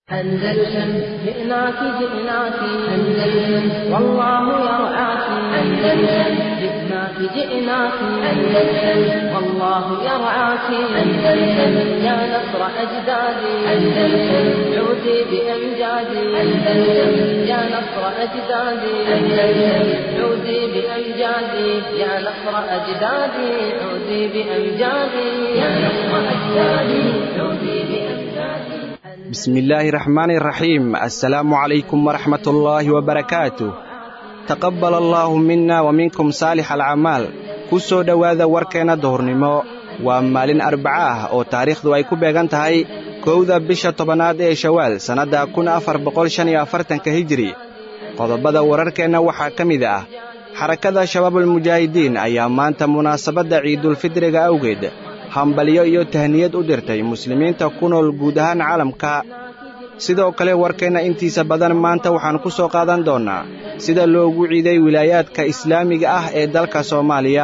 أندلسن جئناك جئناك أندلسن والله يرعاك أندلسن جئناك جئناك أندلسن والله يرعاك أندلسن يا نصر أجدادي أندلسن عودي بأمجادي أندلسن يا نصر أجدادي أندلسن عودي بأمجادي يا نصر أجدادي عودي بأمجادي يا نصر أجدادي عودي بأمجادي bismillaahi raxmaani raxiim assalaamu calaykum waraxmatullaahi wabarakaatu taqabbal allaahu minna wa minkum saalix alcamaal ku soo dhowaada warkeenna duhurnimo waa maalin arbaca ah oo taariikhdu ay ku beegan tahay kowda bisha tobanaad ee shawaal sannadda kun afar boqol shan iyo afartanka hijiri qodobada wararkeenna waxaa ka mid ah xarakada shabaabulmujaahidiin ayaa maanta munaasabadda ciidulfidriga awgeed hambalyo iyo tahniyad u dirtay muslimiinta ku nool guud ahaan caalamka sidoo kale warkeenna intiisa badan maanta waxaan ku soo qaadan doonnaa sida loogu ciiday wilaayaadka islaamiga ah ee dalka soomaaliya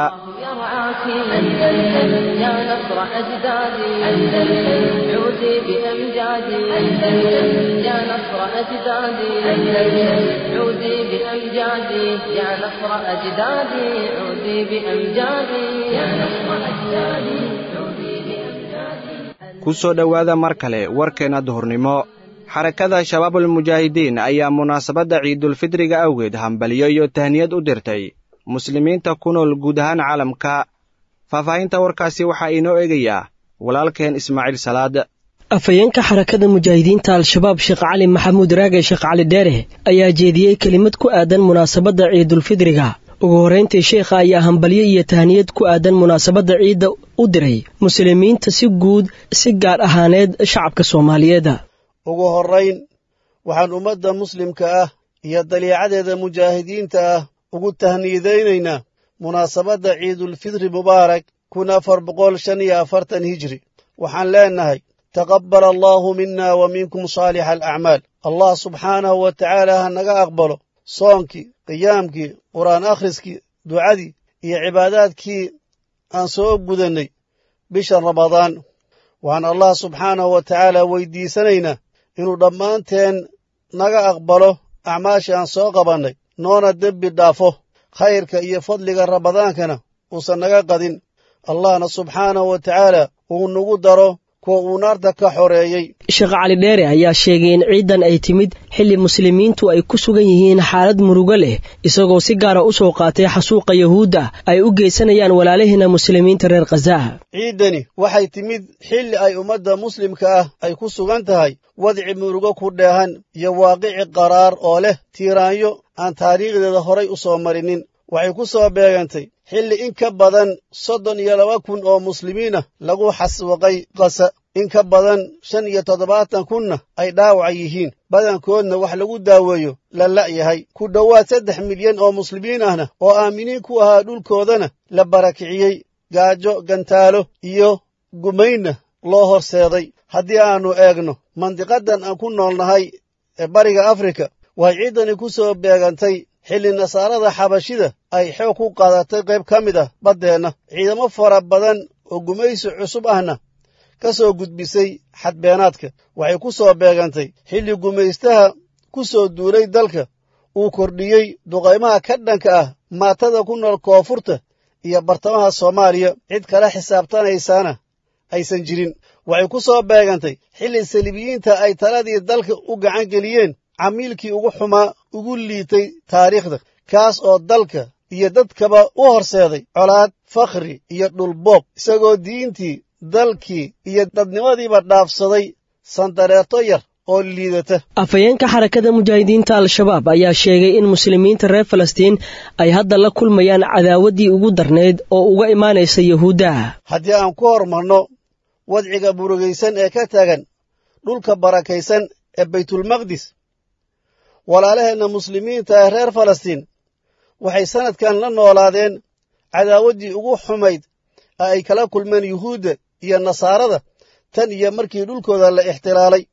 ku soo dhowaada mar kale warkeenna duhurnimo xarakada shabaabulmujaahidiin ayaa munaasabadda ciidulfidriga awgeed hambalyo iyo tahniyad u dirtay muslimiinta ku nool guud ahaan caalamka faahfaahinta warkaasi waxaa inoo eegayaa walaalkeen ismaaciil salaad afhayeenka xarakada mujaahidiinta al-shabaab sheekh cali maxamuud raage sheekh cali dheere ayaa jeediyey kelimad ku aadan munaasabadda ciidulfidriga ugu horrayntii sheekha ayaa hambalyo iyo tahniyad ku aadan munaasabadda ciidda u diray muslimiinta si guud si gaar ahaaneed shacabka soomaaliyeed ugu horrayn waxaan ummadda muslimka ah iyo daliicadeeda mujaahidiinta ah ugu tahniyadaynaynaa munaasabadda ciidulfidri mubaarak kun afar boqol shan iyo afartan hijri waxaan leennahay taqabbal allaahu minna wa minkum saalixa alacmaal allah subxaanahu wa tacaala ha naga aqbalo soonkii qiyaamkii qur'aan akhriskii ducadii iyo cibaadaadkii aan soo gudannay bisha ramadaan waxaan allah subxaanahu wa tacaala weyddiisanaynaa inuu dhammaanteen naga aqbalo acmaashii aan soo qabannay noona dembi dhaafo khayrka iyo fadliga ramadaankana uusan naga qadin allahna subxaanahu wa tacaala uu nagu daro kuwa uu naarta ka xoreeyey sheekh cali dheere ayaa sheegay in ciidan ay timid xilli muslimiintu ay ku sugan yihiin xaalad murugo leh isagoo si gaara u soo qaatay xasuuqa yahuudda ay u geysanayaan walaalihiina muslimiinta reer khazaha ciiddani waxay timid xilli ay ummadda muslimka ah ay ku sugan tahay wadci murugo ku dheehan iyo waaqici qaraar oo leh tiiraanyo aan taariikhdeeda horay u soo marinin waxay ku soo beegantay xilli in ka badan soddon iyo laba kun oo muslimiin ah lagu xaswaqay qasa in ka badan shan iyo toddobaatan kunna ay dhaawaca yihiin badankoodna wax lagu daaweeyo la la'yahay ku dhowaad saddex milyan oo muslimiin ahna oo aaminiin ku ahaa dhulkoodana la barakiciyey gaajo gantaalo iyo gumaynna loo horseeday haddii aannu eegno mandiqaddan aan ku noolnahay ee bariga afrika waxay ciiddani ku soo beegantay xilli nasaarada xabashida ay xoog ku qaadatay qayb ka mid ah baddeenna ciidamo fara badan oo gumaysi cusub ahna ka soo gudbisay xadbeenaadka waxay ku soo beegantay xilli gumaystaha ku soo duulay dalka uu kordhiyey duqaymaha ka dhanka ah maatada ku nool koonfurta iyo bartamaha soomaaliya cid kala xisaabtanaysaana aysan jirin waxay ku soo beegantay xilli saliibiyiinta ay taladii dalka u gacan geliyeen camiilkii ugu xumaa ugu liitay taariikhda kaas oo dalka iyo dadkaba u horseeday colaad fakhri iyo dhulboob isagoo diintii dalkii iyo dadnimadiiba dhaafsaday sandareerto yar oo liidata afhayeenka xarakada mujaahidiinta al-shabaab ayaa sheegay in muslimiinta reer falastiin ay hadda la kulmayaan cadaawaddii ugu darnayd oo uga imaanaysa yahuuddaha haddii aan ku hormarno wadciga burugaysan ee ka taagan dhulka barakaysan ee baytulmaqdis walaalaheenna muslimiinta ee reer falastiin waxay sannadkan la noolaadeen cadaawaddii ugu xumayd ee ay kala kulmeen yuhuudda iyo nasaarada tan iyo markii dhulkooda la ixtilaalay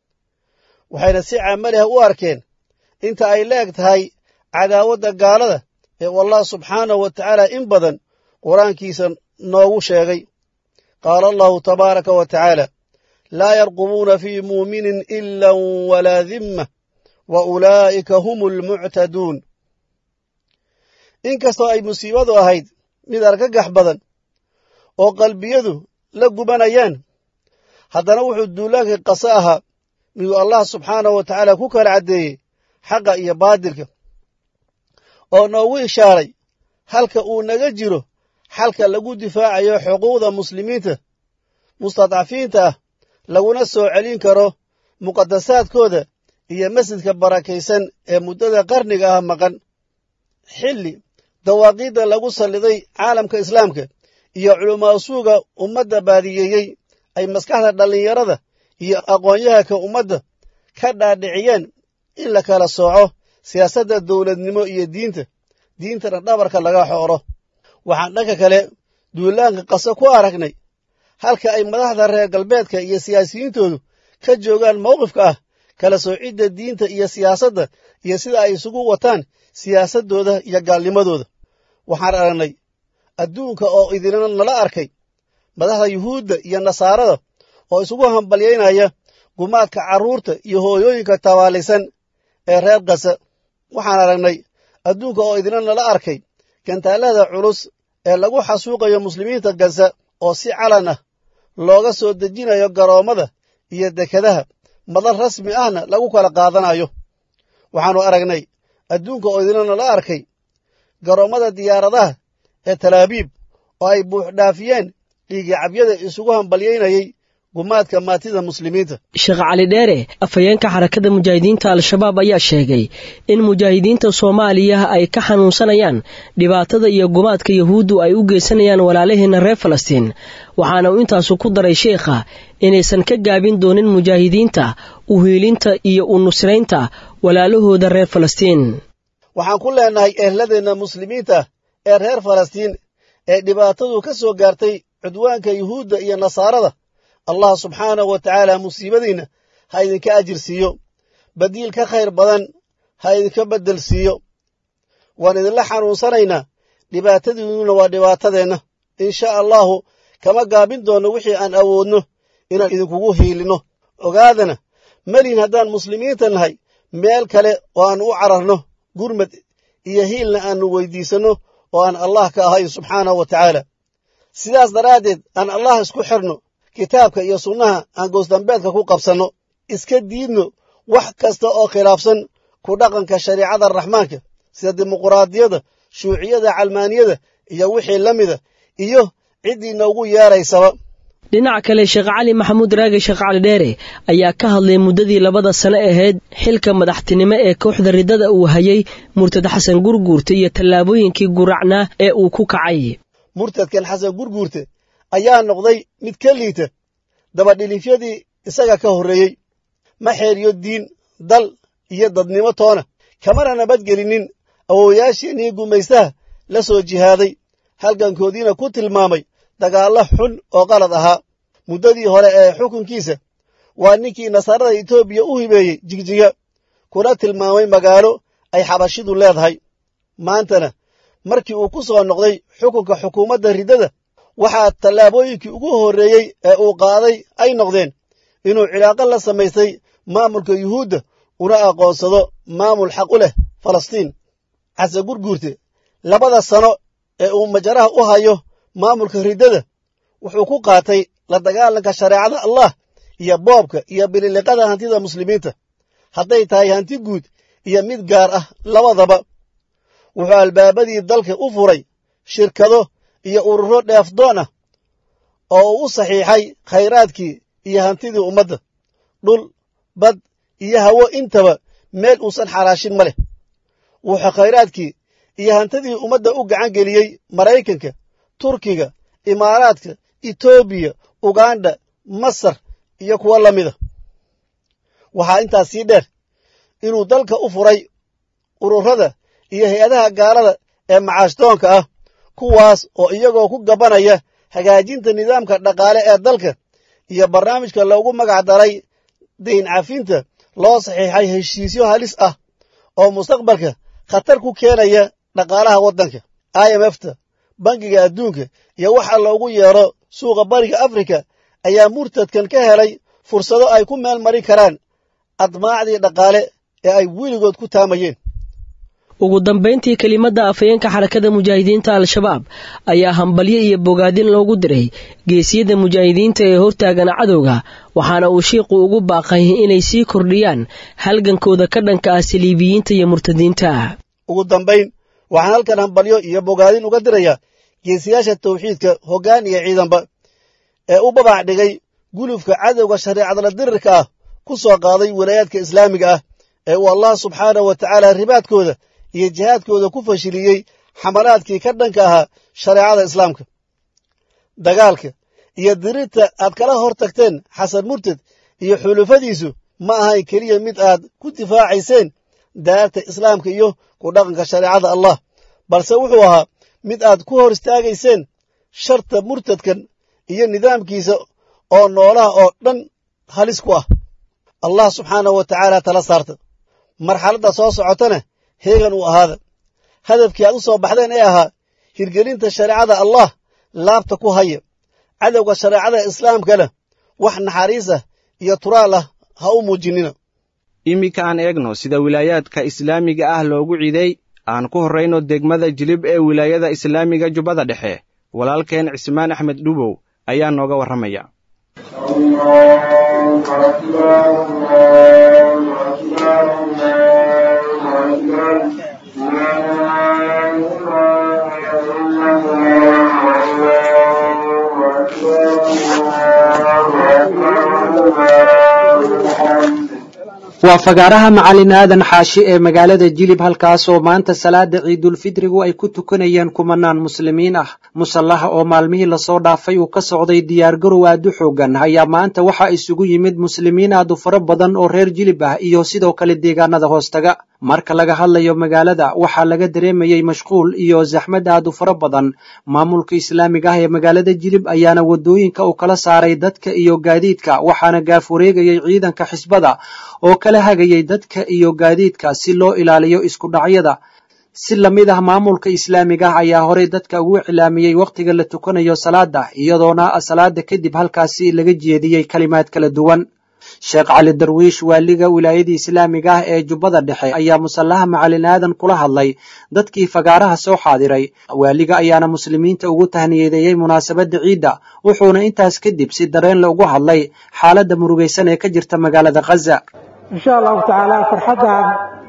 waxayna si camali ah u arkeen inta ay leeg tahay cadaawadda gaalada ee u allah subxaanahu wa tacaala in badan qur-aankiisa noogu sheegay qaala allahu tabaaraka wa tacaala laa yarqubuuna fii muuminin ila walaa dimma wa ulaa'ika hum almuctaduun inkastoo ay musiibadu ahayd mid argagax badan oo qalbiyadu la gubanayaan haddana wuxuu duulaankii qase ahaa miduu allah subxaanahu wa tacaala ku kala caddeeyey xaqa iyo baadilka oo noogu ishaaray halka uu naga jiro xalka lagu difaacayo xuquuqda muslimiinta mustadcafiinta ah laguna soo celin karo muqadasaadkooda iyo masjidka barakaysan ee muddada qarniga ah maqan xilli dawaaqiidda lagu salliday caalamka islaamka iyo culumaasuuga ummadda baadiyeeyey ay maskaxda dhallinyarada iyo aqoonyahanka ummadda ka dhaadhiciyeen in la kala sooco siyaasadda dowladnimo iyo diinta diintana dhabarka laga xooro waxaan dhanka kale duulaanka qase ku aragnay halka ay madaxda reer galbeedka iyo siyaasiyiintoodu ka joogaan mawqifka ah kala soocidda diinta iyo siyaasadda iyo sida ay isugu wataan siyaasaddooda iyo gaalnimadooda waxaan aragnay adduunka oo idinna nala arkay madaxda yuhuudda iyo nasaarada oo isugu hambalyaynaya gumaadka carruurta iyo hooyooyinka tabaalaysan ee reer kasa waxaan aragnay adduunka oo idinna nala arkay gantaallada culus ee lagu xasuuqayo muslimiinta gaza oo si calan ah looga soo dejinayo garoommada iyo dekadaha madal rasmi ahna lagu kala qaadanayo waxaannu aragnay adduunka oo idinna nala arkay garoommada diyaaradaha ee talaabiib oo ay buuxdhaafiyeen dhiigicabyada isugu hambalyaynayey gumaadka maatida muslimiinta sheekh cali dheere afhayeenka xarakada mujaahidiinta al-shabaab ayaa sheegay in mujaahidiinta soomaaliya ay ka xanuunsanayaan dhibaatada iyo gumaadka yahuuddu ay u geysanayaan walaalaheena reer falastiin waxaana uu intaasu ku daray sheekha inaysan ka gaabin doonin mujaahidiinta u hiilinta iyo u nusraynta walaalahooda reer falastiin waxaan ku leennahay ehladeenna muslimiinta ee reer falastiin ee dhibaatadu ka soo gaartay cudwaanka yuhuudda iyo nasaarada allah subxaanahu wa tacaala musiibadiinna ha idinka ajir siiyo badiil ka khayr badan ha idinka beddel siiyo waan idinla xanuunsanaynaa dhibaatadiinnuna waa dhibaatadeenna insha allahu kama gaabin doonno wixii aan awoodno inaan idinkugu hiilinno ogaadana melihin haddaan muslimiinta nahay meel kale oo aan u cararno gurmad iyo hiilna aannu weyddiisanno oo aan allah ka ahayn subxaanahu wa tacaala sidaas daraaddeed aan allah isku xirno kitaabka iyo sunnaha aan goosdambeedka ku qabsanno iska diidno wax kasta oo khilaafsan ku dhaqanka shariicada raxmaanka sida dimuquraadiyada shuuciyada calmaaniyada iyo wixii la mida iyo ciddii noogu yeedraysaba dhinaca kale sheekh cali maxamuud raage sheekh cali dheere ayaa ka hadlay muddadii labada sano ahayd xilka madaxtinimo ee kooxda riddada uu hayay murtad xasan gurguurte iyo tallaabooyinkii guracnaa ee uu ku kacay murtadkan xasan gurguurte ayaa noqday mid ka liita dabadhilifyadii isaga ka horreeyey ma xeeriyo diin dal iyo dadnimo toona kamana nabadgelinin awowayaashiinnii gumaystaha la soo jihaaday halgankoodiina ku tilmaamay dagaallo xun oo qalad ahaa muddadii hore ee xukunkiisa waa ninkii nasaarada etoobiya u hibeeyey jigjiga kuna tilmaamay magaalo ay xabashidu leedahay maantana markii uu ku soo noqday xukunka xukuumadda riddada waxaa tallaabooyinkii ugu horreeyey ee uu qaaday ay noqdeen inuu cilaaqo la samaystay maamulka yuhuudda una aqoonsado maamul xaq u leh falastiin xase gurguurte labada sano ee uu majaraha u hayo maamulka riddada wuxuu ku qaatay la dagaalanka shareecada allah iyo boobka iyo bililiqada hantida muslimiinta hadday tahay hanti guud iyo mid gaar ah labadaba wuxuu albaabadii dalka u furay shirkado iyo ururo dheefdoon ah oo uu u saxiixay khayraadkii iyo hantidii ummadda dhul bad iyo hawo intaba meel uusan xaraashin ma leh wuxuu khayraadkii iyo hantidii ummadda u gacan geliyey maraykanka turkiga imaaraadka etoobiya ugandha masar iyo kuwo la mida waxaa intaas sii dheer inuu dalka u furay ururada iyo hay-adaha gaalada ee macaashdoonka ah kuwaas oo iyagoo ku gabanaya hagaajinta nidaamka dhaqaale ee dalka iyo barnaamijka loogu magac daray dayn cafinta loo saxiixay heshiisyo halis ah oo mustaqbalka khatar ku keenaya dhaqaalaha waddanka i m f ta bangiga adduunka iyo waxa loogu yeero suuqa bariga afrika ayaa murtadkan ka helay fursado ay ku meel mari karaan admaacdii dhaqaale ee ay weligood ku taamayeen ugu dambayntii kelimadda afhayeenka xarakada mujaahidiinta al-shabaab ayaa hambalyo iyo bogaadin loogu diray geesiyada mujaahidiinta ee hortaagan cadowga waxaana uu shiiqu ugu baaqay inay sii kordhiyaan halgankooda ka dhanka ah saliibiyiinta iyo murtadiinta ugu dambayn waxaan halkan hambalyo iyo bogaadin uga dirayaa geesiyaasha tawxiidka hoggaan iyo ciidanba ee u babac dhigay gulufka cadowga shareecadla dirirka ah ku soo qaaday walaayaadka islaamiga ah ee uu allah subxaanahu wa tacaala ribaadkooda iyo jihaadkooda ku fashiliyey xamalaadkii ka dhanka ahaa shareecada islaamka dagaalka iyo dirirta aad kala hor tagteen xasan murted iyo xulufadiisu ma ahayn keliya mid aad ku difaacayseen daarta islaamka iyo ku dhaqanka shareecada allah balse wuxuu ahaa mid aad ku hor istaagayseen sharta murtadkan iyo nidaamkiisa oo noolaha oo dhan halis ku ah allah subxaanahu wa tacaala tala saarta marxaladda soo socotana heegan uu ahaada hadafkii aad u soo baxdeen ee ahaa hirgelinta shareecada allah laabta ku haya cadowga shareecada islaamkana wax naxariis ah iyo turaal ah ha u muujinina iminka aan eegno sida wilaayaadka islaamiga ah loogu ciiday aan ku horrayno degmada jilib ee wilaayada islaamiga jubbada dhexe walaalkeen cismaan axmed dhubow ayaa nooga warramaya waa fagaaraha macalin aadan xaashi ee magaalada jilib halkaasoo maanta salaada ciidulfidrigu ay ku tukanayeen kumanaan muslimiin ah musallaha oo maalmihii lasoo dhaafay uu ka socday diyaargarow aad u xoogan ayaa maanta waxaa isugu yimid muslimiin aad u fara badan oo reer jilib ah iyo sidoo kale deegaanada hoostaga marka laga hadlayo magaalada waxaa laga dareemayey mashquul iyo zaxmad aad u fara badan maamulka islaamiga ah ee magaalada jilib ayaana wadooyinka u kala saaray dadka iyo gaadiidka waxaana gaaf wareegayay ciidanka xisbada oo kala hagayay dadka iyo gaadiidka si loo ilaaliyo isku dhacyada si lamid ah maamulka islaamiga ah ayaa horey dadka ugu cilaamiyey wakhtiga la tukanayo salaada iyadoona salaada kadib halkaasi laga jeediyey kalimaad kala duwan sheekh cali darwiish waaliga wilaayadii islaamiga ah ee jubbada dhexe ayaa musallaha macalin aadan kula hadlay dadkii fagaaraha soo xaadiray waaliga ayaana muslimiinta ugu tahniyadeeyey munaasabadda ciidda wuxuuna intaas kadib si dareenle ugu hadlay xaaladda murugaysan ee ka jirta magaalada khaza insha allahu tacaala farxaddan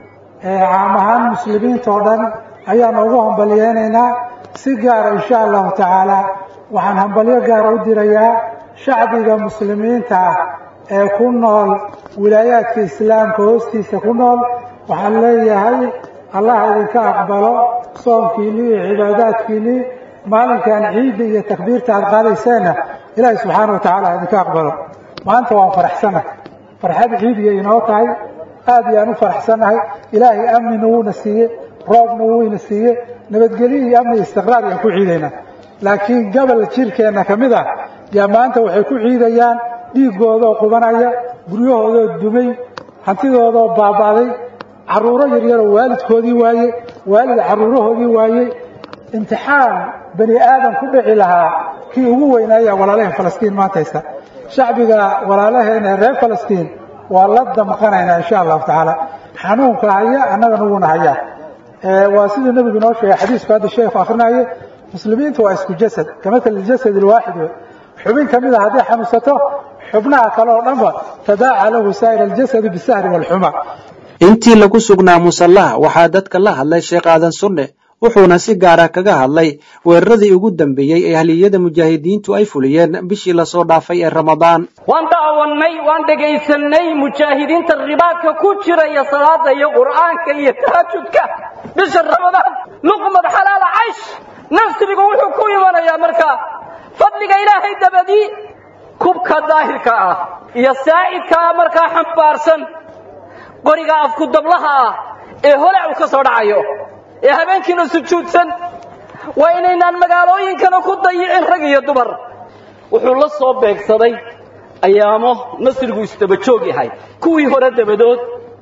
caam ahaan muslimiinta oo dhan ayaanu ugu hambalyeynaynaa si gaara insha allahu tacaala waxaan hambalyo gaara u dirayaa shacbiga muslimiinta ah ee ku nool wilaayaadka islaamka hoostiisa ku nool waxaan leeyahay allah idinka aqbalo soonkiinnii iyo cibaadaadkiinnii maalinkan ciidda iyo takbiirta aad qaadayseenna ilaahi subxaana wa tacaala idinka aqbalo maanta waan faraxsanahay farxad ciidiya inoo tahay aad iyaan u faraxsannahay ilaahay amnina wuuna siiye roobna wuuna siiye nabadgelyo iyo amni istiqraar ayaan ku ciidaynaa laakiin gobol jirkeenna ka mid ah yaa maanta waxay ku ciidayaan dhiiggoodoo qubanaya guryahoodoo dumay hantidoodoo baaba'day carruuro yaryaroo waalidkoodii waaye waalid carruurahoodii waaye imtixaan bani aadam ku dhici lahaa kii ugu weynaaya walaalaheen falastiin maanta haysta shacbiga walaalaheena reer falastiin waa la damqanaynaa insha allahu tacaala xanuunka haya annagana wuuna hayaa waa siduu nebigu inoo sheegay xadiisku hadda sheekhu akhrinaye muslimiintu waa isku jasad kamatali jasad alwaaxid wey xubin ka mid a hadday xanuunsato xubnaha kale oo dhanba tadaaca lahu saa'ir aljasadi bisahri waalxuma intii lagu sugnaa musallaha waxaa dadka la hadlay sheekh aadan sunne wuxuuna si gaara kaga hadlay weeraradii ugu dambeeyey ee ahliyada mujaahidiintu ay fuliyeen bishii lasoo dhaafay ee ramadaan waan daawannay waan dhegaysanay mujaahidiinta ribaadka ku jiraya salaada iyo qur'aanka iyo tahajudka bisha ramadaan luqmad xalaala caysh nasrigu wuxuu ku imanayaa markaa fadliga ilaahay dabadii kubka daahirka ah iyo saa'idka ah markaa xambaarsan qoriga afku dablaha ah ee holac uu ka soo dhacayo ee habeenkiina sujuudsan waa inaynaan magaalooyinkana ku dayicin rag iyo dumar wuxuu la soo beegsaday ayaamo nasrigu isdaba joog yahay kuwii hore dabadood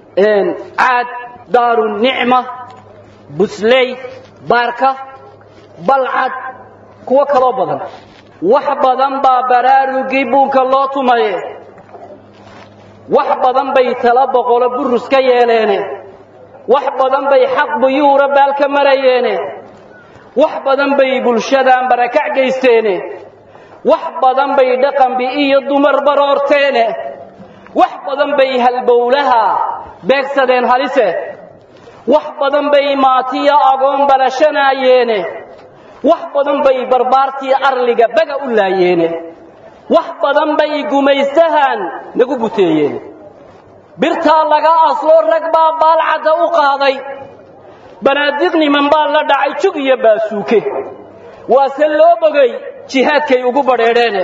caad daaru nicma busley baarka balcad kuwo kaloo badan wax badan baa baraarugii buunka loo tumaye wax badan bay tala boqolo burus ka yeeleene wax badan bay xaq buyuura baal ka marayeene wax badan bay bulshadaan barakac geysteene wax badan bay dhaqanbi iyo dumar baroorteene wax badan bay halbowlaha beegsadeen halise wax badan bay maatiya agoon balashanayeene wax badan bay barbaartii arliga baga u laayeene wax badan bay gumaystahan nagu buteeyeen birtaa laga asloo rag baa baalcadda u qaaday banaadiq niman baa la dhacay jug iyo baasuuke waase loo bogay jihaadkay ugu badheedheene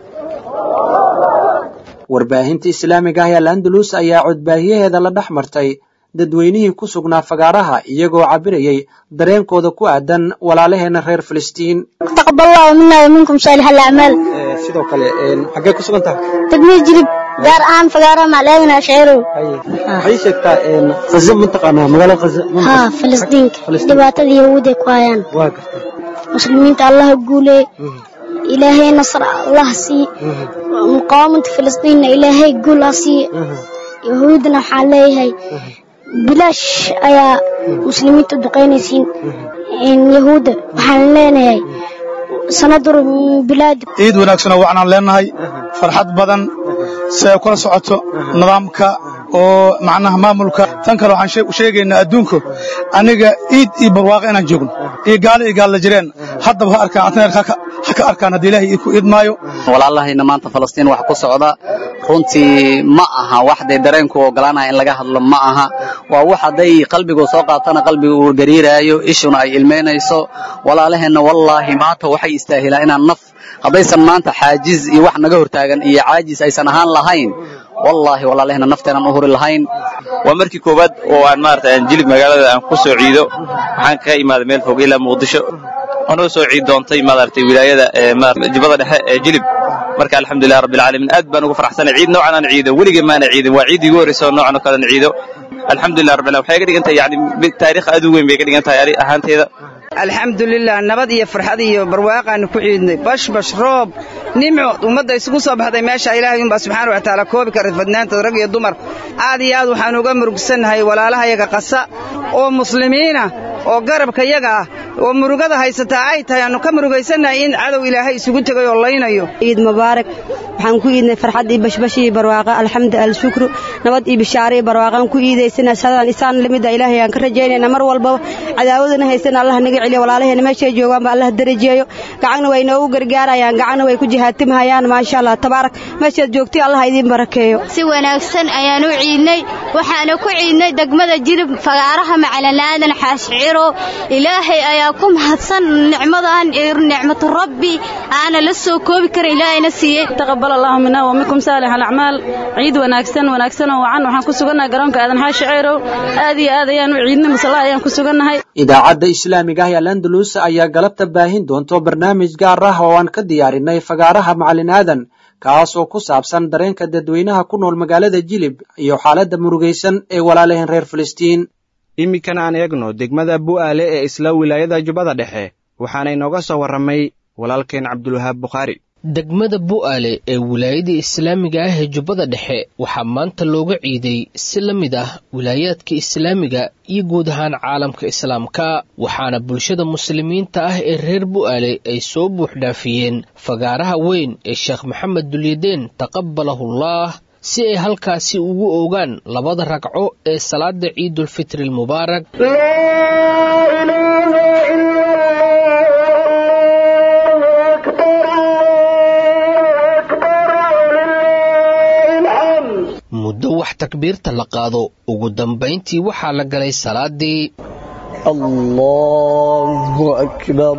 warbaahinta islaamiga ah ee al-andalus ayaa codbaahiyaheeda la dhex martay dadweynihii ku sugnaa fagaaraha iyagoo cabirayay dareenkooda ku aadan walaalaheena reer filistiin taqaballahu mina wa minkum saalix alacmaal sidoo kale xaggee ku sugan tahay degmada jilib gaar ahaan fagaaraha macleedana ashceerow waxay sheegtaa khaza mataqaanaa magaalada khaza haa filistiinka dhibaatada yahuuday ku hayaan waa gartay muslimiinta allaha guulee ilaahay nasr allah sii muqaawamada filistiinna ilaahay guul ha sii yahuudna waxaan leeyahay bilaash ayaa muslimiinta u duqaynaysiin yahuudda waxaan leenahay sanadur bilaadi ciid wanaagsan oo waxaan leenahay farxad badan si ay kula socoto nidaamka oo macnaha maamulka tan kale waxaan sheegaynaa adduunku aniga ciid iyo barwaaqo inaan joogno iyo gaalo iyo gaalla jireen haddaba ha arkaan antaneer ha ka arkaan haddii ilaahay ku idmaayo walaalahayna maanta falastiin wax ku socda runtii ma aha wax day dareenku ogolaanaya in laga hadlo ma aha waa wax hadday qalbigu soo qaatana qalbigu uu gariiraayo ishuna ay ilmaynayso walaalaheenna wallaahi maanta waxay istaahilaan inaan naf haddaysan maanta xaajiz iyo wax naga hortaagan iyo caajis aysan ahaan lahayn wallaahi walaalaheenna nafteenaan u huri lahayn waa markii koowaad oo aan maarata aan jilib magaalada aan ku soo ciido waxaan kaga imaaday meel fog ilaa muqdisho anoo soo ciid doontay maaragtay wilaayada jibada dhexe ee jilib marka alxamdulilah rabbil caalamiin aad baan ugu faraxsanay ciid noocan aan ciido weligay maana ciidin waa ciid igu horreysa oo noocan oo kale aan ciido alxamdulilah rabbil waxay ka dhigan tahay yani taariikh aad u weyn bay ka dhigan tahay ani ahaanteyda alxamdulilah nabad iyo farxad iyo barwaaqaanu ku ciidnay bashbash roob nimco ummadda isugu soo baxday meesha ilaahay unbaa subxaana wa tacaala koobi kara fadnaantood rag iyo dumar aad iyo aad waxaanu uga murugsannahay walaalahayaga qasa oo muslimiina oo garabka yaga ah oo murugada haysataa ay tahay aanu ka murugaysannahay in cadow ilaahay isugu tegay oo laynayo ciid mubaarak waxaan ku iidnay farxad iyo bashbash iyo barwaaqa alxamdu alshukru nabad iyo bishaare iyo barwaaqaan ku iidaysana sadaan isaan lamida ilaahay aan ka rajaynayna mar walba cadaawadana haysana allah naga celiyo walaalaheena meeshay joogaanba allah darajeeyo gacanna way noogu gargaarayaan gacanna way ku jihaatimhayaan maasha allah tabaarak meeshaad joogtay allah idiin barakeeyo si wanaagsan ayaan u ciidnay waxaana ku ciidnay degmada jilib fagaaraha macalanaadan xaashciro ilaahay ayaa ku mahadsan nicmadan nicmatu rabbi aana la soo koobi karin ilaahayna siiyey taqabbal allahu minna wa minkum saalix alacmaal ciid wanaagsan wanaagsan oo wacan waxaan ku sugannahay garoonka aadan xaashicirow aad iyo aad ayaan u ciidnay musalla ayaan ku sugannahay idaacadda islaamiga ah ee al-andalus ayaa galabta baahin doonto barnaamij gaar ah oo aan ka diyaarinay fagaaraha macalin aadan kaas oo ku saabsan dareenka dadweynaha ku nool magaalada jilib iyo xaaladda murugaysan ee walaalaheen reer filistiin iminkan aan eegno degmada bu'aale ee isla wilaayada jubbada dhexe waxaana inooga soo warramay walaalkeen cabdulwahaab bukhaari degmada bu'aale ee wilaayada islaamiga ah ee jubbada dhexe waxaa maanta looga ciiday si la mid ah wilaayaadka islaamiga iyo guud ahaan caalamka islaamka waxaana bulshada muslimiinta ah ee reer bu'aale ay soo buuxdhaafiyeen fagaaraha weyn ee sheekh maxamed dulyadeen taqabbalahullah si ay halkaasi ugu ogaan labada ragco ee salaada ciidulfitri almubaarak muddo wax takbiirta la qaado ugu dambayntii waxaa la galay salaadii allahu akbar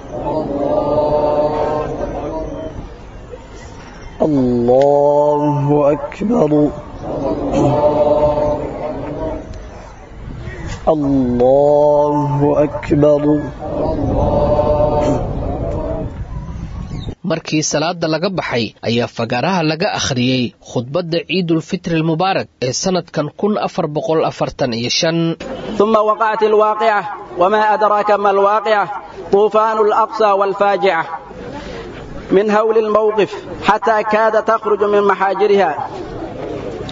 allahu akbar allahu akbar markii salaada laga baxay ayaa fagaaraha laga akhriyey khudbadda ciidulfitri almubaarak ee sannadkan kun afar boqol afartan iyo shan ثم وقعت الواقعة وما أدراك ما الواقعة طوفان الأقصى والفاجعة من هول الموقف حتى كاد تخرج من محاجرها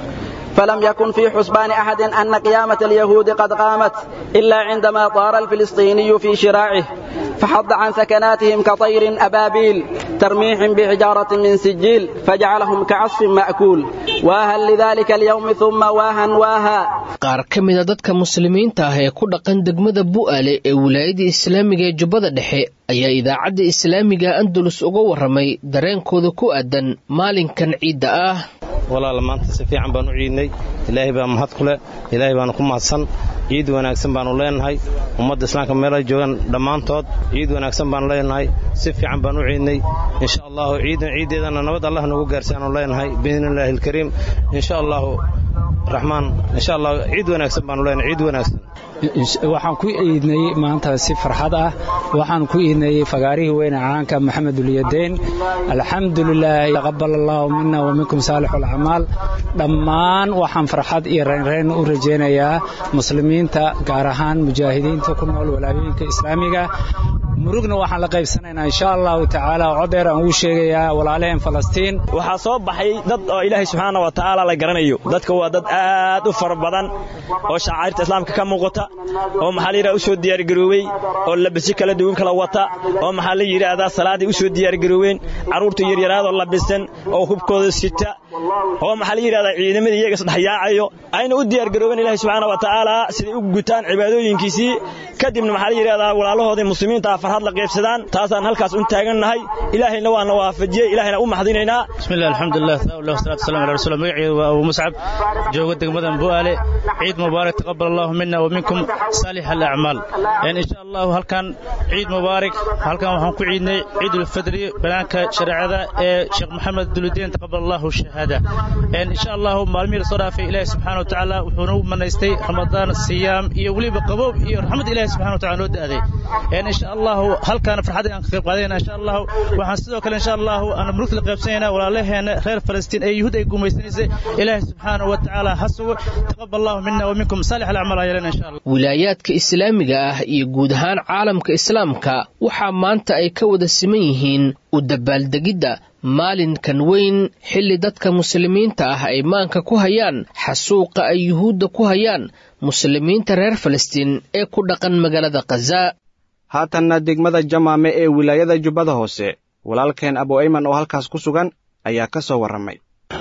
فلم يكن في حسبان أحد أن قيامة اليهود قد قامت إلا عندما طار الفلسطيني في شراعه فحض عن سكناتهم كطير أبابيل ترميهم بحجارة من سجيل فجعلهم كعصف مأكول واها لذلك اليوم ثم واها واها qaar ka mida dadka muslimiinta ah ee ku dhaqan degmada bu'aale ee wilaayada islaamiga ee jubbada dhexe ayaa idaacadda islaamiga andalus uga warramay dareenkooda ku aadan maalinkan ciidda ah walaal maanta si fiican baan u ciidnay ilaahay baa mahad ku leh ilaahay baanu ku mahadsan ciid wanaagsan baanu leenahay ummadda islaamka meel ay joogaan dhammaantood ciid wanaagsan baanu leenahay si fiican baan u ciidnay insha allahu ciidan ciiddeedana nabad allah nagu gaarsiaanu leenahay biidnillaahi alkariim insha allahu raxmaan insha allah ciid wanaagsan baanu leenahay ciid wanaagsan waxaan ku iidnay maanta si farxad ah waxaan ku iidnay fagaarihii weyne caanka maxamed ulyadayn alxamdulilah taqabal allahu mina wa minkum saalix alacmaal dhammaan waxaan farxad iyo reynreyn u rajaynayaa muslimiinta gaar ahaan mujaahidiinta ku nool walaayooyinka islaamiga murugna waxaan la qaybsanaynaa insha allahu tacaala codeer aan ugu sheegayaa walaalaheen falastiin waxaa soo baxay dad oo ilaahay subxaana wa tacaala la garanayo dadka waa dad aad u fara badan oo shacairta islaamka ka muuqata oo maxaa la yidhahda u soo diyaargaroobey oo labisyo kala duwan kala wata oo maxaa la yidhaahdaa salaaday u soo diyaargaroobeen carruurta yaryaraadoo labisan oo hubkooda sita oo maxaa la yidhahdaa ciidamadii iyaga isdhexyaacayo ayna u diyaargaroobeen ilaahay subxaana wa tacaala siday u gutaan cibaadooyinkiisii kadibna maxaa la yidhahdaa walaalahoodii muslimiinta ah farxad la qaybsadaan taasaan halkaas un taagannahay ilaahayna waana waafajiyey ilaahayna u maxdinaynaa bismillah alxamdulilah thaawlah wasalaatu wasalam ala rasuul magaceedu waa abu muscab jooga degmadan bu'aale ciid mubaarak taqabal allahu mina wa minkum saalix alacmaal insha allahu halkan ciid mubaarak halkan waxaan ku ciidnay ciidulfidri banaanka shareecada ee sheekh maxamed duludiin taqabal allahu shahaada insha allahu maalmihii lasoo dhaafay ilaahi subxaana wa tacaala wuxuu nagu manaystay ramadaan siyaam iyo weliba qaboob iyo raxmad ilahi subxana wa tacala noo da'day insha allahu halkaana farxadda aan ka qayb qaadayna insha allahu waxaan sidoo kale insha allahu aan murugta la qaybsanayna walaalaheena reer falastiin ee yuhuud ay gumaysanaysay ilaahi subxaana wa tacaala ha sugo taqabal allahu mina wa minkum saalix alacmaal ayalena insha allah wilaayaadka islaamiga ah iyo guud ahaan caalamka islaamka waxaa maanta ay ka wada siman yihiin u dabaaldegidda maalinkan weyn xilli dadka muslimiinta ah ay maanka ku hayaan xasuuqa ay yuhuudda ku hayaan muslimiinta reer falastiin ee ku dhaqan magaalada khaza haatanna degmada jamaame ee wilaayada jubbada hoose walaalkeen abu ayman oo halkaas ku sugan ayaa ka soo warramay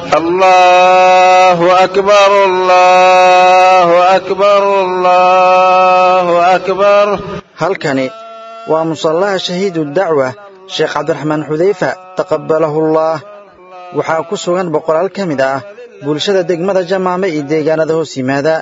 allahu akbar allahu akbar allahu akbar halkani waa musallaha shahiidu dacwa sheekh cabdiraxmaan xudayfa taqabbalahullah waxaa ku sugan boqolaal ka mid ah bulshada degmada jamaame iyo deegaanada hoos yimaada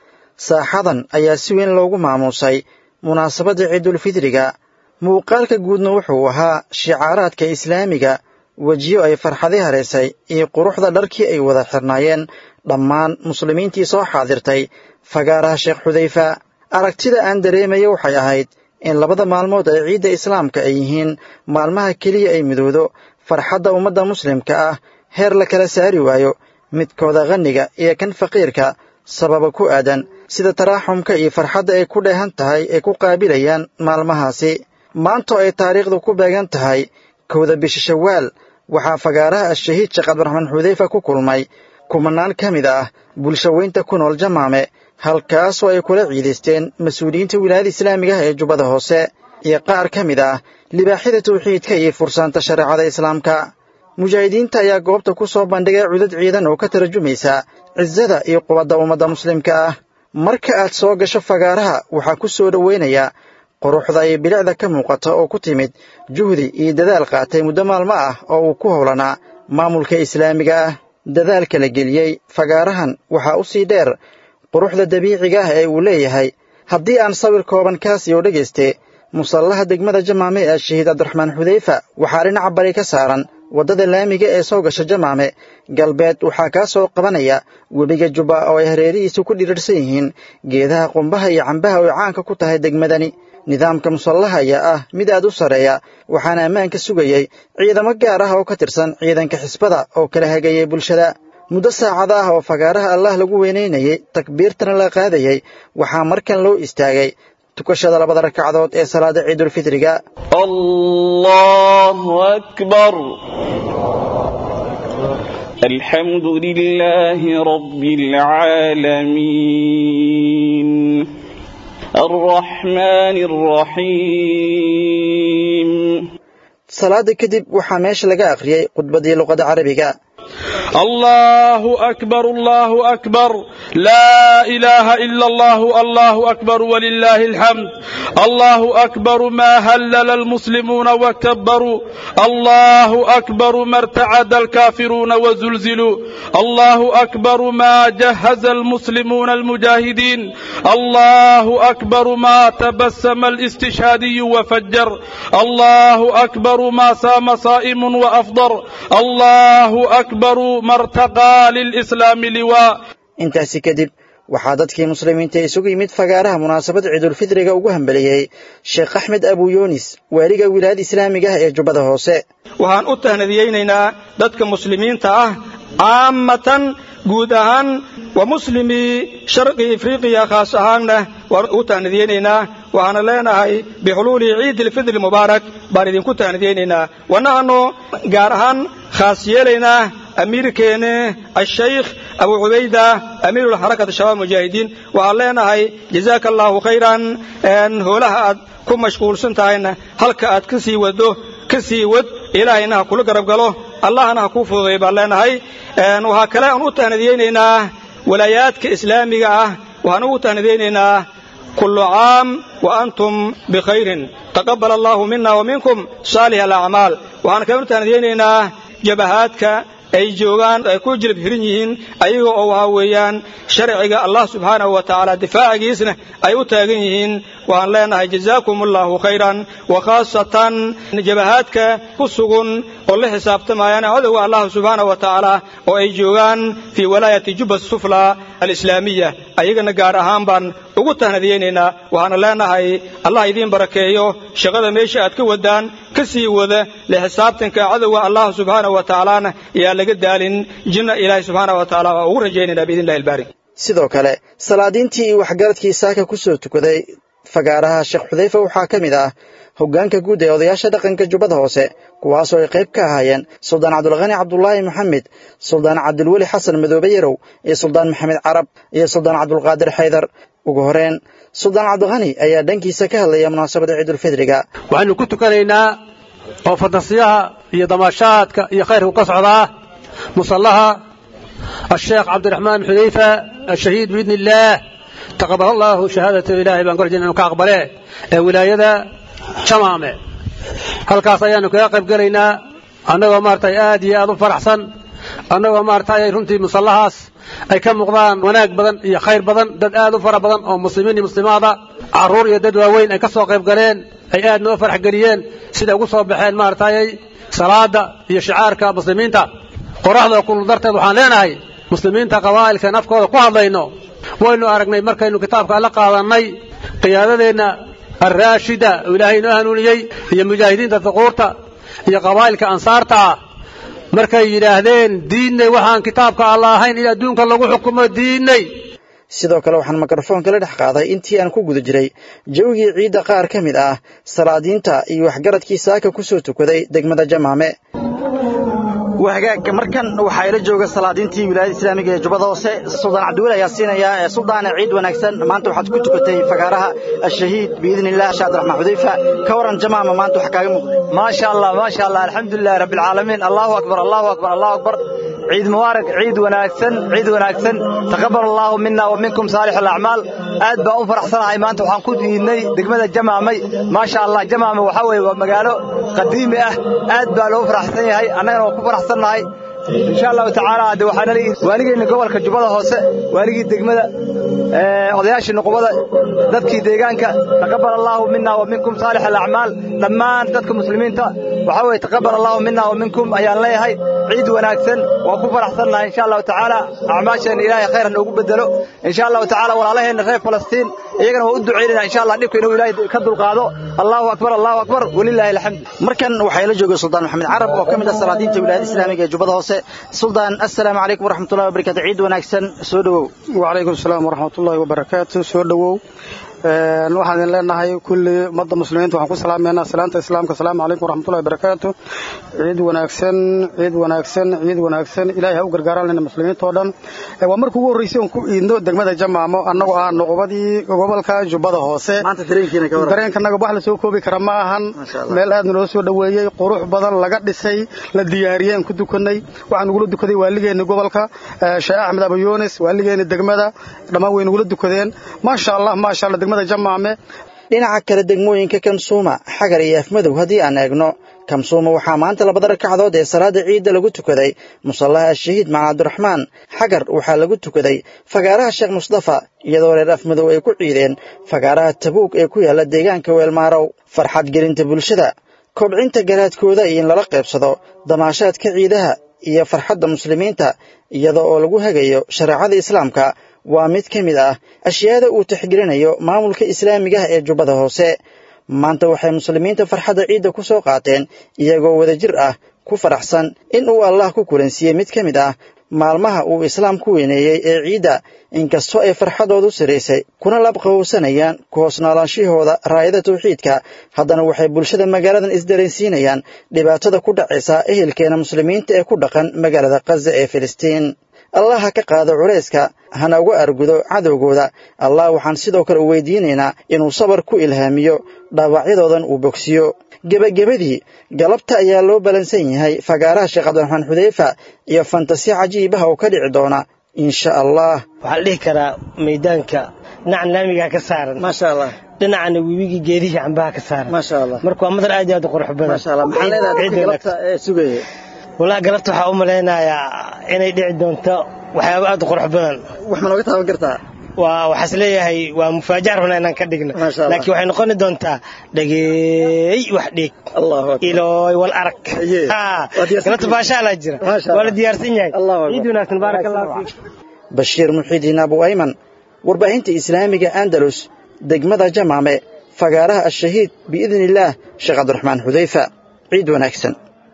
saaxadan ayaa si weyn loogu maamuusay munaasabadda ciidulfidriga muuqaalka guudna wuxuu ahaa shicaaraadka islaamiga wejiyo ay farxadi haraysay iyo quruxda dharkii ay wada xirnaayeen dhammaan muslimiintii soo xaadirtay fagaaraha sheekh xudayfa aragtida aan dareemaya waxay ahayd in labada maalmood ee ciidda islaamka ay yihiin maalmaha keliya ay midowdo farxadda ummadda muslimka ah heer la kala saari waayo midkooda qhanniga iyo kan faqiirka sababa ku aadan sida taraaxumka iyo farxadda ay ku dheehan tahay ay ku qaabilayaan maalmahaasi maantoo ay taariikhdu ku beegan tahay kowda bisha shawaal waxaa fagaaraha ashahiid sheekh cabdiraxmaan xudayfa ku kulmay kumanaan ka mid ah bulshaweynta ku nool jamaame halkaasoo ay kula ciidaysteen mas-uuliyiinta wilaayada islaamiga ah ee jubbada hoose iyo qaar ka mid ah libaaxyada tawxiidka iyo fursaanta shareecada islaamka mujaahidiinta ayaa goobta ku soo bandhigay cudad ciidan oo ka tarjumaysa cisada iyo qubadda ummadda muslimka ah marka aad soo gasho fagaaraha waxaa ku soo dhoweynaya quruxda iyo bilicda ka muuqata oo ku timid juhdi iyo dadaal qaatay muddo maalmo ah oo uu ku howlanaa maamulka islaamiga ah dadaalka la geliyey fagaarahan waxaa u sii dheer quruxda dabiiciga ah ee uu leeyahay haddii aan sawir kooban kaasi oo dhegayste musallaha degmada jamaame ee shahiid cabdiraxmaan xudayfa waxaa dhinaca bari ka saaran waddada laamiga ee soo gasha jamaame galbeed waxaa kaa soo qabanaya webiga jubba oo ay hareerihiisu ku dhirirsan yihiin geedaha qumbaha iyo cambaha oo caanka ku tahay degmadani nidaamka musallaha ayaa ah mid aad u sarreeya waxaana ammaanka sugayey ciidamo gaar ah oo ka tirsan ciidanka xisbada oo kala hagayay bulshada muddo saacada ah oo fagaaraha allah lagu weynaynayey takbiirtana la qaadayey waxaa markan loo istaagay tukashada labada ragcadood ee salaada ciidulfitriga allahu akbar الحمد لله رب العالمين الرحمن الرحيم salaada kadib waxaa meesha laga akhriyey khudbadii luqada carabiga الله أكبر الله أكبر لا إله إلا الله الله أكبر ولله الحمد الله أكبر ما هلل المسلمون وكبروا الله أكبر ما ارتعد الكافرون وزلزلوا الله أكبر ما جهز المسلمون المجاهدين الله أكبر ما تبسم الاستشهادي وفجر الله أكبر ما سام صائم وأفضر الله أكبر ما ارتقى للإسلام لواء intaasi kadib waxaa dadkii muslimiinta isugu yimid fagaaraha munaasabad ciidulfidriga ugu hambeliyey sheekh axmed abu yunis waaliga wilaayada islaamiga ah ee jubbada hoose waxaan u tahnadiyeynaynaa dadka muslimiinta ah caamatan guud ahaan wa muslimii sharqi afriqiya khaas ahaanna waan u tahnadiyeynaynaa waxaana leenahay bixuluuli ciid ilfidri mubaarak baan idinku tahnadiyeynaynaa wanahano gaar ahaan khaas yeelaynaa amiirkeene ashaykh abu cubayda amiirulxarakati shabaab mujaahidiin waxaan leenahay jazaaka allaahu khayran hoolaha aad ku mashquulsan tahayna halka aad ka sii waddo ka sii wad ilaahayna ha kula garab galo allahna ha kuu fududay baan leenahay waxaa kale aan u tahnadiyeynaynaa walaayaadka islaamiga ah waxaan ugu tahnadiyeynaynaa kullu caam wa antum bikhayrin taqabbal allaahu mina wa minkum saalih alacmaal waxaan kale u tahnadiyeynaynaa jabahaadka ay joogaan ay ku jilib hirin yihiin ayaga oo waxa weeyaan sharciga allah subxaanahu wa tacaala difaacigiisna ay u taagan yihiin waxaan leenahay jazaakum allahu khayran wa khaasatan jabahaadka ku sugun oo la xisaabtamayaan cadowga allah subxaanahu wa tacaala oo ay joogaan fii walaayati jubba sufla alislaamiya ayagana gaar ahaan baan ugu tahnadiyeynaynaa waxaana leenahay allah idiin barakeeyo shaqada meesha aad ka wadaan ka sii wada le xisaabtanka cadowga allah subxaanahu wa tacaalana yaa laga daalin jinna ilaahay subxaanahu wa tacaala waa ugu rajaynaynaa biidn illahi albaari sidoo kale salaadiintii iyo waxgaradkii saaka ku soo tukaday fagaaraha sheekh xudayfa waxaa ka mid ah hoggaanka guud ee odayaasha dhaqanka jubbada hoose kuwaasoo ay qayb ka ahaayeen suldaan cabdulkhani cabdulaahi maxamed suldaan cabdulweli xasan madoobe yarow iyo suldaan maxamed carab iyo suldaan cabdulqaadir xaydar ugu horeen suldaan cabdikhani ayaa dhankiisa ka hadlaya munaasabada ciidulfidriga waxaynu ku tukanaynaa oo fantasiyaha iyo damaashaadka iyo khayrku ka socdaa musallaha الشيخ عبد الرحمن حذيفة الشهيد بإذن الله تقبل الله شهادة إلهي بان قرجنا أنه كأقبله ولاية شمامة هل كاسيان كيقب قلينا أنه مارتي آدي آدو فرحسن أنه مارتي رنتي مصلحاس أي كم مقضان وناك بدن يا خير بدن دد آدو فرح بدن أو مسلمين مسلمات عرور يدد وين أي كسو قيب قلين أي آد نو فرح قليين سيدا قصوا بحين مارتي صلاة يا شعارك مسلمين تا qoraxda kullu darteed waxaan leenahay muslimiinta qabaa'ilkan afkooda ku hadlayno waynu aragnay markaynu kitaabka la qaadannay qiyaadadeenna alraashida oo ilaahay inoo hanuuniyey iyo mujaahidiinta duquurta iyo qabaa'ilka ansaarta ah markay yidhaahdeen diinnay waxaan kitaabka alla ahayn in adduunka lagu xukumo diinnay sidoo kale waxaan mikrofoonka la dhex qaaday intii aan ku guda jiray jawigii ciidda qaar ka mid ah salaadiinta iyo waxgaradkii saaka ku soo tukaday degmada jamaame wahagaag markan waxaa ila jooga salaadiintii wilaayada islaamiga ee jubbada hoose suldaan cabdiweli ayaa siinaya suldaane ciid wanaagsan maanta waxaad ku tukatay fagaaraha ashahiid biidni illah shaad raxmaan xudayfa ka waran jamaama maanta wax kaaga muuqday maasha allah maasha allah alxamdulilahi rabbi alcaalamiin allahu akbar allahu akbar allahu akbar ciid mubaarak ciid wanaagsan ciid wanaagsan taqabbal allahu minna wa minkum saalix alacmaal aad baan u faraxsanahay maanta waxaan ku diidnay degmada jamaamay maasha allah jamaama waxaa weeye waa magaalo qadiimi ah aad baa loo faraxsan yahay annagana waa ku faraxsannahay insha allahu tacaala de waxaana leeyihi waaligeenna gobolka jubbada hoose waaligii degmada odayaashii nuqubada dadkii deegaanka taqabbal allahu minna wa minkum saalix alacmaal dhammaan dadka muslimiinta waxaa weeye taqabbal allahu minna wa minkum ayaan leeyahay ciid wanaagsan waa ku faraxsannahay insha allahu tacaala acmaasheenna ilaahay khayran noogu bedelo insha allahu tacaala walaalaheenna reer falastiin iyagana waa u ducaynayna insha allah dhibka inuu ilaahay ka dulqaado allahu akbar allahu akbar walilaahi alxamd markan waxaa ila jooga suldaan maxamed carab oo ka mid ah salaadiinta wilaayada islaamiga ee jubbada hoose suldaan assalaamu calaykum waraxmatullahi wabarakatu ciid wanaagsan soo dhowow wacalaykum asalaam waraxmatullahi wabarakaatu soo dhowow waxaan idin leenahay kulli ummadda muslimiinta waxaan ku salaameynaa salaanta islaamka asalaamu calaykum waraxmatullahi wabarakaatu ciid wanaagsan ciid wanaagsan ciid wanaagsan ilaahay ha u gargaaraan muslimiinta oo dhan waa markii ugu horreysay oon ku iidno degmada jamaamo annagoo ah noqobadii gobolka jubbada hoose dareenkanaga wax la soo koobi kara ma ahan meel aad naloo soo dhoweeyey qurux badan laga dhisay la diyaariyey aan ku dukanay waxaan nugula dukaday waaligeeni gobolka sheekh axmed abayunis waaligeeni degmada dhammaan way nugula dukadeen maasha allah maasha allah degmada jamaame dhinaca kale degmooyinka kamsuuma xagar iyo afmadow haddii aan eegno kamsuuma waxaa maanta labada ragcadood ee salaada ciidda lagu tukaday musallaha ashahiid maca cabdiraxmaan xagar waxaa lagu tukaday fagaaraha sheekh mustafa iyadoo reer afmadow ay ku ciideen fagaaraha tabuug ee ku yaalla deegaanka weelmaarow farxad gelinta bulshada kobcinta garaadkooda iyo in lala qaybsado damaashaadka ciidaha iyo farxadda muslimiinta iyada oo lagu hagayo shareecada islaamka waa mid ka mid ah ashyaada uu tixgelinayo maamulka islaamiga ah ee jubbada hoose maanta waxay muslimiinta farxadda ciidda ku soo qaateen iyagoo wadajir ah ku faraxsan in uu allah ku kulansiiyey mid ka mid ah maalmaha uu islaam ku weyneeyey ee ciidda inkastoo ay farxadoodu siraysay kuna labqabowsanayaan ku hoos noolaanshihooda raayada tawxiidka haddana waxay bulshada magaaladan isdareensiinayaan dhibaatada ku dhacaysa ehelkeena muslimiinta ee ku dhaqan magaalada khaza ee filistiin allah ha ka qaado culayska hana uga argudo cadowgooda allah waxaan sidoo kale u weydiinaynaa inuu sabar ku ilhaamiyo dhaawacyadoodan uu bogsiyo gebagabadii galabta ayaa loo balansan yahay fagaaraha sheekh cabdiraxmaan xudeyfa iyo fantasi cajiibaha oo ka dhici doona insha allah waxaa la dhihi karaa maydaanka dhinacan laamigaa ka saaran maasha allah dhinacana webigii geedihii cambaha ka saaran maasha allah marka waa madar aad iyo aad u qurux badan maasha allah maxaa leedahay dadka galabta ee sugaya walaa galabta waxaa u malaynayaa inay dhici doonto waxyaaba aad u qurux badan wax ma nooga taaban kartaa waa waxaas leeyahay waa mufaajac rabnaa inaan ka dhigno laakiin waxay noqoni doontaa dhageey wax dhiig ilooy wal arag galabta baashaalaa jira waa la diyaarsan yahay ciid wanaagsan baarak allahu fiik bashiir muxiidiin abu ayman warbaahinta islaamiga andalus degmada jamaame fagaaraha ashahiid biidni illaah sheekh cabdiraxmaan xudeyfa ciid wanaagsan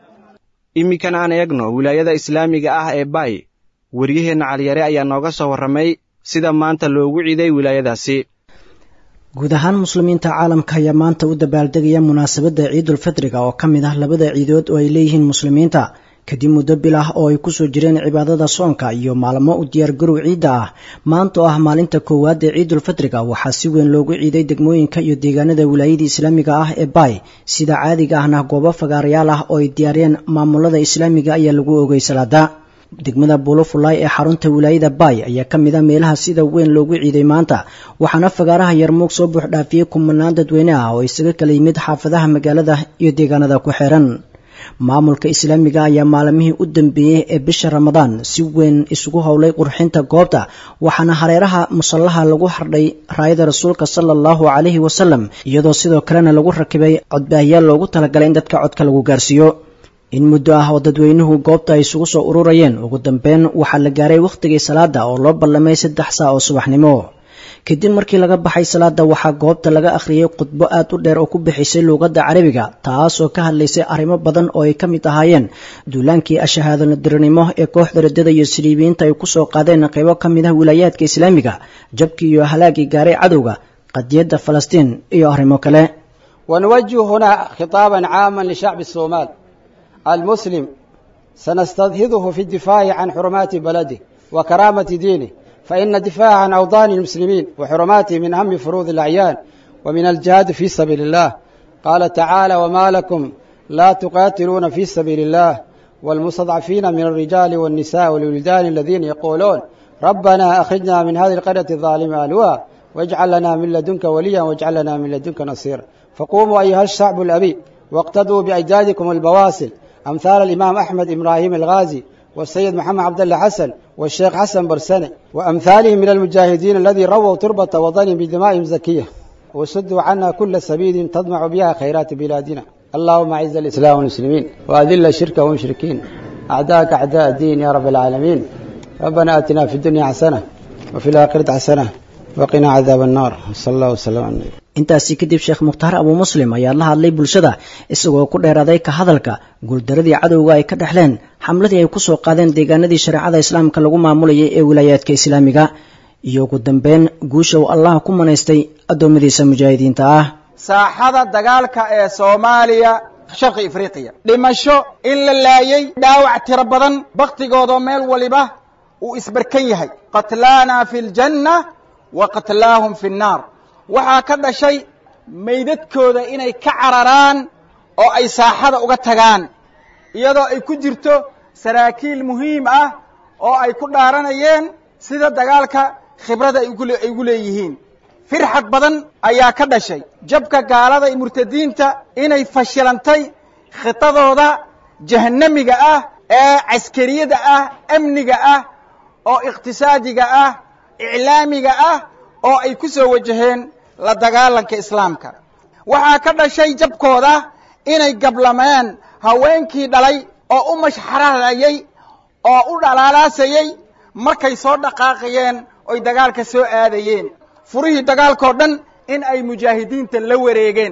iminkan aan eegno wilaayada islaamiga ah ee baay waryaheenna caliyare ayaa nooga soo warramay sida maanta loogu ciiday wilaayadaasi guud ahaan muslimiinta caalamka ayaa maanta u dabaaldegaya munaasabadda ciidulfitriga oo ka mid ah labada ciidood oo ay leeyihiin muslimiinta kadib muddo bil ah oo ay kusoo jireen cibaadada soonka iyo maalmo u diyaargarow ciidda ah maanta oo ah maalinta koowaad ee ciidulfitriga waxaa si weyn loogu ciiday degmooyinka iyo deegaanada wilaayada islaamiga ah ee baay sida caadiga ahna goobo fagaarayaal ah oo ay diyaariyeen maamulada islaamiga ayaa lagu ogay salaada degmada buulofulay ee xarunta wilaayada baay ayaa ka mid a meelaha sida weyn loogu ciiday maanta waxaana fagaaraha yarmuug soo buux dhaafiyey kumanaan dadweyne ah oo isaga kala yimid xaafadaha magaalada iyo deegaanada ku xiran maamulka islaamiga ayaa maalmihii u dambeeyey ee bisha ramadaan si weyn isugu howlay qurxinta goobta waxaana hareeraha musallaha lagu xardhay raayada rasuulka sala allahu calayhi wasalam iyadoo sidoo kalena lagu rakibay codbaahiyaal loogu talagalay in dadka codka lagu gaarsiiyo in muddo ah oo dadweynuhu goobta ay isugu soo ururayeen ugu dambeyn waxaa la gaaray wakhtigii salaada oo loo ballamay saddex saa oo subaxnimo kadib markii laga baxay salaada waxaa goobta laga akhriyey khudbo aad u dheer oo ku bixisay luuqadda carabiga taasoo ka hadlaysay arrimo badan oo ay ka mid ahaayeen duulaankii ashahaadonadiranimo ee kooxda radada iyo siliibiyiinta ay ku soo qaadeen qaybo ka mid ah wilaayaadka islaamiga jabkii iyo halaagii gaaray cadowga qadiyadda falastiin iyo arrimo kale ونوجه هنا خطابا عاما لشعب الصومال المسلم سنستظهره في الدفاع عن حرمات بلده وكرامة دينه فإن الدفاع عن أوطان المسلمين وحرماته من أهم فروض الأعيان ومن الجهاد في سبيل الله قال تعالى وما لكم لا تقاتلون في سبيل الله والمستضعفين من الرجال والنساء والولدان الذين يقولون ربنا أخرجنا من هذه القرية الظالمة ألواء واجعل لنا من لدنك وليا واجعل لنا من لدنك نصيرا فقوموا أيها الشعب الأبي واقتدوا بأجدادكم البواسل أمثال الإمام أحمد إبراهيم الغازي والسيد محمد عبد الله حسن والشيخ حسن برسني وأمثالهم من المجاهدين الذي رووا تربة وطنهم بدمائهم زكية وسدوا عنا كل سبيل تضمع بها خيرات بلادنا اللهم أعز الإسلام والمسلمين وأذل الشرك والمشركين أعداءك أعداء الدين يا رب العالمين ربنا آتنا في الدنيا حسنة وفي الآخرة حسنة وقنا عذاب النار صلى الله وسلم على النبي intaasi kadib sheekh mukhtaar abuu muslim ayaa la hadlay bulshada isagoo ku dheeraaday ka hadalka guuldaradii cadowga ay ka dhexleen xamladii ay ku soo qaadeen deegaanadii shareecada islaamka lagu maamulayay ee wilaayaadka islaamiga iyo ugu dambeyn guusha uu allah ku manaystay addoommadiisa mujaahidiinta ah saaxada dagaalka ee soomaaliya sharqi afriqiya dhimasho in la laayay dhaawac tiro badan bakhtigoodoo meel waliba uu isbarkan yahay qatlaana fi ljanna wa qatlaahum fi nnaar waxaa ka dhashay meydadkooda inay ka cararaan oo ay saaxada uga tagaan iyadoo ay ku jirto saraakiil muhiim ah oo ay ku dhaaranayeen sida dagaalka khibrada ay ugu leeyihiin firxad badan ayaa ka dhashay jabka gaalada iyo murtadiinta inay fashilantay khitadooda jahannamiga ah ee caskariyada ah amniga ah oo iqtisaadiga ah iclaamiga ah oo ay ku soo wajaheen la dagaalanka islaamka waxaa ka dhashay jabkooda inay gablameen haweenkii dhalay oo u mashxararayay oo u dhalaalaasayay markay soo dhaqaaqayeen oy dagaalka soo aadayeen furihii dagaalkao dhan in ay mujaahidiinta la wareegeen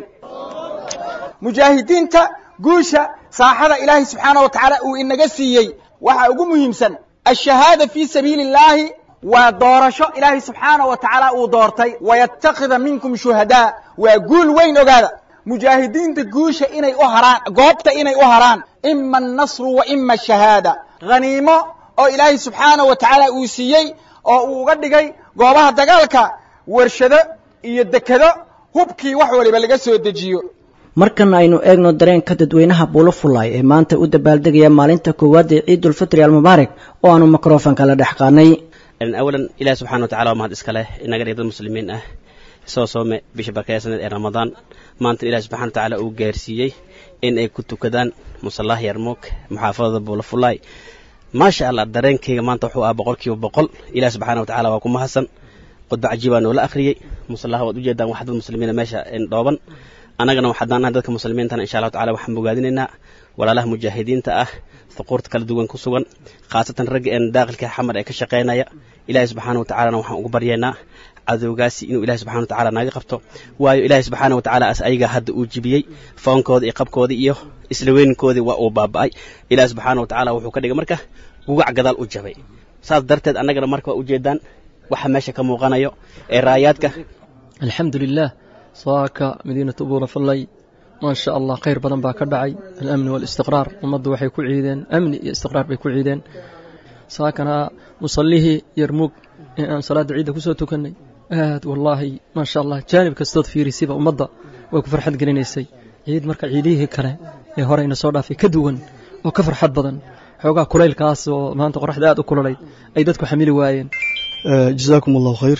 mujaahidiinta guusha saaxada ilaahay subxaana wa tacaala uu inaga siiyey waxaa ugu muhiimsan ashahaada fii sabiili illaahi waa doorasho ilaahay subxaana wa tacaala uu doortay wayatakida minkum shuhadaa waa guul weyn ogaada mujaahidiinta guusha inay u haraan goobta inay u haraan ima annasru wa ima ashahaada haniimo oo ilaahay subxaana wa tacaala uu siiyey oo uu uga dhigay goobaha dagaalka warshado iyo dekado hubkii wax waliba laga soo dejiyo markan aynu eegno dareenka dadweynaha buulo fullaay ee maanta u dabaaldegaya maalinta koowaad ee ciidulfitri almubaarak oo aanu mikrofonka la dhex qaadnay awalan ilahi subxana wa tacala waa mahad iska leh inaga dhig dad muslimiin ah soo soome bisha barkeysaneed ee ramadaan maanta ilahi subxana wa tacaala uu gaarsiiyey in ay ku tukadaan musallaha yarmuug muxaafadada buulo fullaay maasha allah dareenkayga maanta wuxuu ah boqol kiiba boqol ilahi subxana wa tacala waa ku mahadsan khudba cajiibaa noola akhriyey musallaha waad ujeedaan wax dad muslimiina meesha dhooban annagana waxaadaan nahay dadka muslimiintana insha allahu tacala waxaan bogaadinaynaa walaalaha mujaahidiinta ah huquurta kala duwan ku sugan khaasatan ragga een daaqilka xamar ee ka shaqaynaya ilaahay subxaana wa tacalana waxaan ugu baryaynaa cadowgaasi inuu ilahi subxana wa tacala naga qabto waayo ilaahay subxaana wa tacaala as ayagaa hadda uu jibiyey foonkooda iyo qabkoodii iyo isla weynkoodii waa uu baaba'ay ilaahi subxaana wa tacaala wuxuu ka dhigay marka gugac gadaal u jabay saas darteed annagana marka waa ujeedaan waxa meesha ka muuqanayo ee raayaadka alxamdu lilah saaka madiinatu buura fallay maa sha allah khayr badan baa ka dhacay alamni waalistiqraar ummaddu waxay ku ciideen amni iyo istiqraar bay ku ciideen saakana musallihii yarmuug ee aan salaadda ciidda ku soo tukannay aad wallaahi maa sha allah jaanib kastood fiirisiba ummadda way ku farxad gelinaysay ciid marka ciidihii kale ee horeyna soo dhaafay ka duwan oo ka farxad badan xoogaa kulaylkaas oo maanta qoraxda aad u kululayd ay dadku xamili waayeen jazaakum allahu khayr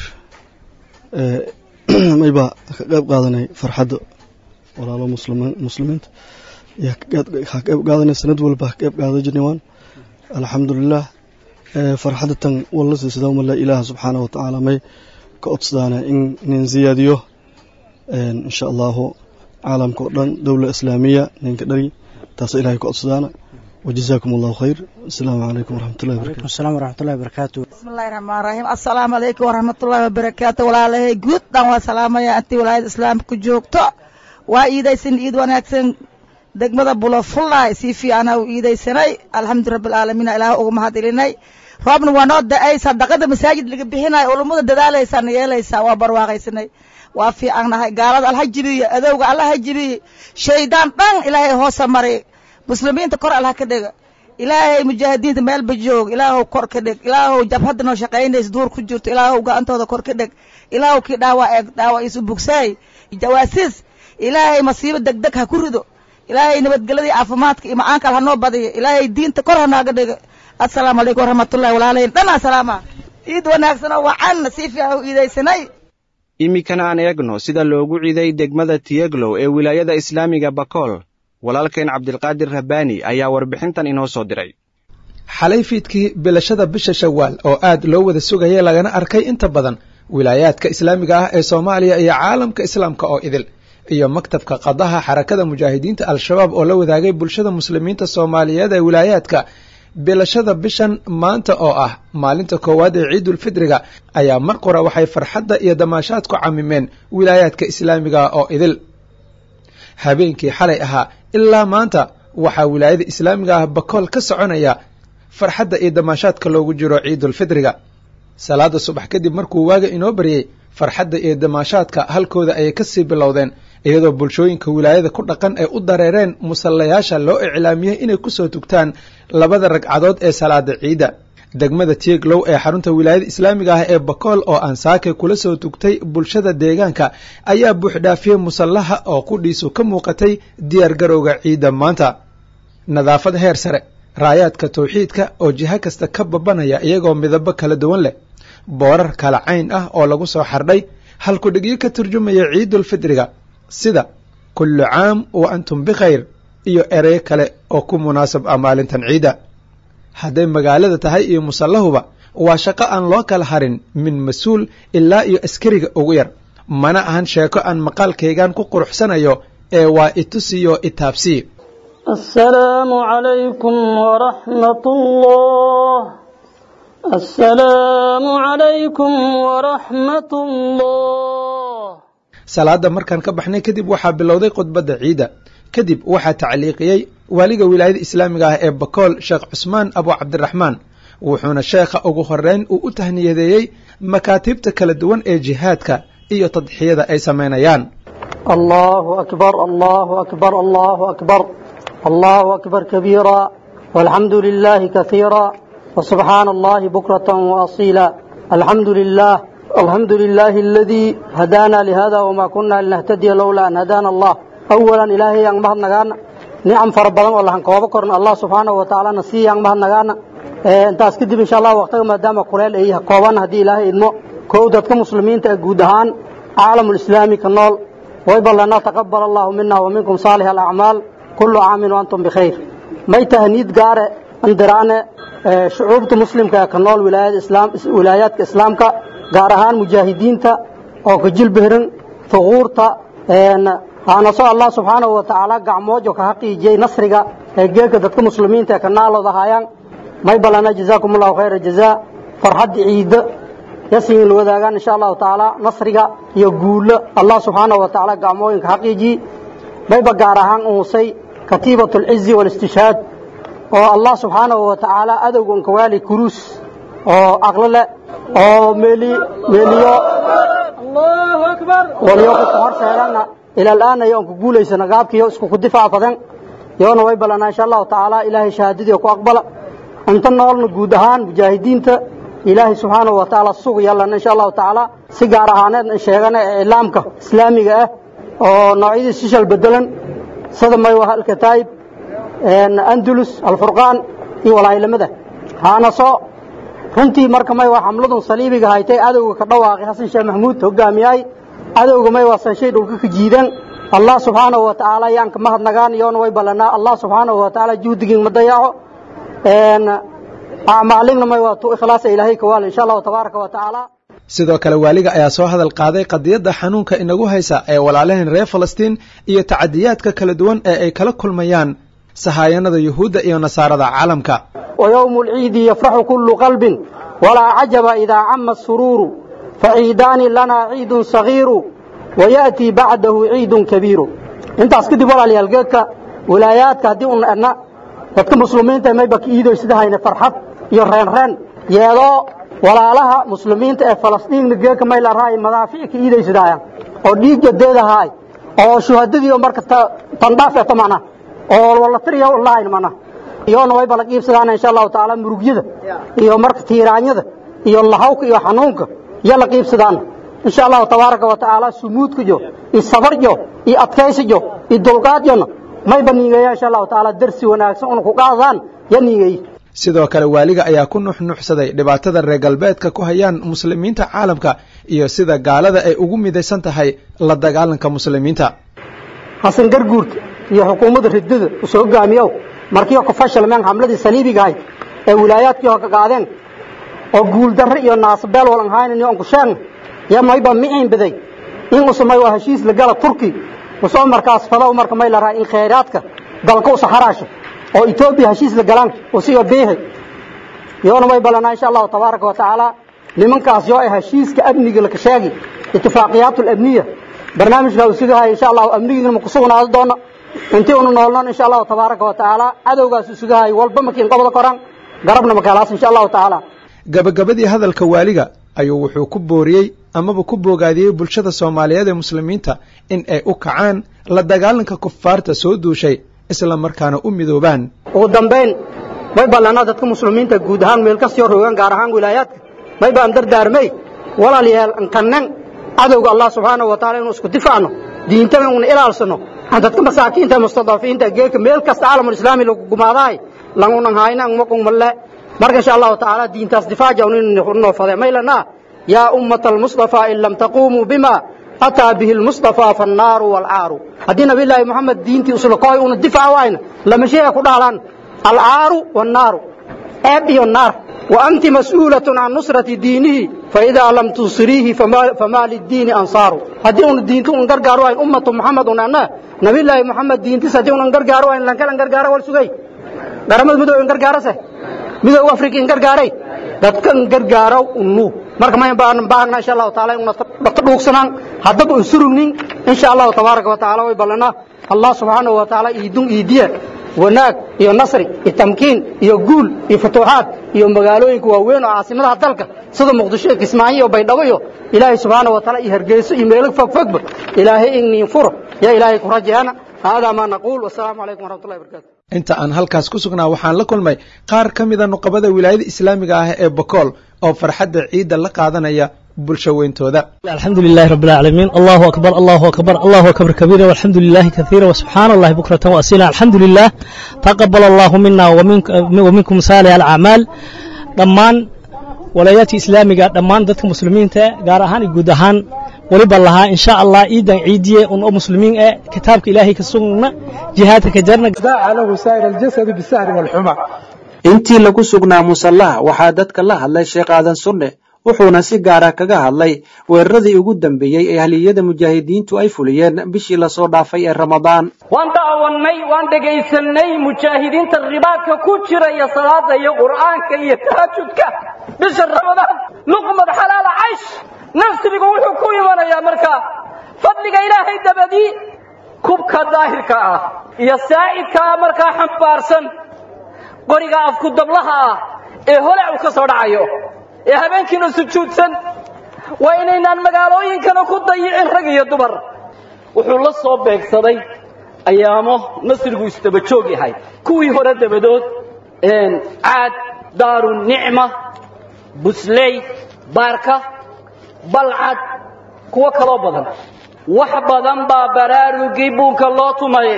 mayba ka qayb qaadanay farxadda walaalo muslimiinta ka qayb qaadanay sanad walba ka qayb qaadan jirnay waan alxamdulilah farxadda tan walla siisada umala ilaaha subxaana wa tacaala may ka codsadaana in nin ziyaadiyo insha allahu caalamka oo dhan dowla islaamiya ninka dhari taasa ilahay ka codsadaana وجزاكم الله خير السلام عليكم ورحمة الله وبركاته وعليكم السلام ورحمة الله وبركاته بسم الله الرحمن الرحيم السلام عليكم ورحمة الله وبركاته ولا له جود دان وسلام يا أنت ولا الإسلام كجوكتو وإيدا سن إيد ونكسن degmada bulofulay si fiican u iidaysanay alxamdu rabbi alcaalamiin ilaah uga mahadilinay roobna waa noo da-ay sadaqada masaajid laga bixinayo ulummada dadaalaysaa na yeelaysaa waa barwaaqaysanay waa fiicannahay gaalada alla ha jibiyo adowga alla ha jibiyo shaydaan dhan ilaahay hoosa maray muslimiinta kor allah ka dhiga ilaahay mujaahidiinta meelba joog ilaahow kor ka dhig ilaahow jabhadda noo shaqaynaysa duur ku jirto ilaahow gacantooda kor ka dhig ilaahow kii dhaawac eeg dhaawac isu bugsaay jawaasiis ilaahay masiibo degdeg ha ku rido ilaahay nabadgelyadii caafimaadka iyo macaanka al ha noo badiyo ilaahay diinta kor ha nooga dhigo assalaamu calaykum waraxmatullahi walaalayn dhan asalaama ciid wanaagsan oo wacan si fiican u iidaysanay iminkana aan eegno sida loogu ciiday degmada tiyeglow ee wilaayada islaamiga bakool walaalkeen cabdilqaadir rabbaani ayaa warbixintan inoo soo diray xalay fiidkii bilashada bisha shawaal oo aad loo wada sugayay lagana arkay inta badan wilaayaadka islaamiga ah ee soomaaliya iyo caalamka islaamka oo idil iyo maktabka qadaha xarakada mujaahidiinta al-shabaab oo la wadaagay bulshada muslimiinta soomaaliyeed ee wilaayaadka bilashada bishan maanta oo ah maalinta koowaad ee ciidulfidriga ayaa mar qura waxay farxadda iyo damaashaadku camimeen wilaayaadka islaamiga oo idil habeenkii xalay ahaa ilaa maanta waxaa wilaayada islaamiga ah bakool ka soconaya farxadda iyo damaashaadka loogu jiro ciidulfidriga salaada subax kadib markuu waaga inoo baryey farxadda iyo damaashaadka halkooda ayay kasii bilowdeen iyadoo bulshooyinka wilaayada ku dhaqan ay u dareereen musallayaasha loo iclaamiyey inay kusoo tugtaan labada ragcadood ee salaada ciidda degmada tieglow ee xarunta wilaayada islaamiga ah ee bakool oo aan saake kula soo tugtay bulshada deegaanka ayaa buuxdhaafiyey musallaha oo qudhiisu ka muuqatay diyaar garowga ciidda maanta nadaafad heer sare raayaadka tawxiidka oo jiho kasta ka babanaya iyagoo midabo kala duwan leh boorar kala cayn ah oo lagu soo xardhay halkudhigyo ka turjumaya ciidulfidriga sida kullu caam wa antum bikhayr iyo erey kale oo ku munaasab ah maalintan ciidda hadday magaalada tahay iyo musallahuba waa shaqo aan loo kala harin min mas-uul ilaa iyo askariga ugu yar mana ahan sheeko aan maqaalkaygan ku quruxsanayo ee waa itusiyo itaabsii السلام عليكم ورحمة الله السلام عليكم ورحمة الله salaada markaan ka baxnay kadib waxaa bilowday khudbadda ciidda kadib waxaa tacliiqiyey waaliga wilaayada islaamiga ah ee bakool sheekh cusmaan abu cabdiraxmaan wuxuuna sheekha ugu horeyn uu u tahniyadeeyey makaatibta kala duwan ee jihaadka iyo tadxiyada ay samaynayaan الله أكبر الله أكبر الله أكبر الله أكبر كبيرا والحمد لله كثيرا وسبحان الله بكرة وأصيلا الحمد لله الحمد لله الذي هدانا لهذا وما كنا لنهتدي لولا أن هدانا الله أولا إلهي yang mahad nagaana nicam fara badan oo lahan koobo korna allah subxaanahu wa tacaala na sii yang mahad nagaana intaas kadib insha allah waqtiga maadaama kuleel ay kooban haddii ilaahay idmo kow dadka muslimiinta ee guud ahaan caalamulislaami ka nool wayba lana taqabal allahu mina wa minkum saalix alacmaal kullu caamin waantum bikhayr may tahniid gaare andiraane shucuubta muslimka ee ka nool wilaayaadka islaamka gaar ahaan mujaahidiinta oo ka jilbihrin huquurta haanaso allah subxaanahu wa tacaala gacmoojo ka haqiijiyey nasriga ee geelka dadka muslimiinta ee ka naalooda hayaan may balana jazaakum allahu khayra jazaa farxadda ciidda yasin la wadaagaan insha allahu tacaala nasriga iyo guulo allah subxaanahu wa tacaala gacmooyinka haqiijiyey mayba gaar ahaan uusay katiibat alcizi waalistishhaad oo allah subxaanahu wa tacaala adowgan kawaali kuruus oo aqlo leh oo meeli meeliyo waliyo ku horseedana ila al'aana iyo ku guulaysana gaabkiyo isku ku difaacadan yoona way balana insha allahu tacaala ilaahay shahaadadii ku aqbala inta noolna guud ahaan mujaahidiinta ilaahay subxaanahu wa tacaala sug yallana insha allahu tacaala si gaar ahaaneed sheegana ee islaamka islaamiga ah oo noocyadii sishal bedelan sida maywa alkataayib andulus alfurqaan iyo walaayilamada haanaso runtii marka may waa xamladun saliibiga haytay adowga ka dhawaaqay xasan sheekh maxamuud hogaamiyay adowga may waa sanshay dhulka ka jiidan allah subxaanahu wa tacaala yaan ka mahadnagaan iyoona way ballanaa allah subxaanahu wa tacaala juhdigiin ma dayaco acmaalingna may waa tu ikhlaasa ilaahay ka waal insha allahu tabaaraka wa tacaala sidoo kale waaliga ayaa soo hadal qaaday qadiyadda xanuunka inagu haysa ee walaalaheen reer falastiin iyo tacadiyaadka kala duwan ee ay kala kulmayaan sahaayanada yuhuudda iyo nasaarada caalamka ويوم العيد يفرح كل قلب ولا عجب إذا عم السرور فعيدان لنا عيد صغير ويأتي بعده عيد كبير انت اسكدي ولا ليالجيك ولاياتك هدي أن dadka muslimiinta may bak iido sida hayna farxad iyo reen reen yeedo walaalaha muslimiinta ee Falastiin geeka may la raay madaafiic iido sida oo dhiig jadeedahay oo shuhadadii marka tandhaaf ee tamana oo wala tiriyo online mana iyoona way bala qiibsadaan insha allahu tacaala murugyada iyo marka tiiraanyada iyo lahawka iyo xanuunka iyo la qiibsadaan insha allahu tabaaraka wa tacaala sumuudka jo iyo sabarjo iyo adkaysijo iyo dulqaadjona may baniigeeya insha allahu tacaala darsi wanaagsan una ku qaadaan ya niigeey sidoo kale waaliga ayaa ku nuxnuxsaday dhibaatada reer galbeedka ku hayaan muslimiinta caalamka iyo sida gaalada ay ugu midaysan tahay la dagaalanka muslimiinta xasan garguurta iyo xukuumadda ridada usoo hogaamiyow markii ku fashilmeen hamladii saliibiga ahayd ee wilaayaadkii hore ka qaadeen oo guuldarre iyo naasbeel walan haynin on ku sheegna ya mayba miciin baday in usumay waa heshiis la gala turki usoo markaas fadow marka may la rahay in khayraadka dalka u saxaraasho oo etoobiya heshiis la galaan usiga biihi yoona may ballanaa insha allahu tabaaraka wa tacaala nimankaas yoo ay heshiiska amniga laka sheegi itifaaqiyaat alabniya barnaamijkaa usiga haya insha allahu amnigiina maku sugnaado doona intii unu noolnoon insha allahu tabaaraka wa tacaala cadowgaas usiga hay walba makiin qobda koran garabna makaalaas insha allahu tacaala gabagabadii hadalka waaliga ayuu wuxuu ku booriyey amaba ku boogaadiyey bulshada soomaaliyeed ee muslimiinta in ay u kacaan la dagaalanka kufaarta soo duushay isla markaana u midoobaan ugu dambayn may ballanaa dadka muslimiinta guud ahaan meel kastoo roogaan gaar ahaan wilaayaadka may baan dardaarmay walaalayaal ankanan cadowga allah subxaanahu wa taala inuu isku difaacno diintana una ilaalsano aan dadka masaakiinta mustadafiinta geeka meel kasta caalamul islaami lagu gumaadaay langunan hayna maqun malle marka insha allahu tacaala diintaas difaaca uninoo fade maylana yaa ummata almustafa in lam taqumuu bima ataa bihi almustafa fannaaru waalcaaru haddii nabiyllaahi moxamed diintii uslakohay una difaac waayna lama sheega ku dhahlaan alcaaru wannaaru ceeb iyo naar wa anti mas'uulatun can nusrati diinihi faidaa lam tunsiriihi famaa liddiini ansaaru haddii una diinta un gargaaro wayn ummatu moxamed un anna nabiyllaahi moxamed diintis haddii unan gargaaro wayn lankalan gargaaro wal sugay garamada midoob in gargaarase midoob afrika in gargaaray dadkan gargaaro unu marka ma baan baahna insha Allah taala inuu dadka dhuugsanaan hadaba u surugnin insha Allah tabaaraka wa taala way balana Allah subhanahu wa taala idun idiya wanaag iyo nasri iyo tamkiin iyo guul iyo futuuxaad iyo magaalooyinka waaweyn oo caasimadaha dalka sida muqdisho iyo kismaayo iyo baydhabo iyo ilaahay subhanahu wa taala iyo hargeyso iyo meelo fog fogba ilaahay in furo ya ilaahay ku rajayana hada ma naqul wasalaamu calaykum waraxmatullahi wabarakatuh inta aan halkaas ku sugnaa waxaan la kulmay qaar ka mida nuqabada wilaayada islaamiga ah ee bokool oo farxadda ciidda la qaadanaya bulsho weyntooda الحمد لله رب العالمين الله أكبر الله أكبر الله أكبر كبيرا والحمد لله كثيرا وسبحان الله بكرة وأصيلا الحمد لله تقبل الله منا ومنك ومنكم صالح الأعمال ضمان ولايات إسلامية ضمان ذاتك مسلمين تا قارهان يقودهان waliba lahaa insha allah ciidan ciidiye un oo muslimiin eh kitaabka ilaahay ka sugna jihaadka ka jarna lahu saa'ir aljasad bisahri walxuma intii lagu sugnaa musallaha waxaa dadka la hadlay sheekh aadan sunne wuxuuna si gaara kaga hadlay weeraradii ugu dambeeyey ee haliyada mujaahidiintu ay fuliyeen bishii lasoo dhaafay ee ramadaan waan daawannay waan dhegaysanay mujaahidiinta ribaadka ku jiraya salaada iyo qur'aanka iyo tahajudka bisha ramadaan luqmad xalaala caysh nafsigu wuxuu ku imanayaa markaa fadliga ilaahay dabadii kubka daahirka ah iyo saa'idka ah markaa xambaarsan qoriga afku dablaha ah ee holac uu ka soo dhacayo ee habeenkiina sujuudsan waa inaynaan magaalooyinkana ku dayicin rag iyo dumar wuxuu la soo beegsaday ayaamo nasrigu isdaba joog yahay kuwii hore dabadood caad daaru nicma busley baarka balcad kuwo kaloo badan wax badan baa baraarugii buunka loo tumaye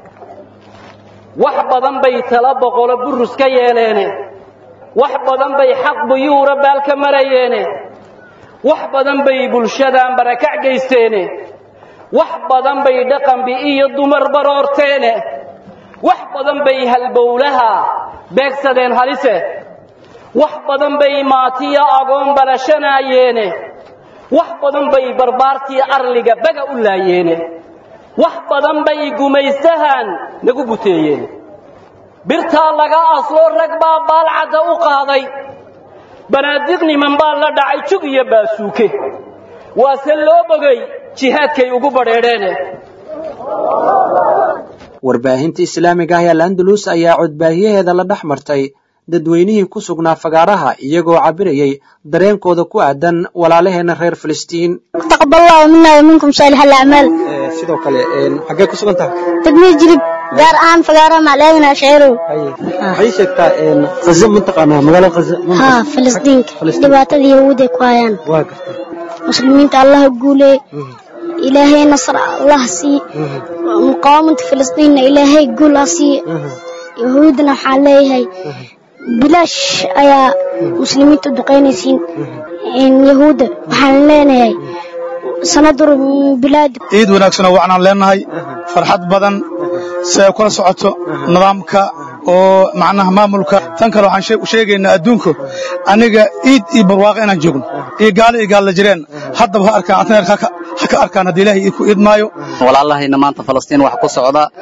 wax badan bay tala boqolo burus ka yeeleene wax badan bay xaq buyuura baalka marayeene wax badan bay bulshadaan barakac geysteene wax badan bay dhaqan bi'iyo dumar baroorteene wax badan bay halbowlaha beegsadeen halise wax badan bay maatiya agoon balashanayeene wax badan bay barbaartii arliga baga u laayeene wax badan bay gumaystahan nagu buteeyeen birtaa laga asloo rag baa baalcadda u qaaday banaadiq niman baa la dhacay jug iyo baasuuke waase loo bogay jihaadkay ugu badheedheene warbaahinta islaamiga ah ee landalus ayaa codbaahiyaheeda la dhex martay dadweynihii ku sugnaa fagaaraha iyagoo cabirayay dareenkooda ku aadan walaalaheena reer filistiin taqabal allahu mina wa minkum saalix alacmaal sidoo kale xaggee ku sugan tahay degmada jirib gaar ahaan fagaaraha macleedina sheerow waxay sheegtaa khaza mataqaanaa magaalo khaza ha filistiinka dhibaatada yahuuday ku hayaan waa garta muslimiinta allaha guulee ilaahay nasr allah sii muqaawamanta filistiinna ilaahay guul ha sii yahuudna waxaan leeyahay bilaash ayaa muslimiinta u duqaynaysiin yahuudda waxaan leenahay sanadur bilaadi ciid wanaagsan oo waxaan leenahay farxad badan si ay kula socoto nidaamka oo macnaha maamulka tan kale waxaan sheegaynaa adduunku aniga ciid iyo barwaaqo inaan joogno iyo gaalo iyo gaalla jireen haddaba ha arkaan ha ka arkaan haddii ilaahay ku idmaayo walaalahayna maanta falastiin wax ku socda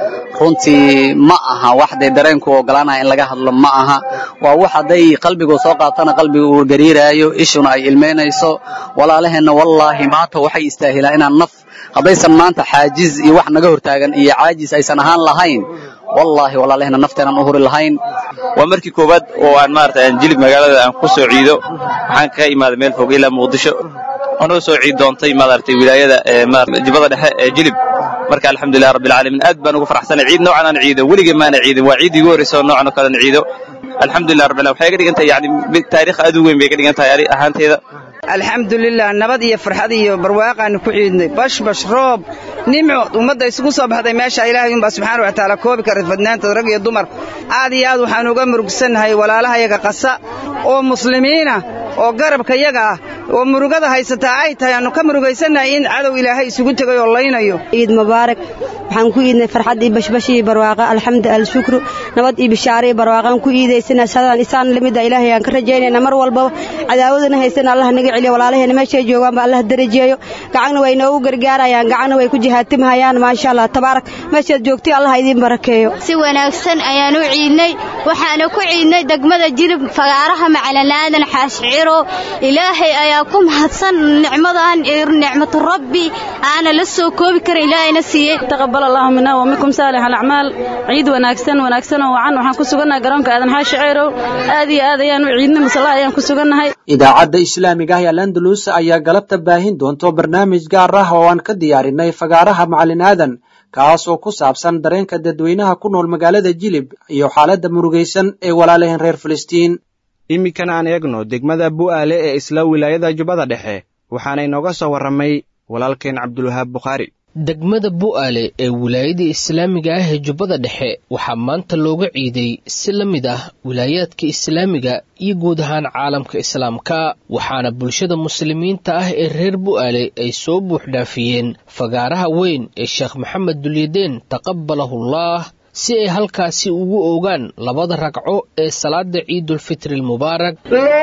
runtii ma aha wax dee dareenku ogolaanaya in laga hadlo ma aha waa wax hadday qalbigu soo qaatana qalbiga uu gariiraayo ishuna ay ilmeynayso walaalaheenna wallaahi maanta waxay istaahilaan inaan naf haddaysan maanta xaajiz iyo wax naga hortaagan iyo caajis aysan ahaan lahayn wallaahi walaalaheenna nafteenaan u huri lahayn waa markii koowaad oo aan maarata aan jilib magaalada aan ku soo ciido waxaan kaga imaaday meel fog ilaa muqdisho anoo soo ciid doontay maaragtay wilaayada jibada dhexe ee jilib marka alxamdulilah rabbi alcaalamiin aad baan ugu faraxsanay ciid noocan aan ciido weligay maana ciidin waa ciid igu horreysa oo noocan oo kale aan ciido alxamdulilah rabbi waxay ka dhigan tahay yani taariikh aad u weyn bay ka dhigan tahay ani ahaanteyda alxamdulilah nabad iyo farxad iyo barwaaqaanu ku ciidnay bashbash roob nimco ummadda isugu soo baxday meesha ilaahay unbaa subxaana wa tacaala koobi kara fadnaantood rag iyo dumar aad iyo aad waxaanu uga murugsannahay walaalahayaga qasa oo muslimiina oo garabka yaga ah oo murugada haysataa ay tahay aanu ka murugaysannahay in cadow ilaahay isugu tegay oo laynayo ciid mubaarak waxaan ku iidnay farxad iyo bashbash iyo barwaaqa alxamdu alshukru nabad iyo bishaare iyo barwaaqaan ku iidaysana sadaan isaan lamida ilaahay aan ka rajaynayna mar walbaba cadaawadana haysana allah naga celiyo walaalaheena meeshay joogaanba allah darajeeyo gacagna way noogu gargaarayaan gacagna way ku jihaatimhayaan maasha allah tabaarak meeshaad joogtay allah idiin barakeeyo si wanaagsan ayaan u ciidnay waxaana ku ciidnay degmada jilib fagaaraha macalanaadan xaashciro ilaahay ayaa ku mahadsan nicmadan iyo nicmatu rabbi aana la soo koobi karin ilaahayna siiyey taqabbal allahu minna wa minkum saalih alacmaal ciid wanaagsan wanaagsan oo wacan waxaan ku sugannahay garoonka aadan xaashicirow aad iyo aad ayaan u ciidnay musalaha ayaan ku sugannahay idaacadda islaamiga ah ee landalus ayaa galabta baahin doonto barnaamij gaar ah oo aan ka diyaarinay fagaaraha macalin aadan kaas oo ku saabsan dareenka dadweynaha ku nool magaalada jilib iyo xaaladda murugaysan ee walaalaheen reer filistiin iminkan aan eegno degmada bu'aale ee isla wilaayada jubbada dhexe waxaana inooga soo warramay walaalkeen cabdulwahaab bukhaari degmada bu'aale ee wilaayada islaamiga ah ee jubbada dhexe waxaa maanta looga ciiday si la mid ah wilaayaadka islaamiga iyo guud ahaan caalamka islaamka waxaana bulshada muslimiinta ah ee reer bu'aale ay soo buuxdhaafiyeen fagaaraha weyn ee sheekh maxamed dulyadeen taqabbalahullah si ay halkaasi ugu ogaan labada ragco ee salaada ciidulfitri almubaarak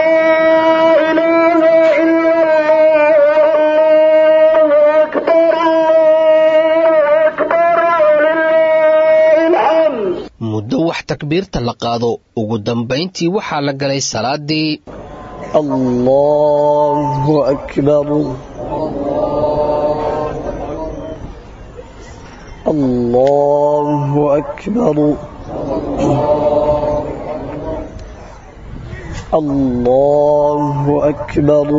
muddo wax takbiirta la qaado ugu dambayntii waxaa la galay salaadii allahu akbar الله أكبر الله أكبر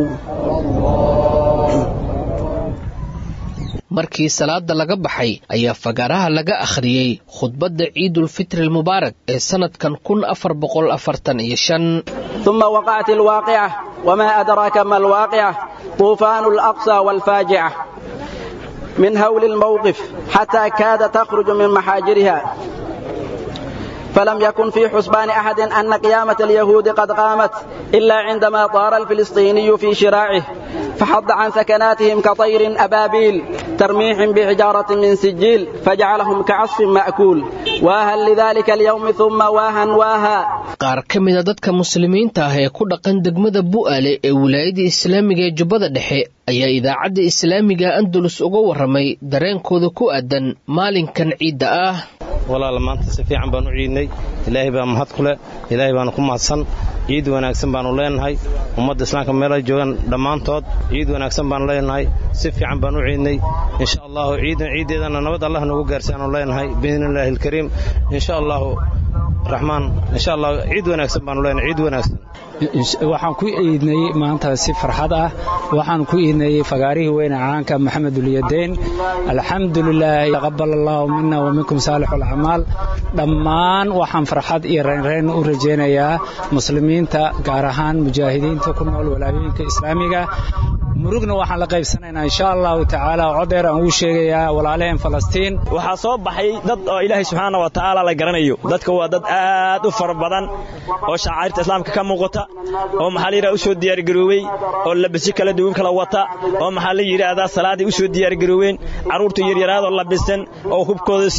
markii salaada laga baxay ayaa fagaaraha laga akhriyey khudbadda ciidulfitri almubaarak ee sannadkan kun afar boqol afartan iyo shan ثم وقعت الواقعة وما أدراك ما الواقعة طوفان الأقصى والفاجعة من هول الموقف حتى كاد تخرج من محاجرها فلم يكن في حسبان أحد أن قيامة اليهود قد قامت إلا عندما طار الفلسطيني في شراعه فحض عن سكناتهم كطير أبابيل ترميهم بحجارة من سجيل فجعلهم كعصف مأكول واها لذلك اليوم ثم واها واها qaar ka mida dadka muslimiinta ah ee ku dhaqan degmada bu'aale ee wilaayada islaamiga ee jubbada dhexe ayaa idaacadda islaamiga andalus uga warramay dareenkooda ku aadan maalinkan ciidda ah walaal maanta si fiican baan u ciidnay ilaahay baa mahad ku leh ilaahay baanu ku mahadsan ciid wanaagsan baanu leenahay ummadda islaamka meelay joogaan dhammaantood ciid wanaagsan baanu leenahay si fiican baan u ciidnay insha allahu ciidan ciiddeedana nabad allah nagu gaarsi aanu leenahay biidnillaahi alkariim insha allahu raxmaan insha allah ciid wanaagsan baanu leenahay ciid wanaagsan waxaan ku iidnay maanta si farxad ah waxaan ku iidnay fagaarihii weyne caanka maxamed ulyadayn alxamdulilah taqabal allahu mina wa minkum saalix alacmaal dhammaan waxaan farxad iyo reynreyn u rajaynayaa muslimiinta gaar ahaan mujaahidiinta ku nool walaayooyinka islaamiga murugna waxaan la qaybsanaynaa insha allahu tacaala codeer aan ugu sheegayaa walaalaheen falastiin waxaa soo baxay dad oo ilaahay subxaana wa tacaala la garanayo dadka waa dad aad u fara badan oo shacairta islaamka ka muuqata oo maxaa la yidhaha u soo diyaargaroobey oo labisyo kala duwan kala wata oo maxaa la yidhaahdaa salaaday u soo diyaargaroobeen carruurta yaryaraadoo labisan oo hubkooda sita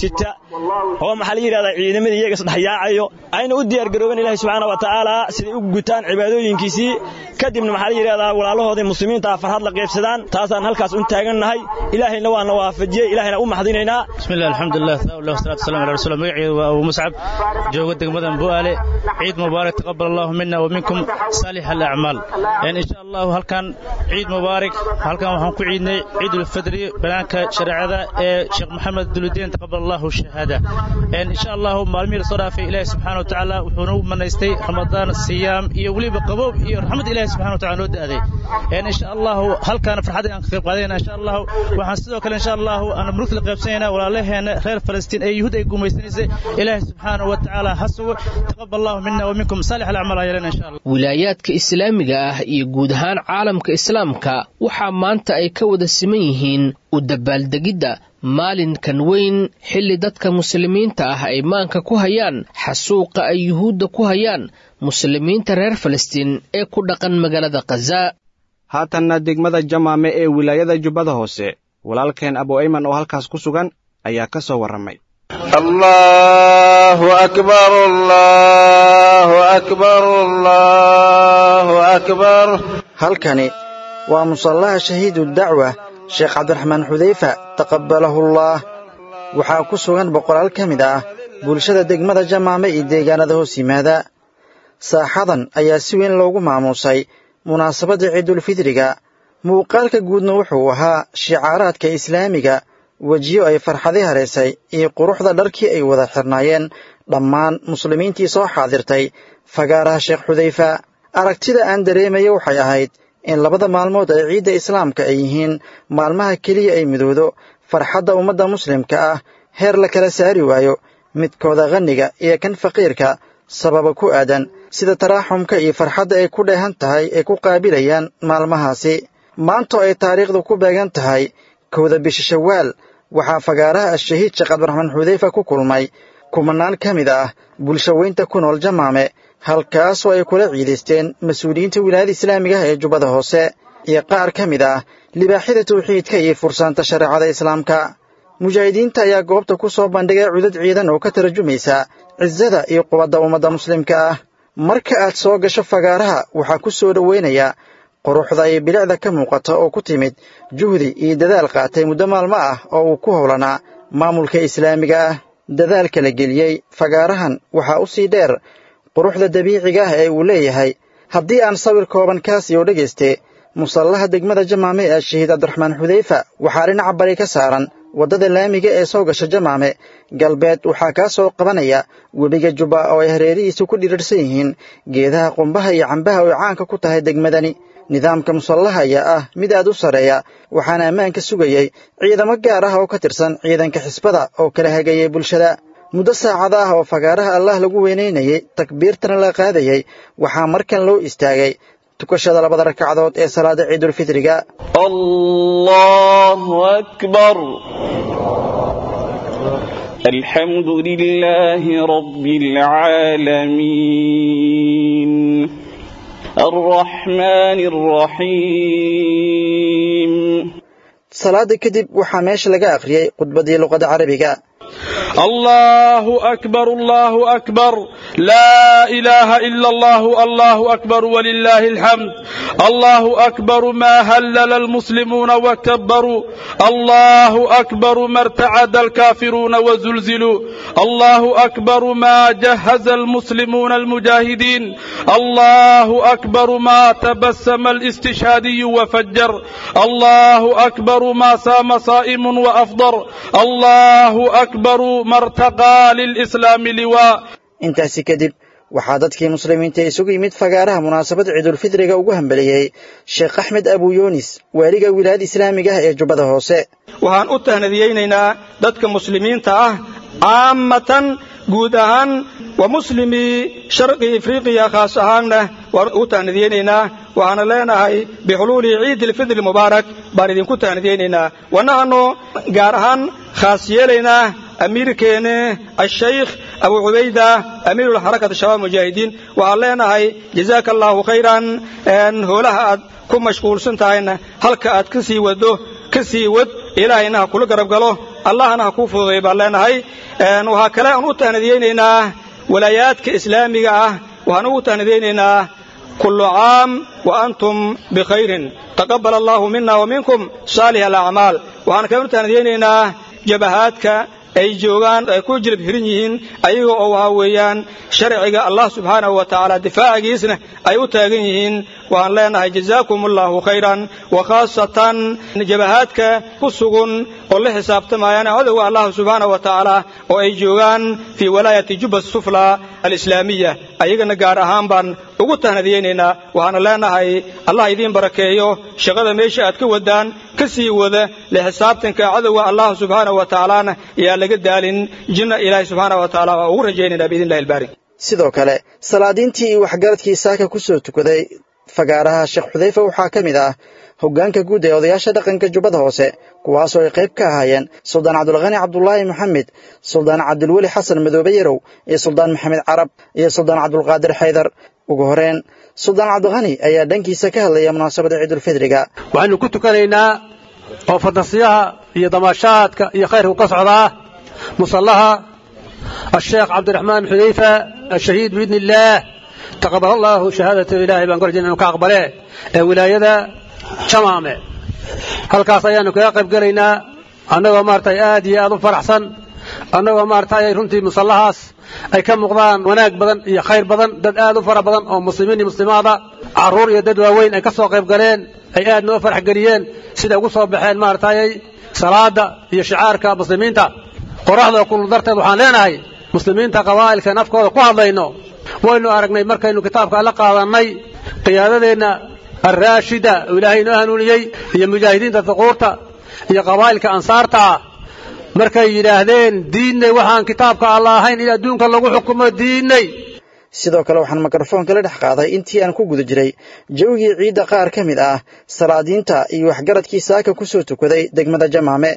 oo maxaa la yidhahdaa ciidamadii iyaga isdhexyaacayo ayna u diyaargaroobeen ilaahay subxaana wa tacaala siday u gutaan cibaadooyinkiisii kadibna maxaa la yidhahdaa walaalahoodii muslimiinta ah farxad la qaybsadaan taasaan halkaas un taagannahay ilaahayna waana waafajiyey ilaahayna u maxdinaynaa bismillah alxamdulilah thaawulah wasalaatu wasalamu ala rasuul magaceedu waa abu muscab jooga degmadan bu'aale ciid mubaarak taqabal allahu mina wa minkum saalix alacmaal insha allahu halkan ciid mubaarak halkan waxaan ku ciidnay ciidulfidri banaanka shareecada ee sheekh maxamed duludiin taqabal allahu shahaada insha allahu maalmihii lasoo dhaafay ilaahi subxaana wa tacaala wuxuu nagu manaystay ramadaan siyaam iyo weliba qaboob iyo raxmad ilahi subxana wa tacala noo da'day insha allahu halkan farxadda aan ka qayb qaadayna insha allahu waxaan sidoo kale insha allahu aan murugta la qaybsanayna walaalaheena reer falastiin ee yuhuud ay gumaysanaysay ilaahi subxaana wa tacaala ha sugo taqabal allahu mina wa minkum saalix alacmaal ayalena insha allah wilaayaadka islaamiga ah iyo guud ahaan caalamka islaamka waxaa maanta ay ka wada siman yihiin u dabaaldegidda maalinkan weyn xilli dadka muslimiinta ah ay maanka ku hayaan xasuuqa ay yuhuudda ku hayaan muslimiinta reer falastiin ee ku dhaqan magaalada khaza haatanna degmada jamaame ee wilaayada jubbada hoose walaalkeen abu ayman oo halkaas ku sugan ayaa ka soo warramay allahu akbar allahu akbar allahu akbar halkani waa musallaha shahiidu dacwa sheekh cabdiraxmaan xudayfa taqabbalahullah waxaa ku sugan boqolaal ka mid ah bulshada degmada jamaame iyo deegaanada hoos yimaada saaxadan ayaa si weyn loogu maamuusay munaasabadda ciidulfidriga muuqaalka guudna wuxuu ahaa shicaaraadka islaamiga wejiyo ay farxadi haraysay iyo quruxda dharkii ay wada xirnaayeen dhammaan muslimiintii soo xaadirtay fagaaraha sheekh xudayfa aragtida aan dareemaya waxay ahayd in labada maalmood ee ciidda islaamka ay yihiin maalmaha keliya ay midoodo farxadda ummadda muslimka ah heer la kala saari waayo midkooda qhanniga iyo kan faqiirka sababa ku aadan sida taraaxumka iyo farxadda ay ku dheehan tahay ay ku qaabilayaan maalmahaasi maantoo ay taariikhdu ku beegan tahay kowda bisha shawaal waxaa fagaaraha ashahiid sheekh cabdiraxmaan xudayfa ku kulmay kumanaan ka mid ah bulshaweynta ku nool jamaame halkaasoo ay kula ciidaysteen mas-uuliyiinta wilaayada islaamiga ah ee jubbada hoose iyo qaar ka mid ah libaaxyada tawxiidka iyo fursaanta shareecada islaamka mujaahidiinta ayaa goobta ku soo bandhigay cudad ciidan oo ka tarjumaysa cisada iyo qubadda ummadda muslimka ah marka aad soo gasho fagaaraha waxaa ku soo dhoweynaya quruxda iyo bilicda ka muuqata oo ku timid juhdi iyo dadaal qaatay muddo maalmo ah oo uu ku howlanaa maamulka islaamiga ah dadaalka la geliyey fagaarahan waxaa u sii dheer quruxda dabiiciga ah ee uu leeyahay haddii aan sawir kooban kaasiyo dhegayste musallaha degmada jamaame ee shahiid cabdiraxmaan xudayfa waxaa dhinaca bari ka saaran waddada laamiga ee soo gasha jamaame galbeed waxaa kaa soo qabanaya webiga jubba oo ay hareerihiisu ku dhirirsan yihiin geedaha qumbaha iyo cambaha oo caanka ku tahay degmadani nidaamka musallaha ayaa ah mid aad u sarreeya waxaana ammaanka sugayey ciidamo gaar ah oo ka tirsan ciidanka xisbada oo kala hagayay bulshada muddo saacada ah oo fagaaraha allah lagu weynaynayey takbiirtana la qaadayey waxaa markan loo istaagay tukashada labada rakacdood ee salaada ciidulfitriga allahu akbar alxamdu lilaahi rabbi alcaalamiin alraxmaani alraxiim salaada kadib waxaa meesha laga akhriyey khudbadii luqada carabiga الله أكبر الله أكبر لا إله إلا الله الله أكبر ولله الحمد الله أكبر ما هلل المسلمون وكبروا الله أكبر ما ارتعد الكافرون وزلزلوا الله أكبر ما جهز المسلمون المجاهدين الله أكبر ما تبسم الاستشهادي وفجر الله أكبر ما سام صائم وأفضر الله أكبر ما ارتقى للإسلام لواء intaasi kadib waxaa dadkii muslimiinta isugu yimid fagaaraha munaasabad ciidulfidriga ugu hambeliyey sheekh axmed abu yunis waaliga wilaayada islaamiga ah ee jubbada hoose waxaan u tahnadiyeynaynaa dadka muslimiinta ah caamatan guud ahaan wa muslimii sharqi afriqiya khaas ahaanna waan ugu tahnadiyeynaynaa waxaana leenahay bixuluuli ciidi ilfidri mubaarak baan idinku tahnadiyeynaynaa wanahano gaar ahaan khaas yeelaynaa amiirkeene ashaykh abu cubayda amiirulxarakati shabaab mujaahidiin waxaan leenahay jazaaka allaahu khayran hoolaha aad ku mashquulsan tahayna halka aad ka sii waddo ka sii wad ilaahayna ha kula garab galo allahna ha kuu fududay baan leenahay waxaa kale aan u tahnadiyeynaynaa walaayaadka islaamiga ah waxaan ugu tahnadiyeynaynaa kullu caam wa antum bikhayrin taqabbal allahu mina wa minkum saalih alacmaal waxaan kale u tahnadiyeynaynaa jabahaadka ay joogaan ay ku jilib hirin yihiin ayaga oo waxa weeyaan sharciga allah subxaanahu wa tacaala difaacigiisna ay u taagan yihiin waxaan leenahay jazaakum allahu khayran wa khaasatan jabahaadka ku sugun oo la xisaabtamayaan cadowga allah subxaanahu wa tacaala oo ay joogaan fii walaayati jubba sufla alislaamiya ayagana gaar ahaan baan ugu tahnadiyeynaynaa waxaana leenahay allah idiin barakeeyo shaqada meesha aad ka wadaan ka sii wada le xisaabtanka cadowga allah subxaanahu wa tacaalana yaa laga daalin jinna ilaahay subxaanahu wa tacaala waa ugu rajaynaynaa biidnillahi albaari sidoo kale salaadiintii iyo waxgaradkii saaka ku soo tukaday fagaaraha sheekh xudayfa waxaa ka mid ah hoggaanka guud ee odayaasha dhaqanka jubbada hoose kuwaasoo ay qayb ka ahaayeen suldaan cabdulkhani cabdulaahi maxamed suldaan cabdulweli xasan madoobe yarow iyo suldaan maxamed carab iyo suldaan cabdulqaadir xaydar ugu horeen suldaan cabdikhani ayaa dhankiisa ka hadlaya munaasabada ciidulfidriga waxaynu ku tukanaynaa oo fadasiyaha iyo damaashaadka iyo khayrku ka socdaa musallaha الشيخ عبد الرحمن حذيفة الشهيد بإذن الله تقبل الله شهادة إلهي بان قرجين أنه كأقبله ولاية شمامة هل كاسيان كيقب قلينا أنه مارتي آدي أدو فرحسن أنه مارتي رنتي مصلحاس أي كم مقضان وناك بدن يا خير بدن دد آدو فرح بدن أو مسلمين مسلمات عرور يدد وين أي كسو قيب قلين أي آد نو فرح قليين سيدا قصوا بحين مارتي صلاة يا شعارك مسلمين تا qoraxda kulul darteed waxaan leenahay muslimiinta qabaa'ilka nafkooda ku hadlayno waynu aragnay markaynu kitaabka la qaadannay qiyaadadeenna alraashida oo ilaahay inoo hanuuniyey iyo mujaahidiinta duquurta iyo qabaa'ilka ansaarta ah markay yidhaahdeen diinnay waxaan kitaabka alla ahayn in adduunka lagu xukumo diinnay sidoo kale waxaan mikrofoonka la dhex qaaday intii aan ku guda jiray jawigii ciidda qaar ka mid ah salaadiinta iyo waxgaradkii saaka ku soo tukaday degmada jamaame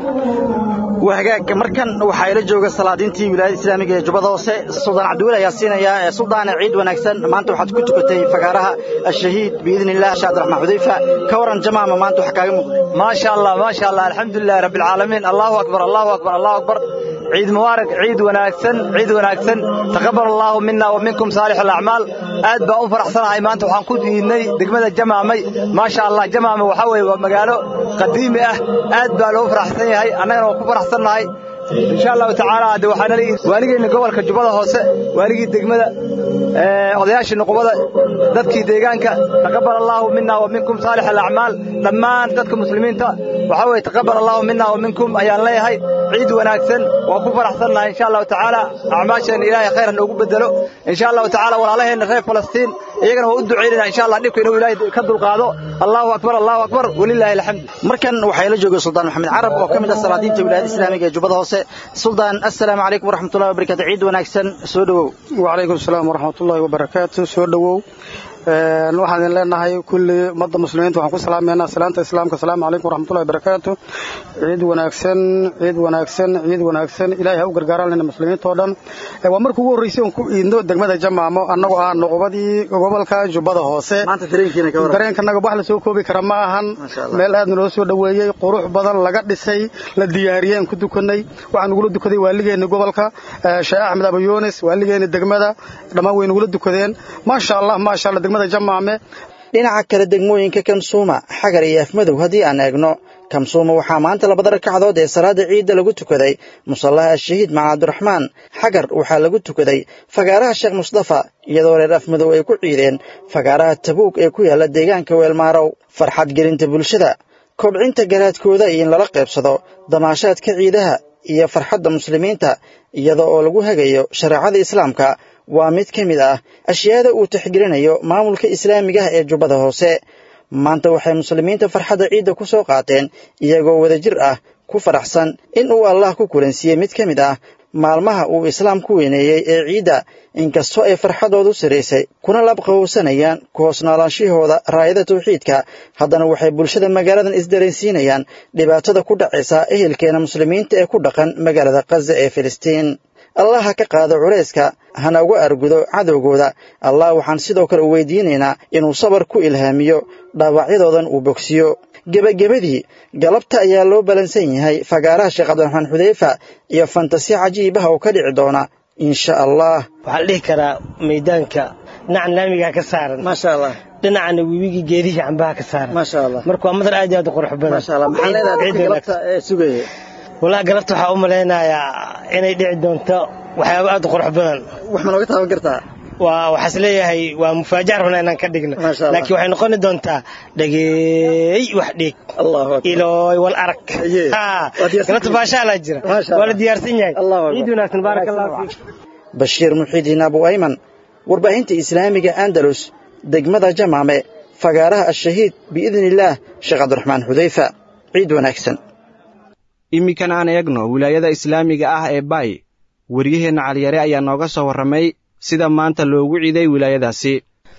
wahagaag markan waxaa ila jooga salaadiintii wilaayada islaamiga ee jubbada hoose suldaan cabdiweli ayaa siinaya suldaane ciid wanaagsan maanta waxaad ku tukatay fagaaraha ashahiid biidni illah sheekh abdiraxmaan xudayfa ka waran jamaama maanta wax kaaga muuqday maasha allah maasha allah alxamdulilahi rabbi alcaalamiin allahu akbar allahu akbar allahu akbar ciid mubaarak ciid wanaagsan ciid wanaagsan taqabbal allahu minna wa minkum saalix alacmaal aad baan u faraxsanahay maanta waxaan ku diidnay degmada jamaamay maasha allah jamaama waxaa weeye waa magaalo qadiimi ah aad baa loo faraxsan yahay annagana waa ku faraxsannahay insha allahu tacaala de waxaana leeyihi waaligeenna gobolka jubbada hoose waaligii degmada odayaashii nuqubada dadkii deegaanka taqabbal allahu minna wa minkum saalix alacmaal dhammaan dadka muslimiinta waxaa weeye taqabbal allahu minna wa minkum ayaan leeyahay ciid wanaagsan waa ku faraxsannahay insha allahu tacaala acmaasheenna ilaahay khayran noogu bedelo insha allahu tacaala walaalaheenna reer falastiin iyagana waa u ducaynayna insha allah dhibka inuu ilaahay ka dulqaado allahu akbar allahu akbar walilaahi alxamd markan waxaa ila jooga suldaan maxamed carab oo ka mid ah salaadiinta wilaayada islaamiga ee jubbada hoose suldaan assalaamu calaykum waraxmatullahi wabarakatu ciid wanaagsan soo dhowow wacalaykum asalaam waraxmatullahi wabarakaatu soo dhowow waxaan idin leenahay kulli ummadda muslimiinta waxaan ku salaameynaa salaanta islaamka asalaamu calaykum waraxmatullahi wabarakaatu ciid wanaagsan ciid wanaagsan ciid wanaagsan ilaahay ha u gargaaraan lena muslimiinta oo dhan waa markii ugu horreysay oon ku iidno degmada jamaamo annagoo ah nuqubadii gobolka jubbada hoose dareenkanaga wax la soo koobi kara ma ahan meel aad naloo soo dhoweeyey qurux badan laga dhisay la diyaariyey aan ku dukanay waxaan nugula dukaday waaligeeni gobolka sheekh axmed abu yunis waaligeeni degmada dhammaan way nugula dukadeen maasha allah maasha allah dhinaca kale degmooyinka kamsuuma xagar iyo afmadow haddii aan eegno kamsuuma waxaa maanta labada ragcadood ee salaada ciidda lagu tukaday musallaha ashahiid maca cabdiraxmaan xagar waxaa lagu tukaday fagaaraha sheekh mustafa iyadoo reer afmadow ay ku ciideen fagaaraha tabuug ee ku yaalla deegaanka weelmaarow farxad gelinta bulshada kobcinta garaadkooda iyo in lala qaybsado damaashaadka ciidaha iyo farxadda muslimiinta iyada oo lagu hagayo shareecada islaamka waa mid ka mid ah ashyaada uu tixgelinayo maamulka islaamiga ah ee jubbada hoose maanta waxay muslimiinta farxadda ciidda ku soo qaateen iyagoo wadajir ah ku faraxsan in uu allah ku kulansiiyey mid ka mid ah maalmaha uu islaam ku weyneeyey ee ciidda inkastoo ay farxadoodu siraysay kuna labqabowsanayaan ku hoos noolaanshihooda raayada tawxiidka haddana waxay bulshada magaaladan isdareensiinayaan dhibaatada ku dhacaysa ehelkeena muslimiinta ee ku dhaqan magaalada khaza ee filistiin allah ha ka qaado culayska hana uga argudo cadowgooda allah waxaan sidoo kale u weydiinaynaa inuu sabar ku ilhaamiyo dhaawacyadoodan uu bogsiyo gebagabadii galabta ayaa loo balansan yahay fagaaraha sheekh cabdiraxmaan xudeyfa iyo fantasi cajiibaha oo ka dhici doona insha allah waxaa la dhihi karaa maydaanka dhinacan laamigaa ka saaran maasha allah dhinacana webigii geedihii cambaha ka saaran maasha allah marka waa madar aad iyo aad u qurux badan maasha allah maxaa leedahay dadka galabta ee sugaya walaa galabta waxaa u malaynayaa inay dhici doonto waxyaabo aad u qurux badan wax ma nooga taaban kartaa waa waxaas leeyahay waa mufaajac rabnaa inaan ka dhigno Maasha Allah. laakiin waxay noqoni doontaa dhageey wax dhiig ilooy wal arag Ah, galabta baashaalaa jira Maasha waa la Allah. diyaarsan yahay Allahu Akbar. ciid wanaagsan baaraka allahu fiik bashiir muxiidiin abu ayman warbaahinta islaamiga andalus degmada jamaame fagaaraha ashahiid biidni illaah sheekh cabdiraxmaan xudeyfa ciid wanaagsan iminkan aan eegno wilaayada islaamiga ah ee baay waryaheenna caliyare ayaa nooga soo warramay sida maanta loogu ciiday wilaayadaasi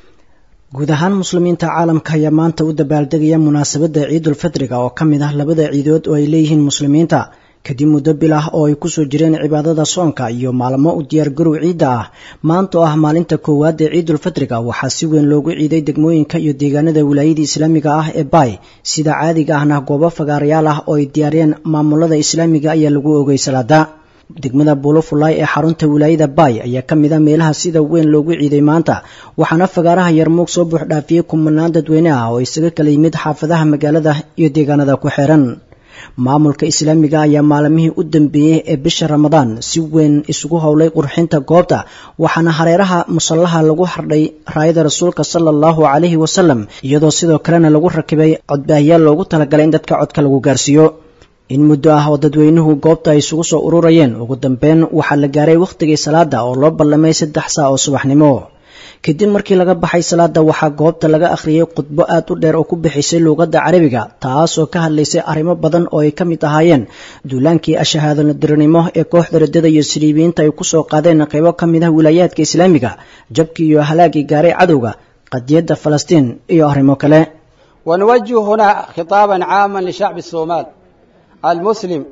guud ahaan muslimiinta caalamka ayaa maanta u dabaaldegaya munaasabadda ciidulfitriga oo ka mid ah labada ciidood oo ay leeyihiin muslimiinta kadib muddo bil ah oo ay kusoo jireen cibaadada soonka iyo maalmo u diyaargarow ciidda ah maanta oo ah maalinta koowaad ee ciidulfitriga waxaa si weyn loogu ciiday degmooyinka iyo deegaanada wilaayada islaamiga ah ee baay sida caadiga ahna goobo fagaarayaal ah oo ay diyaariyeen maamulada islaamiga ayaa lagu ogay salaada degmada buulofulay ee xarunta wilaayada baay ayaa ka mid a meelaha sida weyn loogu ciiday maanta waxaana fagaaraha yarmuug soo buux dhaafiyey kumanaan dadweyne ah oo isaga kala yimid xaafadaha magaalada iyo deegaanada ku xiran maamulka islaamiga ayaa maalmihii u dambeeyey ee bisha ramadaan si weyn isugu howlay qurxinta goobta waxaana hareeraha musallaha lagu xardhay raayada rasuulka sala allahu calayhi wasalam iyadoo sidoo kalena lagu rakibay codbaahiyaal loogu talagalay in dadka codka lagu gaarsiiyo in muddo ah oo dadweynuhu goobta ay isugu soo ururayeen ugu dambeyn waxaa la gaaray wakhtigii salaada oo loo ballamay saddex saa oo subaxnimo kadib markii laga baxay salaada waxaa goobta laga akhriyey khudbo aad u dheer oo ku bixisay luuqadda carabiga taas oo ka hadlaysay arrimo badan oo ay ka mid ahaayeen duulaankii ashahaadonadiranimo ee kooxda radada iyo siliibiyiinta ay ku soo qaadeen qaybo ka mid ah wilaayaadka islaamiga jabkii iyo halaagii gaaray cadowga qadiyadda falastiin iyo arrimo kale ونوجه هنا خطابا عاما لشعب الصومال المسلم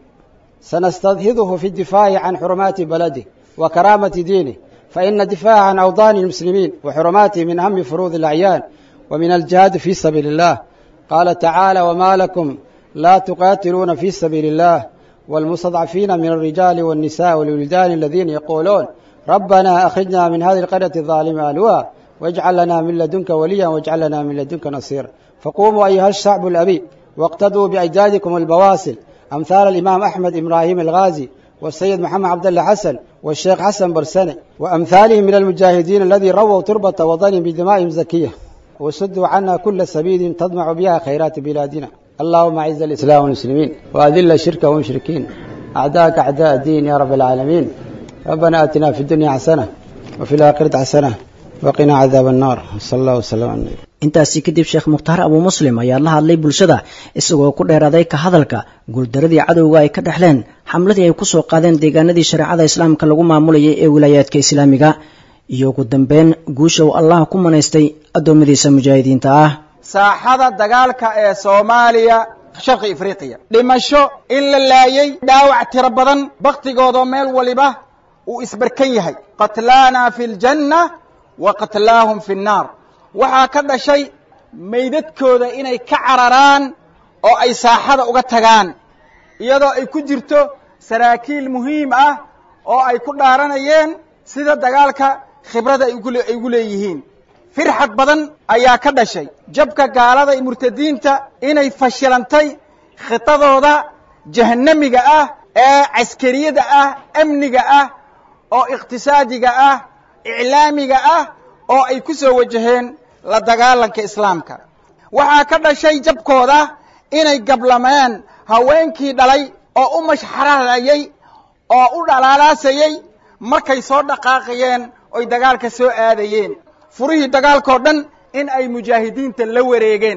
سنستظهره في الدفاع عن حرمات بلده وكرامة دينه فإن الدفاع عن أوطان المسلمين وحرماته من أهم فروض الأعيان ومن الجهاد في سبيل الله قال تعالى وما لكم لا تقاتلون في سبيل الله والمستضعفين من الرجال والنساء والولدان الذين يقولون ربنا أخرجنا من هذه القرية الظالمة أهلها واجعل لنا من لدنك وليا واجعل لنا من لدنك نصيرا فقوموا أيها الشعب الأبي واقتدوا بأجدادكم البواسل أمثال الإمام أحمد إبراهيم الغازي والسيد محمد عبد الله حسن والشيخ حسن برسني وأمثالهم من المجاهدين الذي رووا تربة وطنهم بدمائهم زكية وسدوا عنا كل سبيل تضمع بها خيرات بلادنا اللهم أعز الإسلام والمسلمين وأذل الشرك والمشركين أعداءك أعداء الدين يا رب العالمين ربنا آتنا في الدنيا حسنة وفي الآخرة حسنة وقنا عذاب النار صلى الله وسلم على النبي intaasi kadib sheekh mukhtaar abuu muslim ayaa la hadlay bulshada isagoo ku dheeraaday ka hadalka guuldaradii cadowga ay ka dhexleen xamladii ay kusoo qaadeen deegaanadii shareecada islaamka lagu maamulayay ee wilaayaadka islaamiga iyo ugu dambeyn guusha uu allah ku manaystay addoommadiisa mujaahidiinta ah saaxada dagaalka ee soomaaliya sharqi afriqiya dhimasho in la laayay dhaawac tiro badan bakhtigoodoo meel waliba uu isbarkan yahay qatlaana fi ljanna wa qatlaahum fi nnaar waxaa ka dhashay meydadkooda inay ka cararaan oo ay saaxada uga tagaan iyadoo ay ku jirto saraakiil muhiim ah oo ay ku dhaaranayeen sida dagaalka khibrada ay ugu leeyihiin firxad badan ayaa ka dhashay jabka gaalada iyo murtadiinta inay fashilantay khitadooda jahannamiga ah ee caskariyada ah amniga ah oo iqhtisaadiga ah iclaamiga ah oo ay ku soo wajaheen la dagaalanka islaamka waxaa ka dhashay jabkooda inay gablameen haweenkii dhalay oo u mashxararayay oo u dhalaalaasayay markay soo dhaqaaqayeen oy dagaalka soo aadayeen furihii dagaalkao dhan in ay mujaahidiinta la wareegeen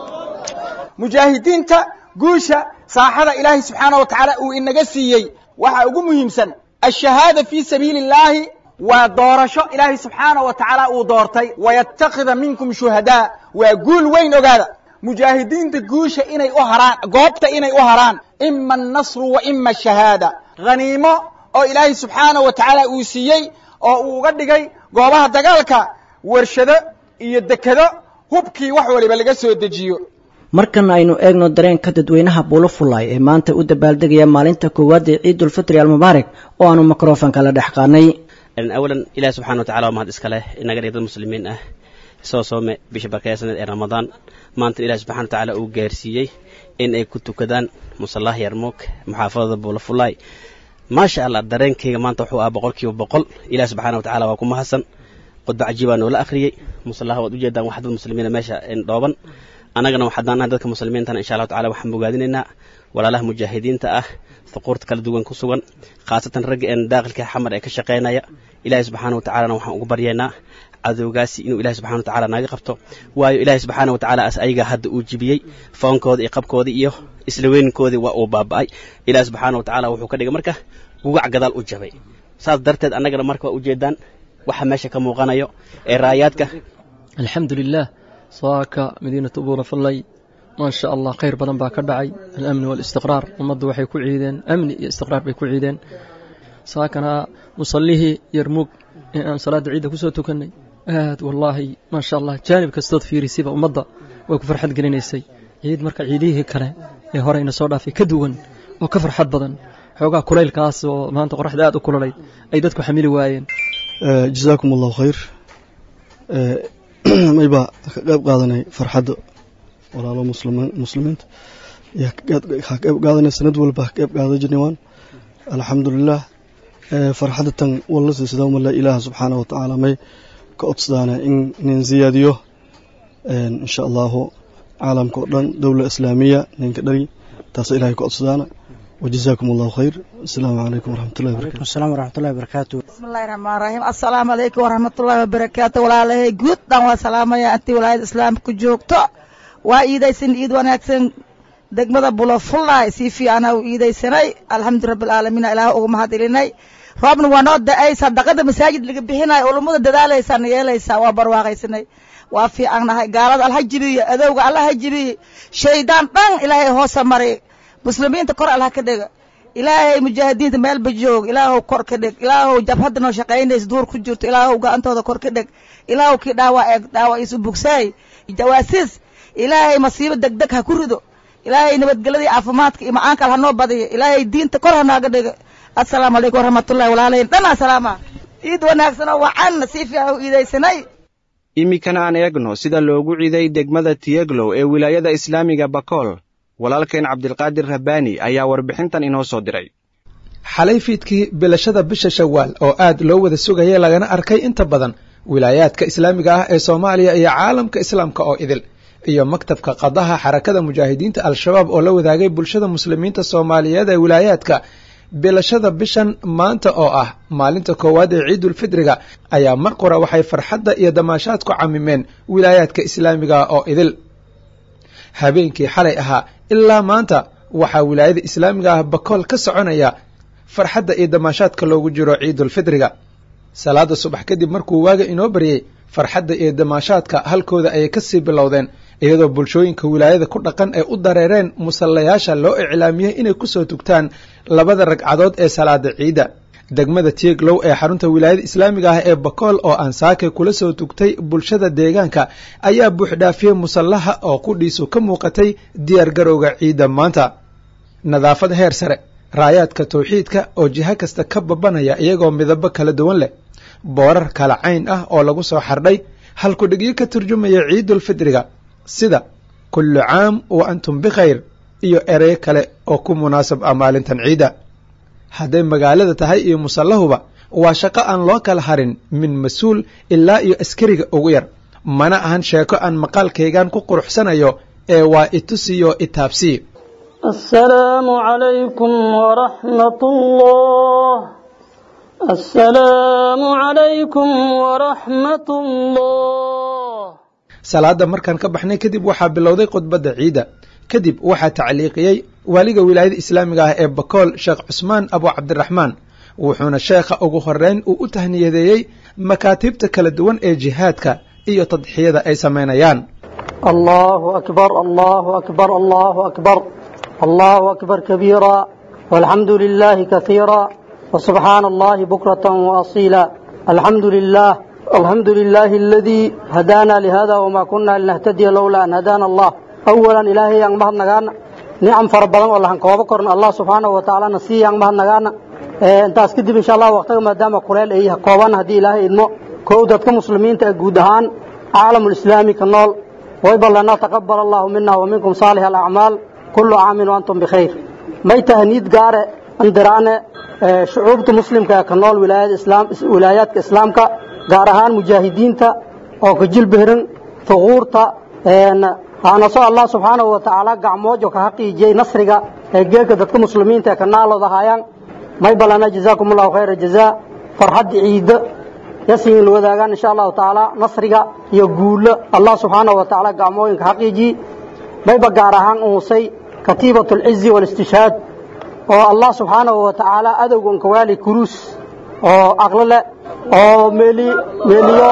mujaahidiinta guusha saaxada ilaahay subxaana wa tacaala uu inaga siiyey waxaa ugu muhiimsan ashahaada fii sabiili illaahi waa doorasho ilaahay subxaana wa tacaala uu doortay wayatakida minkum shuhadaa waa guul weyn ogaada mujaahidiinta guusha inay u haraan goobta inay u haraan ima annasru wa ima ashahaada haniimo oo ilaahay subxaanahu wa tacaala uu siiyey oo uu uga dhigay goobaha dagaalka warshado iyo dekado hubkii wax waliba laga soo dejiyo markan aynu eegno dareenka dadweynaha buulofulay ee maanta u dabaaldegaya maalinta koowaad ee ciidulfitri almubaarak oo aanu mikrofonka la dhex qaadnay awalan ilahi subxana wa tacala waa mahad iska leh inaga dhig dad muslimiin ah soo soome bisha barkeysaneed ee ramadaan maanta ilahi subxana wa tacaala uu gaarsiiyey in ay ku tukadaan musallaha yarmuug muxaafadada buulafulay maasha allah dareenkayga maanta wuxuu ah boqol kiiba boqol ilahi subxana wa tacala waa ku mahadsan khudba cajiibaa noola akhriyey musallaha waad ujeedaan wax dad muslimiina meesha dhooban annagana waxaadaan nahay dadka muslimiintana insha allahu tacala waxaan bogaadinaynaa walaalaha mujaahidiinta ah thuquurta kala duwan ku sugan khaasatan ragga een daaqilka xamar ee ka shaqaynaya ilaahay subxaana wa tacalana waxaan ugu baryaynaa cadowgaasi inuu ilahi subxana wa tacala naga qabto waayo ilaahi subxaana wa tacala as ayaga hadda uu jibiyey foonkooda iyo qabkoodii iyo isla weynkoodii waa uu baaba'ay ilahi subxaana wa tacala wuxuu ka dhigay marka gugac gadaal u jabay saas darteed annagana marka waa ujeedaan waxa meesha ka muuqanayo ee raayaadka alxamdulilah saaka madiinatu buurafallay maa sha allah khayr badan baa ka dhacay alamni waalistiqraar ummaddu waxay ku ciideen amni iyo istiqraar bay ku ciideen saakana musallihii yarmuug ee aan salaadda ciidda ku soo tukannay aad wallaahi maa sha allah jaanib kastood fiirisiba ummadda way ku farxad gelinaysay ciid marka ciidihii kale ee horeyna soo dhaafay ka duwan oo ka farxad badan xoogaa kulaylkaas oo maanta qoraxda aad u kululayd ay dadku xamili waayeen jazaakum allahu khayr mayba ka qayb qaadanay farxadda walaalo muslimiinta ka qayb qaadanay sanad walba ka qayb qaadan jirnay waan alxamdulilah farxadda tan walla siisada umala ilaaha subxaana wa tacaala may ka codsadaana in nin ziyaadiyo insha allahu caalamka oo dhan dowla islaamiya ninka dhari taasa ilahay ka codsadaana وجزاكم الله خير السلام عليكم ورحمة الله وبركاته السلام ورحمة الله وبركاته بسم الله الرحمن الرحيم السلام عليكم ورحمة الله وبركاته ولا له جود دان وسلام يا أنت ولا الإسلام كجوكتو وإيدا سن إيد ونكسن degmada bulofulay si fiicana u iidaysanay alxamdu rabbi alcaalamiin ilaah ugu mahadilinay roobna waa noo da-ay sadaqada masaajid laga bixinayo ulummada dadaalaysaa yeelaysaa waa barwaaqaysanay waa fiicannahay gaalada alla ha jibiyo adowga alla ha jibiyo shaydaan dhan ilaahay hoosa maray muslimiinta kor allah ka dhiga ilaahay mujaahidiinta meelba joog ilaahow kor ka dhig ilaahow jabhadda noo shaqaynaysa duur ku jirto ilaahow gacantooda kor ka dhig ilaahow kii dhaawac eeg dhaawac isu bugsaay jawaasiis ilaahay masiibo degdeg ha ku rido ilaahay nabadgelyadii caafimaadka iyo macaankal ha noo badiyo ilaahay diinta kor ha nooga dhigo assalaamu calaykum waraxmatullahi walaalayn dhan asalaama ciid wanaagsan oo wacan si fiican u iidaysanay iminkana aan eegno sida loogu ciiday degmada tiyeglow ee wilaayada islaamiga bakool walaalkeen cabdilqaadir rabbaani ayaa warbixintan inoo soo diray xalay fiidkii bilashada bisha shawaal oo aad loo wada sugayay lagana arkay inta badan wilaayaadka islaamiga ah ee soomaaliya iyo caalamka islaamka oo idil iyo maktabka qadaha xarakada mujaahidiinta al-shabaab oo la wadaagay bulshada muslimiinta soomaaliyeed ee wilaayaadka bilashada bishan maanta oo ah maalinta koowaad ee ciidulfidriga ayaa mar qura waxay farxadda iyo damaashaadku camimeen wilaayaadka islaamiga oo idil habeenkii xalay ahaa ilaa maanta waxaa wilaayada islaamiga ah bakool ka soconaya farxadda iyo damaashaadka loogu jiro ciidulfidriga salaada subax kadib markuu waaga inoo baryey farxadda iyo damaashaadka halkooda ayay kasii bilowdeen iyadoo bulshooyinka wilaayada ku dhaqan ay u dareereen musallayaasha loo iclaamiyey inay kusoo tugtaan labada ragcadood ee salaada ciidda degmada tieglow ee xarunta wilaayada islaamiga ah ee bakool oo aan saake kula soo tugtay bulshada deegaanka ayaa buuxdhaafiyey musallaha oo qudhiisu ka muuqatay diyaar garowga ciidda maanta nadaafad heer sare raayaadka tawxiidka oo jiho kasta ka babanaya iyagoo midabo kala duwan leh boorar kala cayn ah oo lagu soo xardhay halkudhigyo ka turjumaya ciidulfidriga sida kullu caam wa antum bikhayr iyo erey kale oo ku munaasab ah maalintan ciidda hadday magaalada tahay iyo musallahuba waa shaqo aan loo kala harin min mas-uul ilaa iyo askariga ugu yar mana ahan sheeko aan maqaalkaygan ku quruxsanayo ee waa itusiyo itaabsii السلام عليكم ورحمة الله السلام عليكم ورحمة الله salaada markaan ka baxnay kadib waxaa bilowday khudbadda ciidda kadib waxaa tacliiqiyey waaliga wilaayada islaamiga ah ee bakool sheekh cusmaan abu cabdiraxmaan wuxuuna sheekha ugu horeyn uu u tahniyadeeyey makaatiibta kala duwan ee jihaadka iyo tadxiyada ay samaynayaan الله أكبر الله أكبر الله أكبر الله أكبر كبيرا والحمد لله كثيرا وسبحان الله بكرة وأصيلا الحمد لله الحمد لله الذي هدانا لهذا وما كنا لنهتدي لولا أن هدانا الله أولا إلهي yang mahad nagaana nicam fara badan oo lahan koobo korna allah subxaanahu wa tacaala na sii yang mahad nagaana intaas kadib insha allah waqtiga maadaama kuleel ay kooban haddii ilaahay idmo kow dadka muslimiinta ee guud ahaan caalamulislaami ka nool wayba lana taqabal allahu mina wa minkum saalix alacmaal kullu caamin waantum bikhayr may tahniid gaare andiraane shucuubta muslimka ee ka nool wilaayaadka islaamka gaar ahaan mujaahidiinta oo ka jilbehran fuquurta haanaso allah subxaanahu wa tacaala gacmoojo ka haqiijiyey nasriga ee geelka dadka muslimiinta ee ka naalooda hayaan may balana jazaakum allahu khayra jazaa farxadda ciidda yasin la wadaagaan insha allahu tacaala nasriga iyo guulo allah subxaanahu wa tacaala gacmooyinka haqiijiyey mayba gaar ahaan uusay katiibat alcizi waalistishhaad oo allah subxaanahu wa tacaala adowgan kawaali kuruus oo aqlo leh oo meeli meeliyo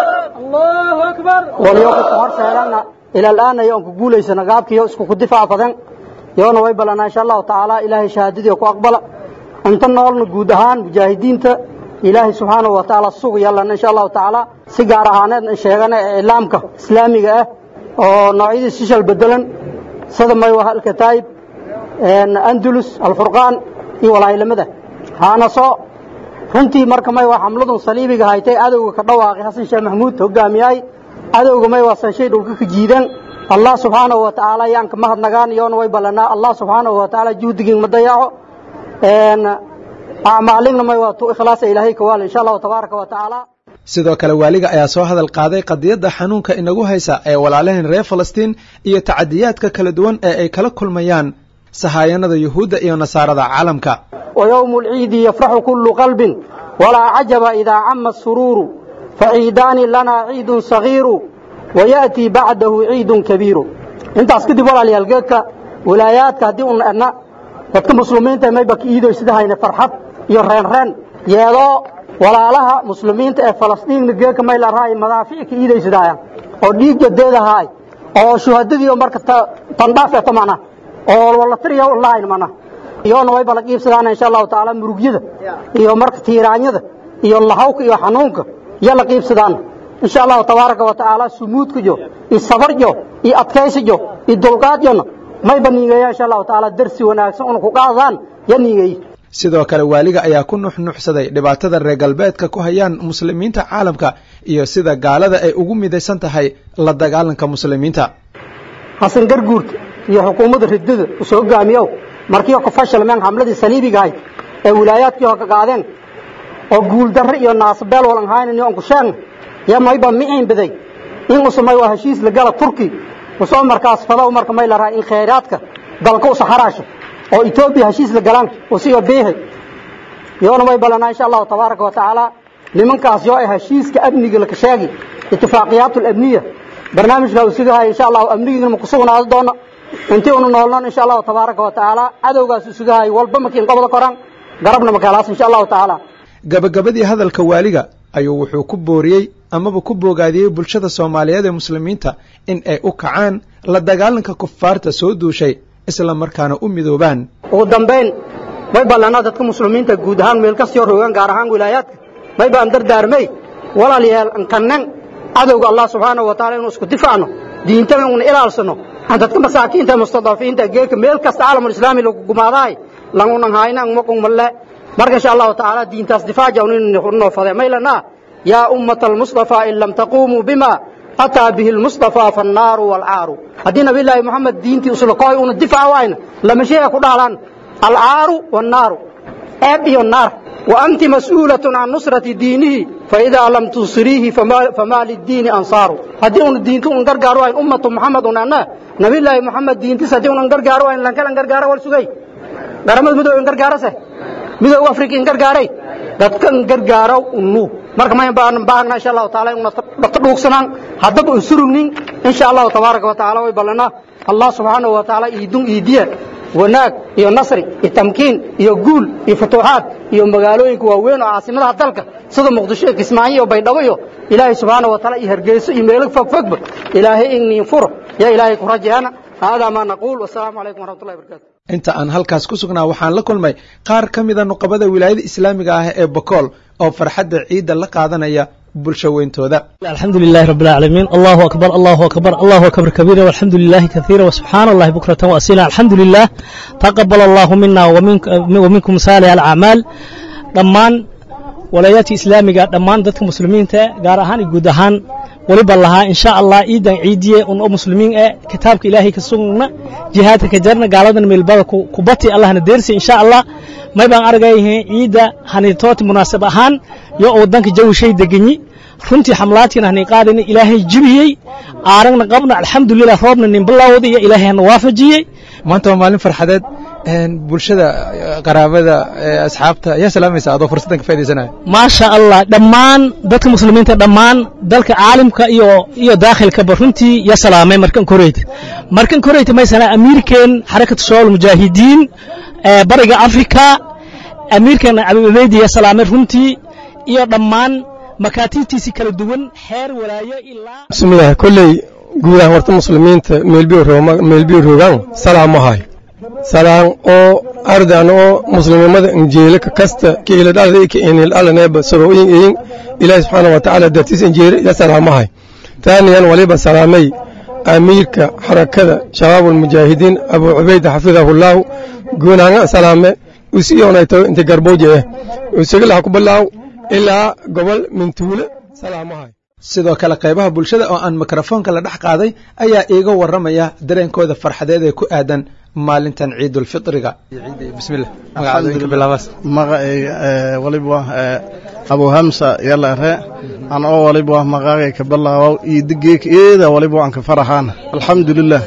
waliyo ku horseedana ila al'aana iyo ku guulaysana gaabkiyo isku ku difaac badan yoona way balana insha allahu tacaala ilaahay shahaadadii ku aqbala inta noolna guud ahaan mujaahidiinta ilaahay subxaanahu wa tacaala sug yallana insha allahu tacaala si gaar ahaaneed sheegana iclaamka islaamiga ah oo noocyadii sishal bedelan sida maywa alkataayib andulus alfurqaan iyo walaayilamada haana soo runtii marka may waa xamladun saliibiga haytay adowga ka dhawaaqay xasan sheekh maxamuud hogaamiyay adowga may waa sanshay dhulka ka jiidan allah subxaanahu wa tacaala yaan ka mahadnagaan iyoona way ballanaa allah subxaanahu wa tacaala juhdigiin ma dayaco acmaalingna may waa tu ikhlaasa ilaahay ka waal insha allahu tabaaraka wa tacaala sidoo kale waaliga ayaa soo hadal qaaday qadiyadda xanuunka inagu haysa ee walaalaheen reer falastiin iyo tacadiyaadka kala duwan ee ay kala kulmayaan sahaayanada yuhuudda iyo nasaarada caalamka ويوم العيد يفرح كل قلب ولا عجب إذا عم السرور فعيدان لنا عيد صغير ويأتي بعده عيد كبير انت اسكدي ولا ليالجيك ولاياتك هدي أن dadka muslimiinta may bak iido sidahayna farxad iyo reen reen yeedo walaalaha muslimiinta ee falastiin geeka may la raay madaafiicka iiday sidahayaan oo dhiig jadeedahay oo shuhadadii marka tandhaaf ee tamana oo wala tiriyo online mana iyoona way bala qiibsadaan insha allahu tacaala murugyada iyo marka tiiraanyada iyo lahawka iyo xanuunka iyo la qiibsadaan insha allahu tabaaraka wa tacaala sumuudkajo iyo sabarjo iyo adkaysijo iyo dulqaadjona may ba niigeeya insha allahu tacaala darsi wanaagsan una ku qaadaan ya niigeey sidoo kale waaliga ayaa ku nuxnuxsaday dhibaatada reer galbeedka ku hayaan muslimiinta caalamka iyo sida gaalada ay ugu midaysan tahay la dagaalanka muslimiinta xasan garguurka iyo xukuumadda ridada usoo hogaamiyow markii ka fashilmeen hamladii saliibiga ahayd ee wilaayaadkii hore ka qaadeen oo guuldarre iyo naasbeel walan haynan on ku sheegna ya mayba miciin baday in usumay waa heshiis la gala turki usoo markaas falow marka may la rahay in khayraadka dalka usa haraasho oo etoobiya heshiis la galaan usiga beehay yoona may balanaa insha allahu tabaaraka wa tacaala nimankaas yoo ay heshiiska amniga laka sheegi itifaaqiyaat alabniya barnaamijka usiga haya insha allahu amnigiina ma ku sugnaado doono intii unu noolnoon insha allahu tabaaraka wa tacaala cadowgaas usuga hay walba makiin qobda koran garabna makaalaas insha allahu tacaala gabagabadii hadalka waaliga ayuu wuxuu ku booriyey amaba ku boogaadiyey bulshada soomaaliyeed ee muslimiinta in ay u kacaan la dagaalanka kufaarta soo duushay isla markaana u midoobaan ugu dambayn may ballanaa dadka muslimiinta guud ahaan meel kastoo rogaan gaar ahaan wilaayaadka may baan dardaarmay walaalayaal ankanan cadowga allah subxaanahu wa taala inuu isku difaacno diintana una ilaalsano aan dadka masaakiinta mustadafiinta geelka meel kasta caalamul islaami lagu gumaadaay langunan hayna maqun malle marka insha allahu tacaala diintaas difaaca unoo fade maylana yaa ummata almustafa in lam taqumuu bima ataa bihi lmustafa fannaaru waalcaaru haddii nabiyllaahi moxamed diintii uslakoy una difaac wayna lama sheega ku dhaalaan alcaaru wannaaru ceeb iyo naar wa anti mas'uulatun can nusrati diinihi faidaa lam tunsiriihi famaa liddiini ansaaru haddii una diinta un gargaaro wayn ummatu moxamed un anna nabiyllaahi moxamed diintis haddii unan gargaaro wayn lankalan gargaaro wal sugay garamada midoob in gargaarase midoob afrika in gargaaray dadka in gargaaro unu marka ma baan baahna insha allahu taala una dhaqta dhuugsanaan haddaba un surugnin insha allahu tabaaraka wa tacaala way ballanaa allah subxaanahu wa tacaala iidun iidiya wanaag iyo nasri iyo tamkiin iyo guul iyo futuuxaad iyo magaalooyinka waaweyn oo caasimadaha dalka sida muqdisho iyo kismaayo iyo baydhabo iyo ilaahay subxaanahu wa taala iyo hargeyso iyo meelo fogfogba ilaahay igniin furo ya ilaahay ku rajaana haadaa maa naquul wasalaamu calaykum waraxmatullahi wabarakatu inta aan halkaas ku sugnaa waxaan la kulmay qaar ka mida nuqabada wilaayada islaamiga ah ee bakool oo farxadda ciidda la qaadanaya bulsho weyntooda الحمد لله رب العالمين الله أكبر الله أكبر الله أكبر كبيرا والحمد لله كثيرا وسبحان الله بكرة وأصيلا الحمد لله تقبل الله منا ومنك ومنكم صالح الأعمال dhammaan walayaadka islaamiga dhammaan dadka muslimiinta gaar ahaan iyo guud ahaan weliba lahaa insha allah ciidan ciidiye un oo muslimiin eh kitaabka ilaahay ka sugna jihaadka ka jarna gaaladan meelbada ku bati allahna deersi insha allah may baan argayahay ciidda hanitooti munaasab ahaan yo wadanka jawi shay deganyi runtii xamlaadkiina hanay qaadayna ilaahay jibiyey aaragna qabna alxamdulilah roobna nin bilowda iyo ilaahay hana waafajiyey maanta waa maalin farxadeed bulshada qaraabada asxaabta ayaa salaamaysa adoo fursaddan ka faidaysanaya maasha allah dhammaan dadka muslimiinta dhammaan dalka caalamka iyo iyo daakhilkaba runtii ya salaamay markan koreyta markan koreyta maysana amiirkeen xarakatu shabaab mujaahidiin bariga afrika amiirkeen cabdibeydi ya salaamay runtii iyo dhammaan makaatiibtiisii kala duwan xeer walaayo ilaa bismillaah kolley guud ahaan warta muslimiinta meelbiyo roogaan salaamahay salaan oo ardan oo muslimnimada injeele ka kasta ka iladhalada ka inil alaneeba sarooyin iyin ilaahi subxaana wa tacaala dartiis injeele ya salaamahay taaniyan waliba salaamay amiirka xarakada shabaab almujaahidiin abuu cubayda xafidahullaahu guunaanga salaame usiyoonayto inta garbooje eh usagilaha ku bilaaw ilaa gobol mintuule salaamahay sidoo kale qaybaha bulshada oo aan mikrofoonka la dhex qaaday ayaa iiga warramaya dareenkooda farxadeed ee ku aadan maalintan ciidulfitriga bismillah magacaadoyinka bilaabaas magacayga waliba abu hamsa yala re an oo waliba magacay ka bilaabow iidigeek eeda waliba aan ka faraxaan alxamdulilah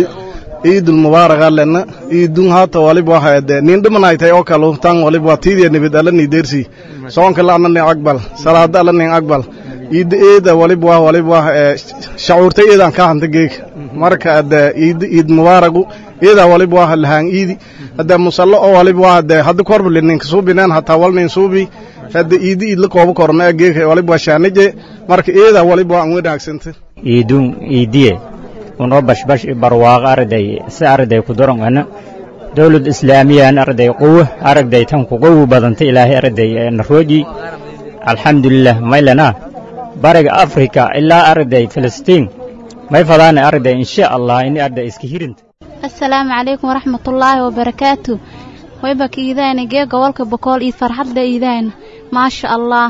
ciidul mubaaraga lena ciidun hata waliba hade nin dhimanaytay oo kale tan waliba tiidiya nibid alla ni dersi soonka la anani aqbal salaada alla ni aqbal iid eeda waliba waliba shacuurta eedan ka hanta geek marka ade iid iid mubaaragu eeda waliba lahaan iidi hada musallo oo waliba hade hada korba linin suubinaan hataa walnin suubi hada iidi iid la koobo korma geek waliba shaanije marka eeda waliba aan wanaagsanta iidun iidiye unoo bashbash barwaaqo arday si arday ku dorongana dowlad islaamiyan arday quwo aragday tan ku qowu badanta ilaahay arday narooji alxamdulilah maylana bariga afrika ilaa arday filistiin may fadaana arday insha allah in arday iska hirinta asalaamu calaykum waraxmatullaahi wabarakaatu wayba ka iidayna gee gobolka bokool iyo farxadda iidayna maasha allah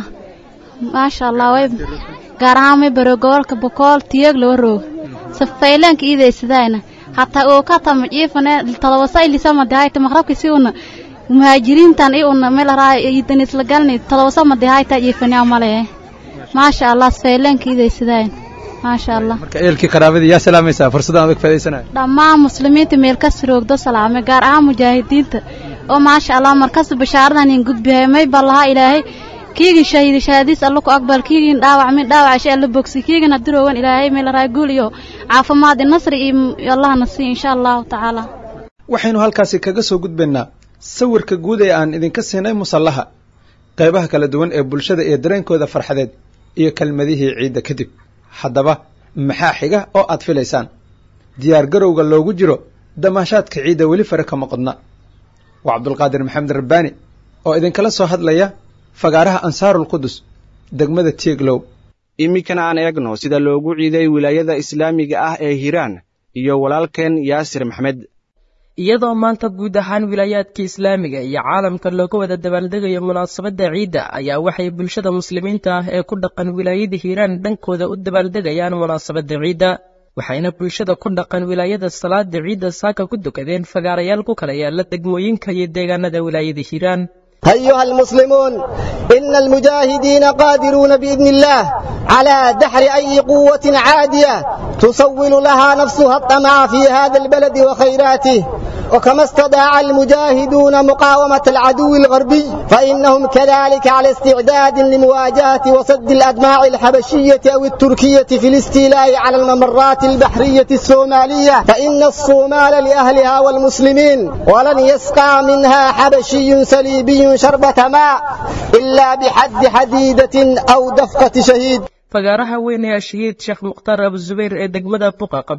maasha allah way gaar ahaan may baro gobolka bokool tiyeeg loo roog safaylaanka iidaysadayna hataa oo ka tama jiifane todobasa ilisama dahayta maqrabka si una muhaajiriintan i una meel raa iidan isla galni todobasa ma dahayta jiifane amale maasha allah safaylaanka iidaysadayna maasha allah marka eelkii qaraabadii yaa salaamaysaa fursaddan adag faidaysanaya dhammaan muslimiinta meel kas roogdo salaame gaar ahaan mujaahidiinta oo maasha allah markas bashaaradan in gudbihay may baa lahaa ilaahay kiigin shahiidi shahaadiis alla ku aqbal kiigin dhaawac min dhaawac shay alla bogsi kiigin hadiroowan ilaahay meel raa guul iyo caafimaad iyo nasri iyo allahna sii insha allahu tacaala waxaynu halkaasi kaga soo gudbaynaa sawirka guud ee aan idinka siinay musallaha qaybaha kala duwan ee bulshada iyo dareenkooda farxadeed iyo kelmadihii ciidda kadib haddaba maxaa xiga oo aad filaysaan diyaar garowga loogu jiro damaashaadka ciidda weli fare kama qodna waa cabdulqaadir maxamed rabbaani oo idinkala soo hadlaya fagaaraha ansaarul qudus degmada tieglow iminkana aan eegno sida loogu ciiday wilaayada islaamiga ah ee hiiraan iyo walaalkeen yaasir maxmed iyadoo maanta guud ahaan wilaayaadka islaamiga iyo caalamka looga wada dabaaldegayo munaasabadda ciidda ayaa waxay bulshada muslimiinta ah ee ku dhaqan wilaayada hiiraan dhankooda u dabaaldegayaan munaasabadda ciidda waxayna bulshada ku dhaqan wilaayada salaada ciidda saaka ku dukadeen fagaarayaal ku kala yaala degmooyinka iyo deegaanada wilaayada hiiraan أيها المسلمون إن المجاهدين قادرون بإذن الله على دحر أي قوة عادية تصول لها نفسها الطمع في هذا البلد وخيراته وكما استطاع المجاهدون مقاومة العدو الغربي فإنهم كذلك على استعداد لمواجهة وسد الأدماع الحبشية أو التركية في الاستيلاء على الممرات البحرية الصومالية فإن الصومال لأهلها والمسلمين ولن يسقى منها حبشي سليبي شربة ماء إلا بحد حديدة أو دفقة شهيد fagaaraha weyn ee shahiid sheekh mukhtaar abuzubayr ee degmada buqa qable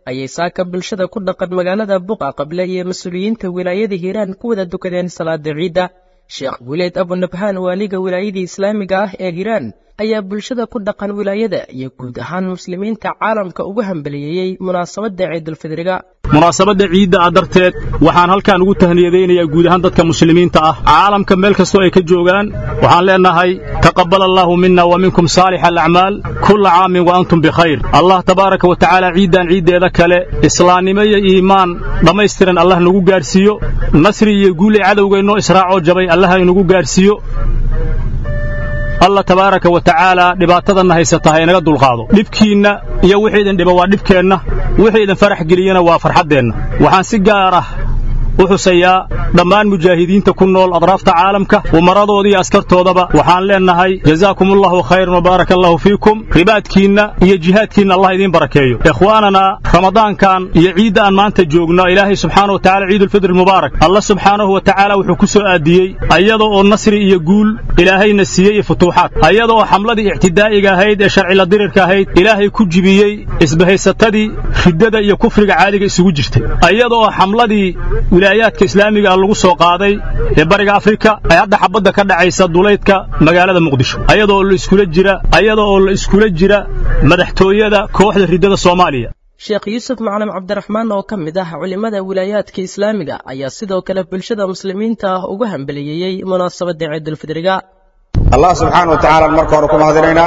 ayay saaka bulshada ku dhaqan magaalada buqa qable iyo mas-uuliyiinta wilaayada hiiraan ku wada dukadeen salaada ciidda sheekh guuleed abunabhaan waaliga wilaayadii islaamiga ah ee hiiraan ayaa bulshada ku dhaqan wilaayada iyo guud ahaan muslimiinta caalamka ugu hambaliyeeyey munaasabadda ciidulfidriga munaasabadda ciidda ah darteed waxaan halkan ugu tahniyadaynayaa guud ahaan dadka muslimiinta ah caalamka meel kastoo ay ka joogaan waxaan leenahay taqabbal allaahu mina wa minkum saalix alacmaal kulla caamin wa antum bikhayr allah tabaaraka wa tacaala ciiddan ciiddeeda kale islaannimo iyo iimaan dhammaystiran allah nagu gaadhsiiyo nasri iyo guul ee cadowgaynoo israacoo jabay allah inagu gaadhsiiyo allah tabaaraka wa tacaala dhibaatadanna haysata ha inaga dulqaado dhibkiinna iyo wixii idin dhiba waa dhibkeenna wixii idin farax geliyana waa farxaddeenna waxaan si gaar ah u xusayaa dhammaan mujaahidiinta ku nool adraafta caalamka umaradooda iyo askartoodaba waxaan leennahay jazaakumullahu khayran wabaaraka allahu fiikum ribaadkiinna iyo jihaadkiinna allah idiin barakeeyo ikhwaanana ramadaankan iyo ciidda aan maanta joogno ilaahay subxaana wa tacala ciidulfidri mubaarak allah subxaanahu wa tacaala wuxuu ku soo aadiyey ayada oo nasri iyo guul ilaahayna siiyey iyo futuuxaad ayada oo xamladii ictidaa'iga ahayd ee sharcila dirirka ahayd ilaahay ku jibiyey isbahaysatadii riddada iyo kufriga caadiga isugu jirtay ayada oo xamladii wilaayaadka islaamiga ah lagu soo qaaday ee bariga afrika ay hadda xabadda ka dhacaysa duleydka magaalada muqdisho ayadoo la iskula jira ayada oo la iskula jira madaxtooyada kooxda riddada soomaaliya sheekh yuusuf macalin cabdiraxmaan oo ka mid ah culimmada wilaayaadka islaamiga ayaa sidoo kale bulshada muslimiinta ah ugu hambaliyeeyey munaasabadda ciidulfidriga allah subxaana wa tacaala marka hore ku mahadinaynaa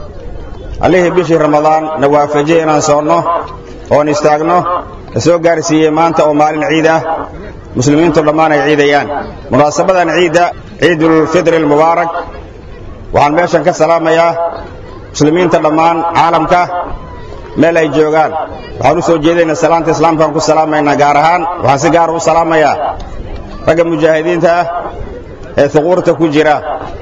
allihii bishii ramadaan na waafajiyey inaan soonno oon istaagno na soo gaarsiiyey maanta oo maalin ciid ah muslimiintu dhammaan ay ciidayaan munaasabadan ciidda ciidulfidri almubaarak waxaan meeshan ka salaamayaa muslimiinta dhammaan caalamka meel ay joogaan waxaan u soo jeedaynaa salaanta islaamkaan ku salaamaynaa gaar ahaan waxaan si gaara u salaamayaa ragga mujaahidiinta ah ee huquurta ku jira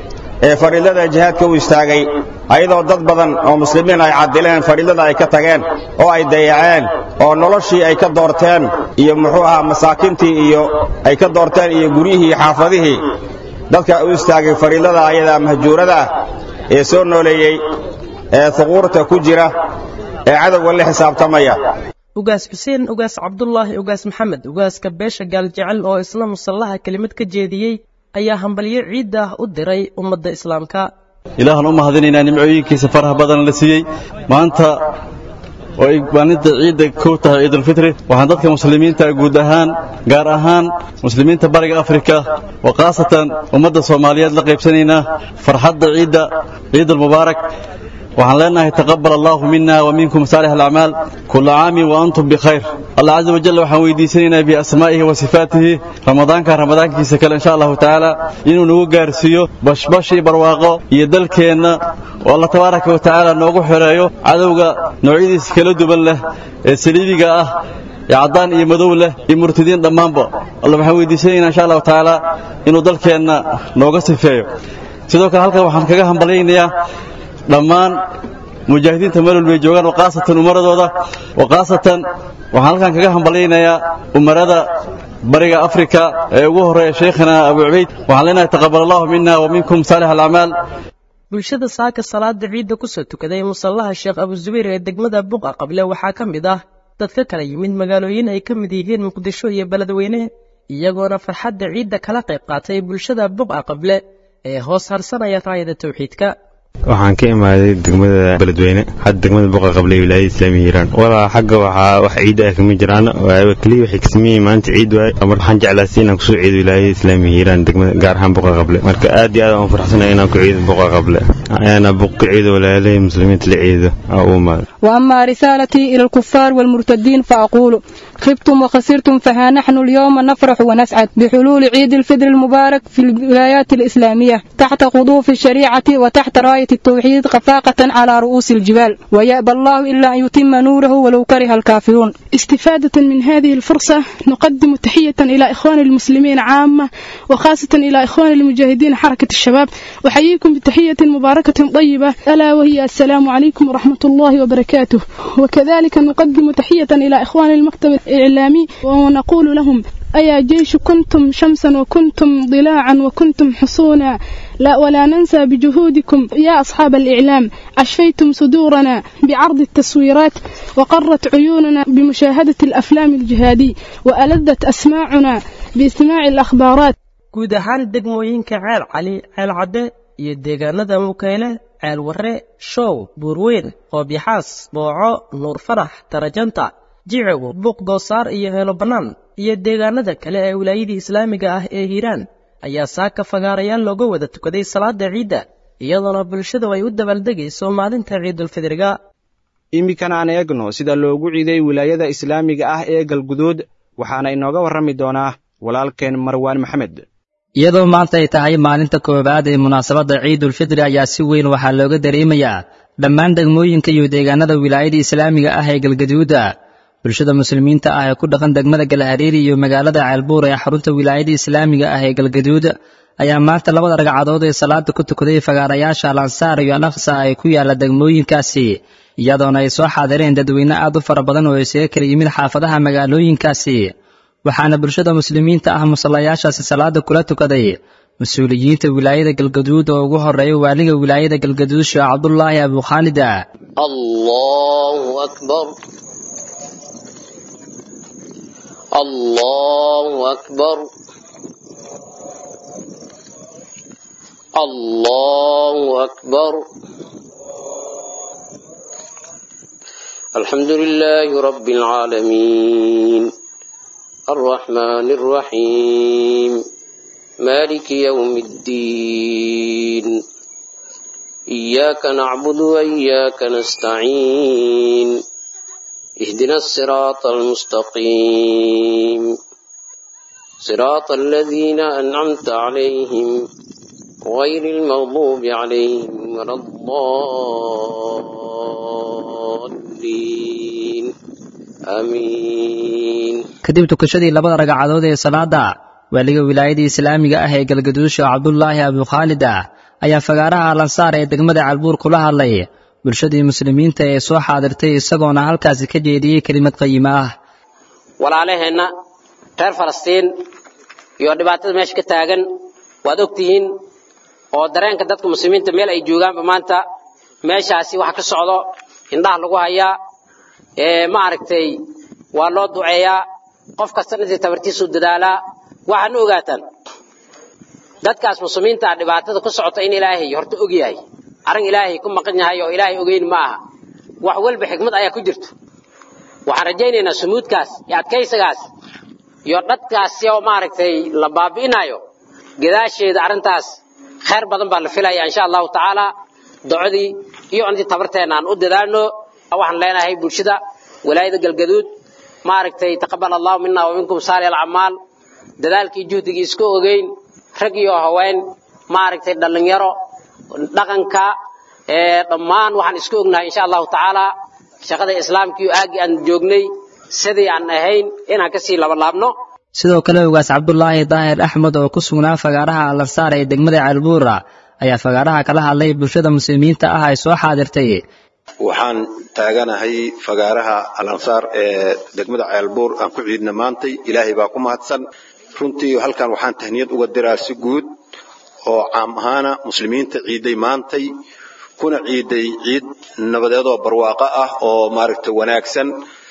ee fariidada jihaadka u istaagay ayadoo dad badan oo muslimiin ay cadileen fariidada ay ka tageen oo ay dayaceen oo noloshii ay ka doorteen iyo muxuu ahaa masaakintii iyo ay ka doorteen iyo guryihii iyo xaafadihii dadka u istaagay fariidada ayada mahjuurada ah ee soo nooleeyey ee huquurta ku jira ee cadowga la xisaabtamaya ugaas xuseen ugaas cabdulaahi ugaas maxamed ugaaska beesha gaaljecel oo isla musallaha kelimad ka jeediyey ayaa hambalyo ciidda ah u diray ummadda islaamka ilaahan u mahadinaynaa nimcooyinkiisa faraha badan la siiyey maanta oo ay maalinta ciidda kow tahay ciidulfitri waxaan dadka muslimiinta guud ahaan gaar ahaan muslimiinta bariga afrika oo khaasatan ummadda soomaaliyeed la qaybsanaynaa farxadda ciidda ciidulmubaarak waxaan leenahay taqabbal allaahu mina wa minkum saalix alacmaal kulla caamin wa antum bikhayr allah caza wajal waxaan weydiisanaynaa biasmaa'ihi wa sifaatihi ramadaanka ramadaankiisa kale insha allahu tacaala inuu nagu gaarsiiyo bashbash iyo barwaaqo iyo dalkeenna oo allah tabaaraka wa tacaala noogu xoreeyo cadowga noocyadiisa kala duwan leh ee saliibiga ah ee caddaan iyo madow leh iyo murtadiin dhammaanba alla waxaan weydiisanaynaa insha allahu tacaala inuu dalkeenna nooga sifeeyo sidoo kale halkan waxaan kaga hambalyaynayaa dhammaan mujaahidiinta meel walbay joogaan oo khaasatan umaradooda oo khaasatan waxaan halkan kaga hambalyaynayaa umarada bariga afrika ee ugu horreeya shaykhina abu cubayd waxaan leenahay taqabbal allahu mina wa minkum saalix alacmaal bulshada saaka salaada ciidda ku soo tukaday musallaha sheekh abuzubayr ee degmada buqa qable waxaa ka mid ah dad ka kala yimid magaalooyin ay ka mid yihiin muqdisho iyo beledweyne iyagoona farxadda ciidda kala qayb qaatay bulshada buqa qable ee hoos harsanaya raayada tawxiidka waxaan ka imaaday degmada beledweyne hadda degmada buqa qable wilaayada islaamiga hiiraan walaa xagga waxaa wax ciida ah kama jiraan keliya waxay kasameeyey maanta ciid waay mar waxaan jeclaastay inaan kusoo ciido wilaayada islaamiga hiiraan degmada gaar ahaan buqa qable marka aad iyo aad aan farxsanay inaan ku ciido buqa qable ayaana buq ka ciido walaalahii muslimiinta la ciido aa u imaada وأما رسالتي إلى الكفار والمرتدين فأقول خبتم وخسرتم فها نحن اليوم نفرح ونسعد بحلول عيد الفطر المبارك في الولايات الإسلامية تحت قضوف الشريعة وتحت راية التوحيد خفاقة على رؤوس الجبال ويأبى الله إلا أن يتم نوره ولو كره الكافرون استفادة من هذه الفرصة نقدم تحية إلى إخوان المسلمين عامة وخاصة إلى إخوان المجاهدين حركة الشباب وحييكم بتحية مباركة طيبة ألا وهي السلام عليكم ورحمة الله وبركاته وكذلك نقدم تحية إلى إخوان المكتب الإعلامي ونقول لهم أيا جيش كنتم شمسا وكنتم ضلاعا وكنتم حصونا لا ولا ننسى بجهودكم يا أصحاب الإعلام أشفيتم صدورنا بعرض التصويرات وقرت عيوننا بمشاهدة الأفلام الجهادي وألذت أسماعنا باستماع الأخبارات guud ahaan degmooyinka ceel cali ceel cadde iyo deegaanada mukeyle ceel warre show buurweyn qoobyaxaas booco nuur farax tarajanta jicigo buuq doosaar iyo heelo bannaan iyo deegaanada kale ee wilaayadii islaamiga ah ee hiiraan ayaa saaka fagaarayaal looga wada tukaday salaada ciidda iyadoona bulshadu ay u dabaaldegayso maalinta ciidulfidriga iminkan aan eegno sida loogu ciiday wilaayada islaamiga ah ee galguduud waxaana inooga warrami doonaa walaalkeen marwaan maxamed iyadoo maanta ay tahay maalinta koowaad ee munaasabadda ciidulfidri ayaa si weyn waxaa looga dareemayaa dhammaan degmooyinka iyo deegaanada wilaayada islaamiga ah ee galgaduuda bulshada muslimiinta ah ee ku dhaqan degmada galhariiri iyo magaalada ceelbuur ee xarunta wilaayada islaamiga ah ee galgaduud ayaa maanta labada ragcadood ee salaada ku tukaday fagaarayaasha alansaar iyo alaqsa ay ku yaalla degmooyinkaasi iyadoona ay soo xaadireen dadweyne aad u fara badan oo isaga kala yimid xaafadaha magaalooyinkaasi waxaana bulshada muslimiinta ah musallayaashaasi salaada kula tukaday mas-uuliyiinta wilaayada galgaduud oo ugu horeeya waaliga wilaayada galgaduud sheekh cabdulaahi abukhaalida allahu akbar allahu akbar allahu akbar الحمد لله رب العالمين الرحمن الرحيم مالك يوم الدين إياك نعبد وإياك نستعين اهدنا الصراط المستقيم صراط الذين أنعمت عليهم غير المغضوب عليهم ولا الضالين آمين kadib tukashadii labada ragcadood ee salaada waaliga wilaayada islaamiga ah ee galgaduusha cabdulaahi abukhaalid ah ayaa fagaaraha alansaar ee degmada calbuur kula hadlay bulshadii muslimiinta ee soo xaadirtay isagoona halkaasi ka jeediyey kelimad qayima ah walaalaheenna reer falastiin iyo dhibaatada meesha ka taagan waad ogtihiin oo dareenka dadka muslimiinta meel ay joogaanba maanta meeshaasi waxa ka socdo indhaha lagu hayaa ee ma aragtay waa loo duceeyaa qof kasta intii tabartiisu dadaalaa waxaana ogaataan dadkaas muslimiinta ah dhibaatada ku socota in ilaahay horta og yahay arrin ilaahay ku maqan yahay oo ilaahay ogeyn ma aha wax walba xikmad ayaa ku jirto waxaan rajaynaynaa sumuudkaas iyo adkaysagaas iyo dhadkaasi oo maaragtay la baabi'inayo gadaasheeda arrintaas khayr badan baa la filaya insha allahu tacaala docodii iyo intii tabarteena aan u dadaalno waxaan leenahay bulshada walaayada galgaduud maaragtay taqabal allahu mina wa minkum saali alcamaal dadaalkii juhdigii iska ogeyn rag iyo haween maaragtay dhallinyaro dhaqanka dhammaan waxaan iska ognahay insha allahu tacaala shaqada islaamka iyo aagii aan joognay sidii aan ahayn inaan kasii labalaabno sidoo kale ogaas cabdulaahi daahir axmed oo ku sugnaa fagaaraha alansaar ee degmada ceelbuura ayaa fagaaraha kala hadlay bulshada muslimiinta ah ay soo xaadirtay waxaan taaganahay fagaaraha alansaar ee degmada ceelbuur aan ku ciidna maantay ilaahay baa ku mahadsan runtii halkan waxaan tahniyad uga diraa si guud oo caam ahaana muslimiinta ciiday maantay kuna ciiday ciid nabadeedoo barwaaqo ah oo maaragtay wanaagsan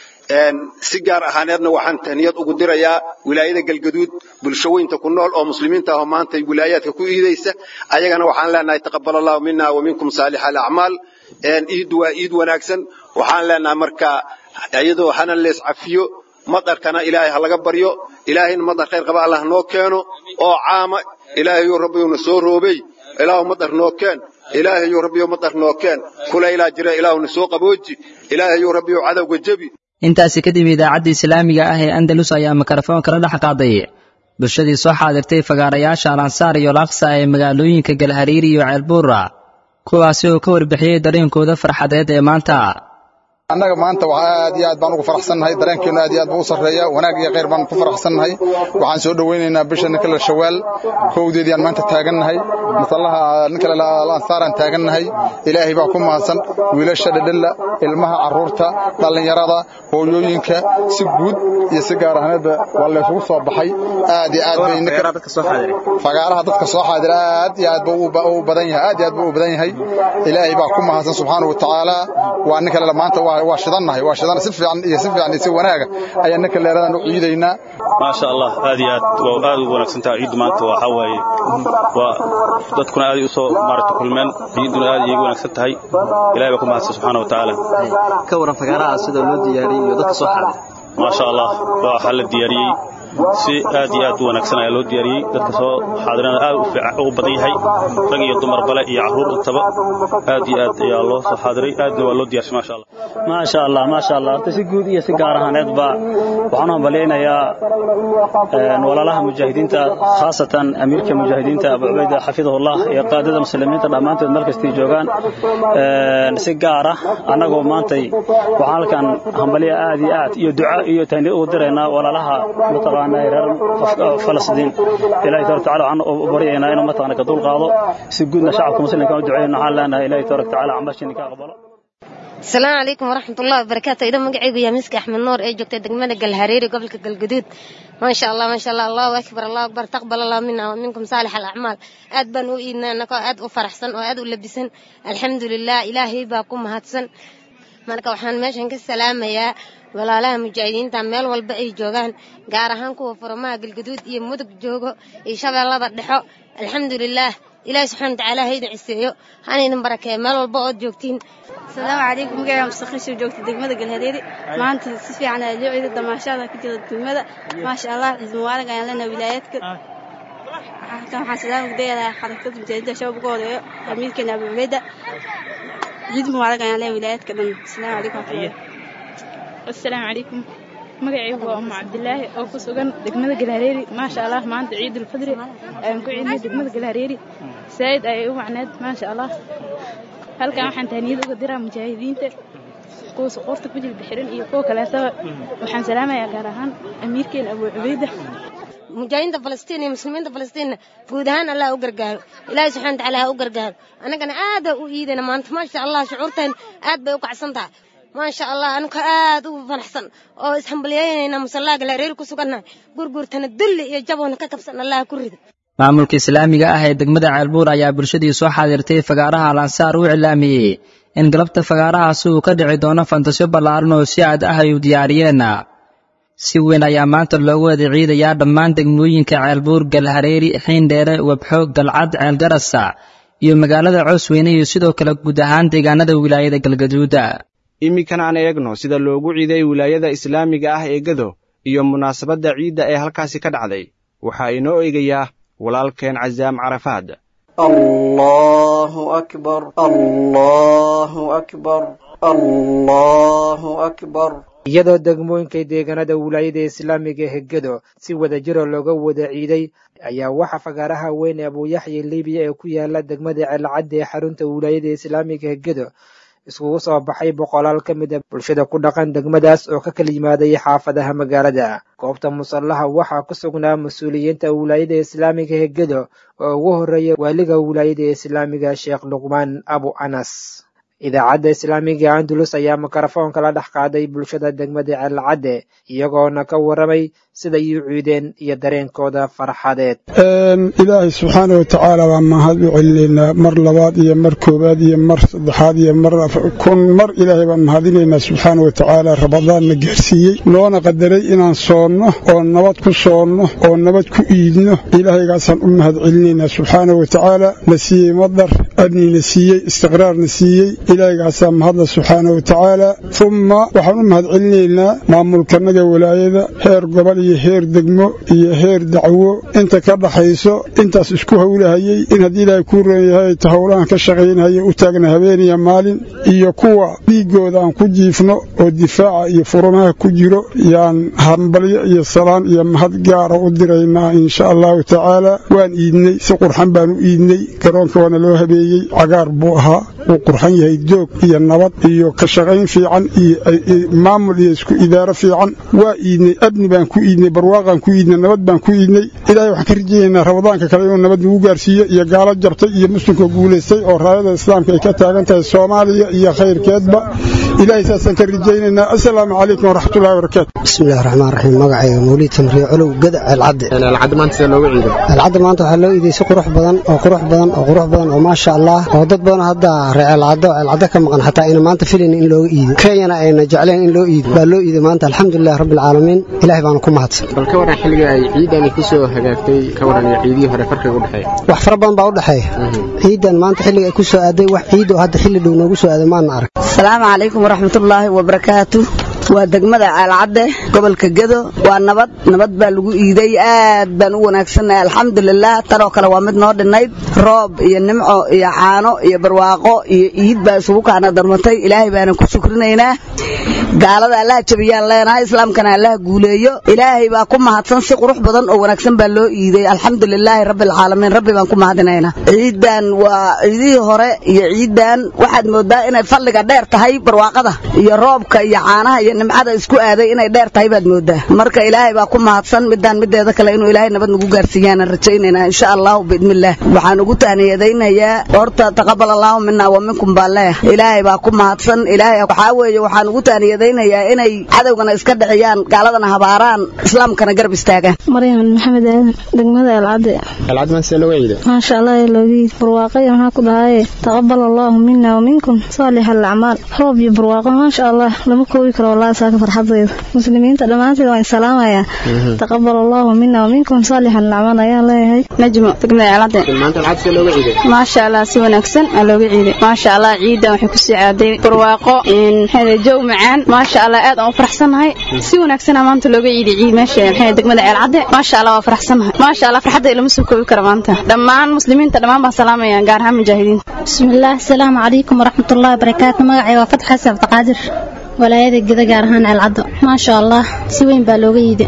si gaar ahaaneedna waxaan tahniyad ugu dirayaa wilaayada galgaduud bulshaweynta ku nool oo muslimiinta ah oo maanta wilaayaadka ku iidaysa ayagana waxaan leenahay taqabal allahu mina wa minkum saalix alacmaal iid waa iid wanaagsan waxaan leenahay marka iyadoo hana lees cafiyo madarkana ilaahay ha laga baryo ilaahayna madar khayr qaba allah noo keeno oo caama ilaahayo rabbiyowna soo roobey ilaahu madar noo keen ilaahayo rabbiyow madar noo keen kulaylaa jira ilaahuna soo qabooji ilaahayo rabbiyow cadowga jebi intaasi kadib idaacadda islaamiga ah ee andalus ayaa mikrofoon kala dhex qaaday bulshadii soo xaadirtay fagaarayaasha alansaar iyo laksa ee magaalooyinka galhariiri iyo ceelbuura kuwaasi oo ka warbixiyey dareenkooda farxadeed ee maanta annaga maanta waxaa aad iyo aad baan ugu faraxsannahay dareenkeenu aad iyo aad buu u sarreeya wanaag iyo khayr baan ku faraxsannahay waxaan soo dhowaynaynaa bisha ninka la shawaal kowdeedii aan maanta taagannahay masallaha ninka la ansaaraan taagannahay ilaahay baa ku mahadsan wiilasha dhadhalla ilmaha carruurta dhallinyarada hooyooyinka si guud iyo si gaar ahneedba waa laysugu soo baxay aad iyo aad bay fagaaraha dadka soo xaadira aad iyo aad buu u badan yahay aad iyo aad buu u badan yahay ilaahay baa ku mahadsan subxaanahu wa tacaala waa ninka le maanta waa shidannahay waa shidan si fiican iyo si fiican iyo si wanaaga ayaa ninka leeradan u ciidaynaa maasha allah aad iyo aad waa aad ugu wanaagsan tahay ciiddu maanta waxa waaye waa dadkuna aad u soo maaragta kulmeen ciidduna aad iyagu wanaagsan tahay ilaahay baa ku mahadsan subxaana wa tacaala ka waran fagaaraha sida loo diyaariyey iyo dadka soo xaday maasha allah waxaa la diyaariyey si aad iyo aad u wanaagsan ayaa loo diyaariyey dadka soo xaadirana aad u fiican ugu badan yahay rag iyo dumar bale iyo carruur intaba aad iyo aad ayaa loo soo xaadiray aadna waa loo diyaarshay maasha allah maasha allah maasha allah horta si guud iyo si gaar ahaaneedba waxaan u hambalyaynayaa walaalaha mujaahidiinta khaasatan amiirka mujaahidiinta abu cubayda xafidahullah iyo qaadada muslimiinta dhammaantood meel kastay joogaan si gaara annagoo maantay waxaan halkan hambalya aad iyo aad iyo duca iyo tahniid ugu diraynaa walaalaha mataqaanaa reer falastiin ilaahay tabaaraka tacaala waxaan u baryaynaa inuu mataqaana ka dul qaado si guudna shacabka muslimka u duceyno waxaan leenahay ilaahay tabaaraka tacaala cambashini ka aqbalo asalaamu calaykum waraxmatullahi wabarakaatu idan magacaygu yaa miska axmed nuur ee joogta degmada galhareeri gobolka galguduud maasha allah maasha allah allahu akbar allahu akbar taqbal allah mina wa minkum saalix alacmaal aad baan u iidnaa anagoo aad u faraxsan oo aad u labisan alxamdulilah ilaahay baa ku mahadsan marka waxaan meeshan ka salaamayaa walaalaha mujaahidiinta meel walba ay joogaan gaar ahaan kuwa furamaha galguduud iyo mudug joogo iyo shabeellada dhexo alxamdulilaah ilaahi subxana watacaala ha idin ciseeyo hana idin barakeeyo meel walba ood joogtiin asalaamu calaykum magaca mustaqiisho joogta degmada galhareeri maanta si fiican ayaa loo ciida damaashaada ka jira degmada maasha allah ciid mubaarak ayaan leenahay wilaayaadka halkan waxaan salaam udayadaa xarakada mujaahidda shabaab uga horeeyo amiirkeena abu cubayda ciid mubaarak ayaan leenahay wilaayaadka dhan asalaamu calaykum asalaamu calaykum magacaygu waa umu cabdilaahi oo ku sugan degmada galhareeri maasha allah maanta ciidulfadri ayaan ku ciidnay degmada galhareeri saa'id ayay u wacneed maasha allah halkan waxaan tahniyad uga diraa mujaahidiinta kuwa suquurta ku jilba xiran iyo kuwa kaleetaba waxaan salaamayaa gaar ahaan amiirkeena abuu cubayda mujaahidiinta falastiin iyo muslimiinta falastiinna guud ahaan allah u gargaaro ilaahay subxana watacaala ha u gargaaro annagana aadaa u iidana maanta maasha allah shucuurteen aad bay u kacsan tahay maasha allah anuka aad u faraxsan oo ishambalyaynayna musallaa galhareeri ku sugannahay gurgurtana dulli iyo jaboona ka kabsan allah ku rida maamulka islaamiga ah ee degmada ceelbuur ayaa bulshadii soo xaadirtay fagaaraha alansaar u iclaamiyey in galabta fagaarahaasi uu ka dhici doono fantasyo ballaaran oo si aad ah ay u diyaariyeen si weyn ayaa maanta loogu wada ciidayaa dhammaan degmooyinka ceelbuur galhareeri xiindheere webxo galcad ceelgarasa iyo magaalada coosweyne iyo sidoo kale guud ahaan deegaanada wilaayada galgaduuda iminkan aan eegno sida loogu ciiday wilaayada islaamiga ah ee gado iyo munaasabadda ciidda ee halkaasi ka dhacday waxaa inoo eegayaa walaalkeen casaam carafaad allahu akbar allahu akbar allahu akbar iyadoo degmooyinkay deegaanada wilaayada islaamiga ee gedo si wadajiro looga wada ciiday ayaa waxaa fagaaraha weyn ee abuuyaxya libiya ee ku yaala degmada ceelcadda ee xarunta wilaayada islaamiga ee gedo iskugu soo baxay boqolaal ka mid a bulshada ku dhaqan degmadaas oo ka kala yimaaday xaafadaha magaalada goobta musallaha waxaa ku sugnaa mas-uuliyiinta wilaayada islaamiga ee gedo oo ugu horreeya waaliga wilaayada islaamiga sheekh luqmaan abu anas idaacadda islaamiga andalus ayaa mikrofoonka la dhex qaaday bulshada degmada ceelcadde iyagoona ka warramay siday u ciideen iyo dareenkooda farxadeed ilaahay subxaana wa tacaala baan mahad u celinaynaa mar labaad iyo mar koowaad iyo mar saddexaad iyo mar kun mar ilaahay baan mahadinaynaa subxaana wa tacaala rabadaanna gaarsiiyey noona qadaray inaan soonno oo nabad ku soonno oo nabad ku iidno ilaahaygaasaan u mahad celinaynaa subxaana wa tacaala na siiyey madar amnina siiyey istiqraarna siiyey ilaahaygaasaan mahadla subxaana wa tacaala umma waxaan u mahad celinaynaa maamulkanaga walaayada heer gobol iyo heer degmo iyo heer dacwo inta ka dhaxayso intaas isku howlahayey in haddii ilaahay kuu roon yahay ta howlahan ka shaqaynahaya u taagna habeeniya maalin iyo kuwa dhiiggooda aan ku jiifno oo difaaca iyo furumaha ku jiro yaan hambalyo iyo salaan iyo mahad gaara u diraynaa insha allahu tacaala waan iidnay si qurxan baan u iidnay garoonka waana loo habeeyey cagaar buu ahaa wuu qurxan yahay doog iyo nabad iyo ka shaqayn fiican iyo maamul iyo isku idaaro fiican waa iidnay abni baan ku iidnay barwaaqaan ku iidnay nabad baan ku iidnay ilaahay waxaan ka rajaynaynaa ramadaanka kale inuu nabad nagu gaarsiiyo iyo gaalo jabtay iyo muslimka guulaystay oo raayada islaamka ay ka taagan tahay soomaaliya iyo khayrkeedba ilaahay saasaan ka rajaynaynaa assalaamu calaykum waraxmatullahi wabarakaatu bismillahi raxmaan raxiim magacayga mawliid tamriye colow gada ceelcadde alcadda maanta sida looga ciiday ceelcadda maanta waxaa loo iiday si qurux badan oo qurux badan oo qurux badan oo maasha allah oo dad badan hadda ree ceelcaddo ceelcaddo ka maqan xataa ayna maanta filayn in looga iido kenyana ayna jecleen in loo iido baa loo iiday maanta alxamdulilahi rabbi alcaalamiin ilaahay baana ku mahadsan bal ka waran xilliga ay ciidani ku soo hagaagtay ka waran iyo ciidihii hore farqiga u dhexeeya wax fara badan baa u dhexeeya ciidan maanta xilliga ay ku soo aaday wax ciid oo hadda xilli dhow noogu soo aaday maana arag asalaamu calaykum waraxmatullaahi wabarakaatu waa degmada caalcadde gobolka gedo waa nabad nabad baa lagu iiday aad baan u wanaagsannahay alxamdulilah tanoo kale waa mid noo dhinnayd roob iyo nimco iyo caano iyo barwaaqo iyo iid baa isugu kaana darmatay ilaahay baanan ku shukrinaynaa gaalada allaha jabiyaan leenahay islaamkana allaha guuleeyo ilaahay baa ku mahadsan si qurux badan oo wanaagsan baa loo iiday alxamdulilaahi rabbilcaalamiin rabbi baan ku mahadinaynaa ciidan waa ciidihii hore iyo ciidan waxaad moodaa inay fadliga dheer tahay barwaaqada iyo roobka iyo caanaha iyo nimcada isku aaday inay dheer tahay baad moodaa marka ilaahay baa ku mahadsan midaan mideeda kale inuu ilaahay nabad nagu gaarsiiyaan rajaynaynaa insha allahu biidnillaah waxaan ugu taaniyadaynayaa horta taqabal allahu mina wa minkum baa leeh ilaahay baa ku mahadsan ilaahay waxaa weeye waxaan ugu taaniyadaynayaa inay cadowgana iska dhiciyaan gaaladana habaaraan islaamkana garab istaagaan maryam maxamed aadan degmada alcadde alcadde maanta sida looga ciiday maasha allah loogi barwaaqaya maxaa ku dhahaye taqabal allahu mina wa minkum saalix alacmaal roob iyo barwaaqo maasha allah lama koobi karo wallahi saaka farxadayda muslimiinta dhammaanteed waan salaamayaa taqabal allahu mina wa minkum saalix alacmaal ayaan leeyahay najmo degmada alcadde maanta alcadde sida looga ciiday maasha allah si wanaagsan aa looga ciiday maasha allah ciidan waxay kusii caaday barwaaqo maxay jow macaan maasha allah aad aan u faraxsanahay si wanaagsan maanta looga ciiday ciid meesha maxay degmada ceelcadde maasha allah waa faraxsanahay maasha allah farxadda lama soo koobi karo maanta dhammaan muslimiinta dhammaan baan salaamaya gaar ahaan mujaahidiinta bismillaah asalaamu calaykum waraxmatullahi wabarakaatu magacay waa fatx xasan cabdiqaadir walaayada geda gaar ahaan ceelcaddo maasha allah si weyn baa looga iiday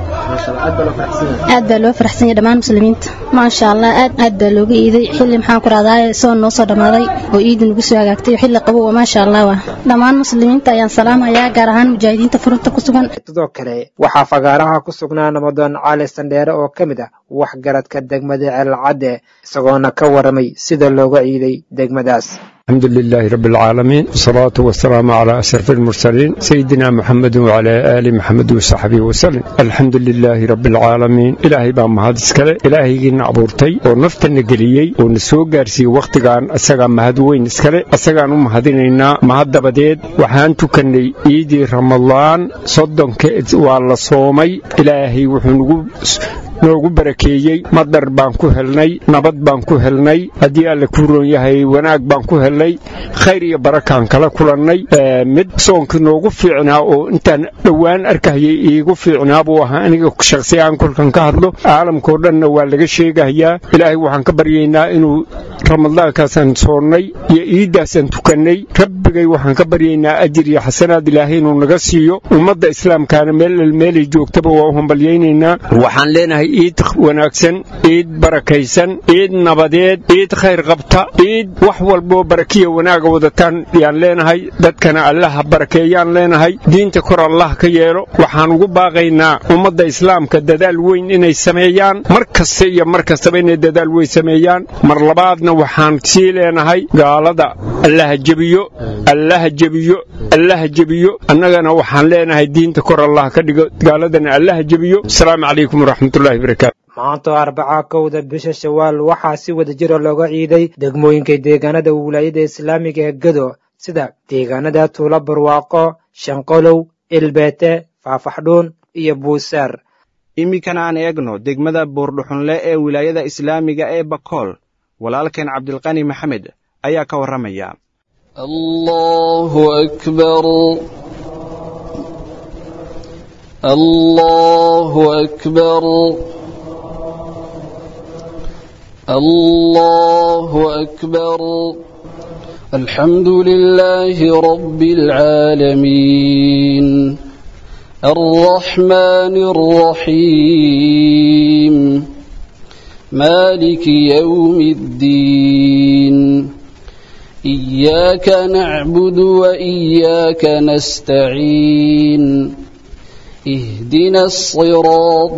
aad baa loo faraxsan yahay dhammaan muslimiinta maasha allah aad aad baa looga iiday xilli maxaan ku rahdaa soo noo soo dhammaaday oo iidi nagu soo hagaagtay xilli qabow maasha allah waa dhammaan muslimiinta ayaan salaamayaa gaar ahaan mujaahidiinta furunta ku sugan sidoo kale waxaa fagaaraha ku sugnaa namadoon cali sandheere oo ka mid ah waxgaradka degmada ceelcadde isagoona ka waramay sida looga ciiday degmadaas الحمد لله رب العالمين والصلاة والسلام على أشرف المرسلين سيدنا محمد وعلى آل محمد وصحبه وسلم الحمد لله رب العالمين إلهي بان مهد اسكالي إلهي نعبورتي ونفت النقليي ونسو قارسي وقتقان أساقا مهد وين اسكالي أساقا مهدينينا مهد دبديد وحان تكني إيدي رمضان صدن كإد والله صومي إلهي وحنقو noogu barakeeyey madar baan ku helnay nabad baan ku helnay haddii alle kuu roon yahay wanaag baan ku helnay khayr iyo barakaan kala kulannay mid soonkii noogu fiicnaa oo intaan dhowaan arkahayay iigu fiicnaa buu ahaa aniga shakhsiyaan kolkan ka hadlo caalamkao dhanna waa laga sheegahayaa ilaahay waxaan ka baryaynaa inuu ramadaankaasaan soonnay iyo iiddaasaan tukannay rabbigay waxaan ka baryaynaa ajir iyo xasanaad ilaahay inuu naga siiyo ummadda islaamkaana meel meelay joogtaba waa u hambalyaynaynaa waxaan leenahay iid wanaagsan iid barakaysan iid nabadeed iid khayr qabta iid wax walboo barakiya wanaaga wadataan yaan leenahay dadkana allaha barakeeyaan leenahay diinta kor allah ka yeelo waxaan ugu baaqaynaa ummadda islaamka dadaal weyn inay sameeyaan mar kasta iyo mar kastaba inay dadaal weyn sameeyaan mar labaadna waxaan sii leenahay gaalada allaha jebiyo allaha jebiyo allaha jebiyo annagana waxaan leenahay diinta kor allah ka dhigo gaaladana allaha jebiyo asalaamu calaykum waraxmatullahi maanta arbaca kowda bisha shawaal waxaa si wada jira looga ciiday degmooyinka deegaanada wilaayada islaamiga ee gedo sida deegaanada tuulo barwaaqo shanqolow ilbeete faafaxdhuun iyo buusaar iminkana aan eegno degmada buurdhuxunle ee wilaayada islaamiga ee bakool walaalkeen cabdilqani maxamed ayaa ka warramaya الله أكبر الله أكبر الحمد لله رب العالمين الرحمن الرحيم مالك يوم الدين إياك نعبد وإياك نستعين اهدنا الصراط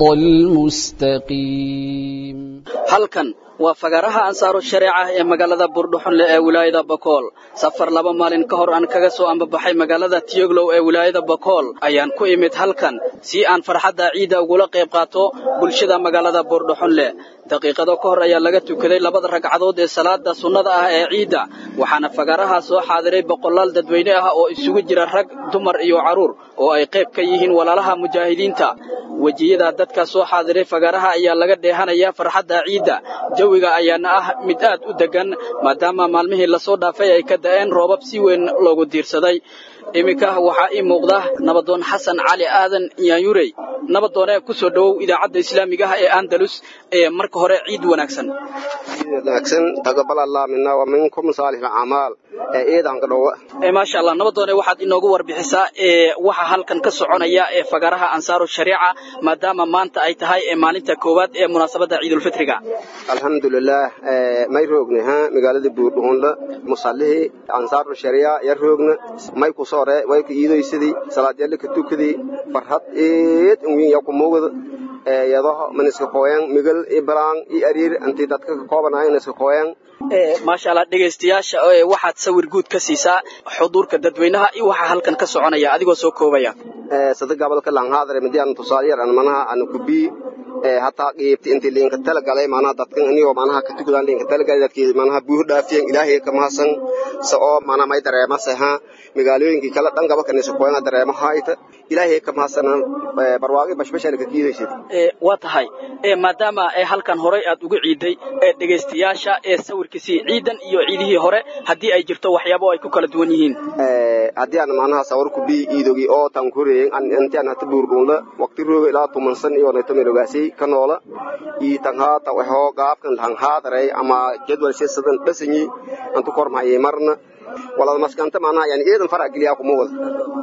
المستقيم halkan waa fagaaraha ansaaru shareeca ee magaalada buurdhuxunle ee wilaayada bakool safar laba maalin ka hor aan kaga soo ambabaxay magaalada tiyoglow ee wilaayada bakool ayaan ku imid halkan si aan farxadda ciidda ugula qayb qaato bulshada magaalada buurdhuxunle daqiiqado ka hor ayaa laga tukaday labada ragcadood ee salaada sunnada ah ee ciidda waxaana fagaaraha soo xaadiray boqolaal dadweyne ah oo isugu jira rag dumar iyo carruur oo ay qayb ka yihiin walaalaha mujaahidiinta wejiyada dadka soo xaadiray fagaaraha ayaa laga dheehanayaa farxadda ciidda jawiga ayaana ah mid aad u deggan maadaama maalmihii lasoo dhaafay ay ka da'een roobab si weyn loogu diirsaday iminka waxaa ii muuqda nabadoon xasan cali aadan yaanyurey nabadoone ku soo dhowow idaacadda islaamiga ah ee andalus ee marka hore ciid wanaagsan wanaagsan taqabal allah mina wa minkum saalix acmaal ee ciidanka dhowa maasha allah nabadoone waxaad inoogu warbixisaa ee waxa halkan ka soconaya ee fagaraha ansaaru shariica maadaama maanta ay tahay ee maalinta koowaad ee munaasabadda ciidulfitriga alxamdulilaah may roogna ha magaalada buurdhuunla musallihii ansaaru shariica ya roogna may ku soore way ku iidaysadii salaadyaalli ka tukadii farhad eed unwiin ya ku muugda yadaho maniska kooyan migal i balaan i ariir intii dadka ka koobanaayeen iska kooyan maasha allah dhegaystayaasha waxaad sawir guud ka siisaa xuduurka dadweynaha iyo waxa halkan ka soconaya adigoo soo koobaya sada gabalka langhaadare midiyaan tusaaliyar an manaha an kubii hataa qiibti intii liinka talagalay manaha dadkan iniyoo manaha ka tukadaan liinka talagalay dadkii manaha buuh dhaafiyan ilaahay ka mahasan sa oo mana may dareemase ha magaalooyinkii kala dhan gabalka nisa kooyana dareemo hayta ilaahay ka mahasana barwaaqi bashbashana ka kiidaysid waa tahay maadaama halkan horay aad uga ciiday dhegaystayaasha ee sawirkiisii ciidan iyo ciidihii hore haddii ay jirto waxyaabo ay ku kala duwan yihiin haddii aan manaha sawir ku bii iidogi oo tan kureeyen intiaan hata buurdhuunla waqti rooga ilaa tumansan iyo nayto melogaasay ka noola ii tan haata waxoo gaabkan tan haadaray ama jadwal sisadan dhasanyi antu kormayay marna walada maskanta manaha yani iidan fara geliyaa kuma wada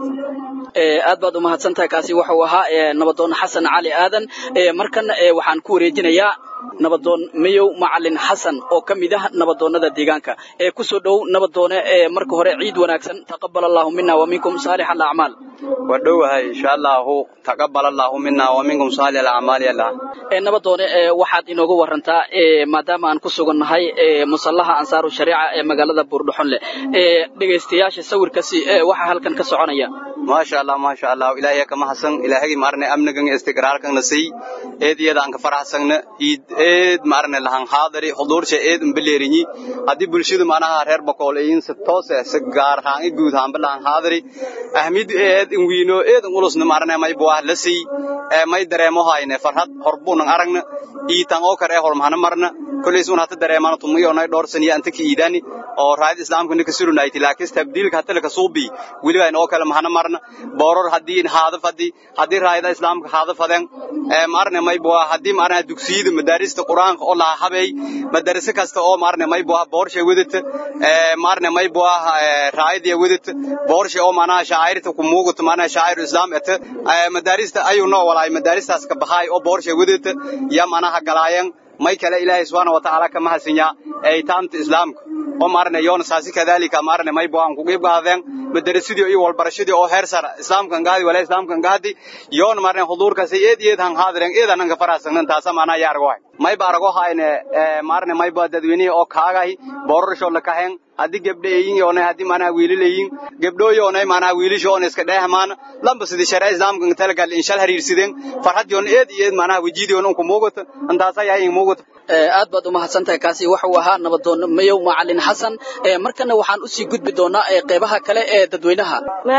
aad baad umahadsantahay kaasi wuxuu ahaa nabadoon xasan cali aadan markana waxaan ku wareejinayaa nabadoon mayow macalin xasan oo ka mid ah nabadoonnada deegaanka ee ku soo dhow nabadoone ee marka hore ciid wanaagsan taqabal allahu mina wa minkum saalix alacmaal waa dhowahay insha allahu taqabal allahu mina wa minkum saalix alacmaal yalla nabadoone waxaad inooga warantaa maadaama aan ku sugannahay musallaha ansaaru shariica ee magaalada buurdhuxonle dhegaystayaasha sawirkaasi waxaa halkan ka soconaya maasha allah maasha allah ilaahay ka mahadsan ilaahagi maarne amnigan istiqraarkan nasay eed iyada aan ka faraxsagna iid eed maarne lahan haadari xuduursha eed umbaleerinyi haddii bulshadu maanaha reer bakool ayin si toose si gaar ahaan i guud ahaanba lahan haadari ahmid eed inwiino eed ulusna maarne may buah lasay may dareemo hayne farhad horbuunan aragna iitan oo kare hormahana marna koleys un hata dareemana tumiyoonay dhowrsan iyo anta ka iidani oo raayad islaamka ninka surunayti laakiin tabdiilka hata laka suubi weliba inoo kale mahana marna booror haddii haadaf haddii haddii raayada islaamka haadaf hadeen maarne may buwa haddii maarne dugsiyada madaarista quraanka oo laha habay madarasa kasta oo maarne may buwa boorsha wadata maarne may buwa raayada wadata boorsha oo maanaha shaacirta ku muugato maanaha shaaciru islaam eta madaarista ayuu noo walaay madaaristaas ka baxaay oo boorsha wadata ya maanaha galaayeen may kale ilaahay subhanahu wa ta'ala kama hasinya ay taanta islaamka oo maarne yoona saasi kadalika maarne may buwan ku qeyb qaadeen madarasadii iyo walbarashadii oo heer sare islaamkan gaadi wala islaamkan gaadi yoona maarne huduurkaasi eed eed han haadiren eedan an ka faraasagnan taasa maana yaa argo may ba argo hayne maarne may ba dadweynihi oo kaagahi boorasho la kahen haddii gabdho eeyin yoonay haddii maanaha wiilal eeyin gabdhoo yoonay maanaha wiilasha oona iska dheehmaan lamba sidii sharaa islaamka talagal inshal hariirsideen farxad yoon eed iyo eed maanaha wejidii yoon unku muugato intaasa yahay muugato aad baad umahadsantahay kaasi waxuu ahaa nabadoon mayow macalin xasan markana waxaan usii gudbi doonaa qeybaha kale ee dadweynaha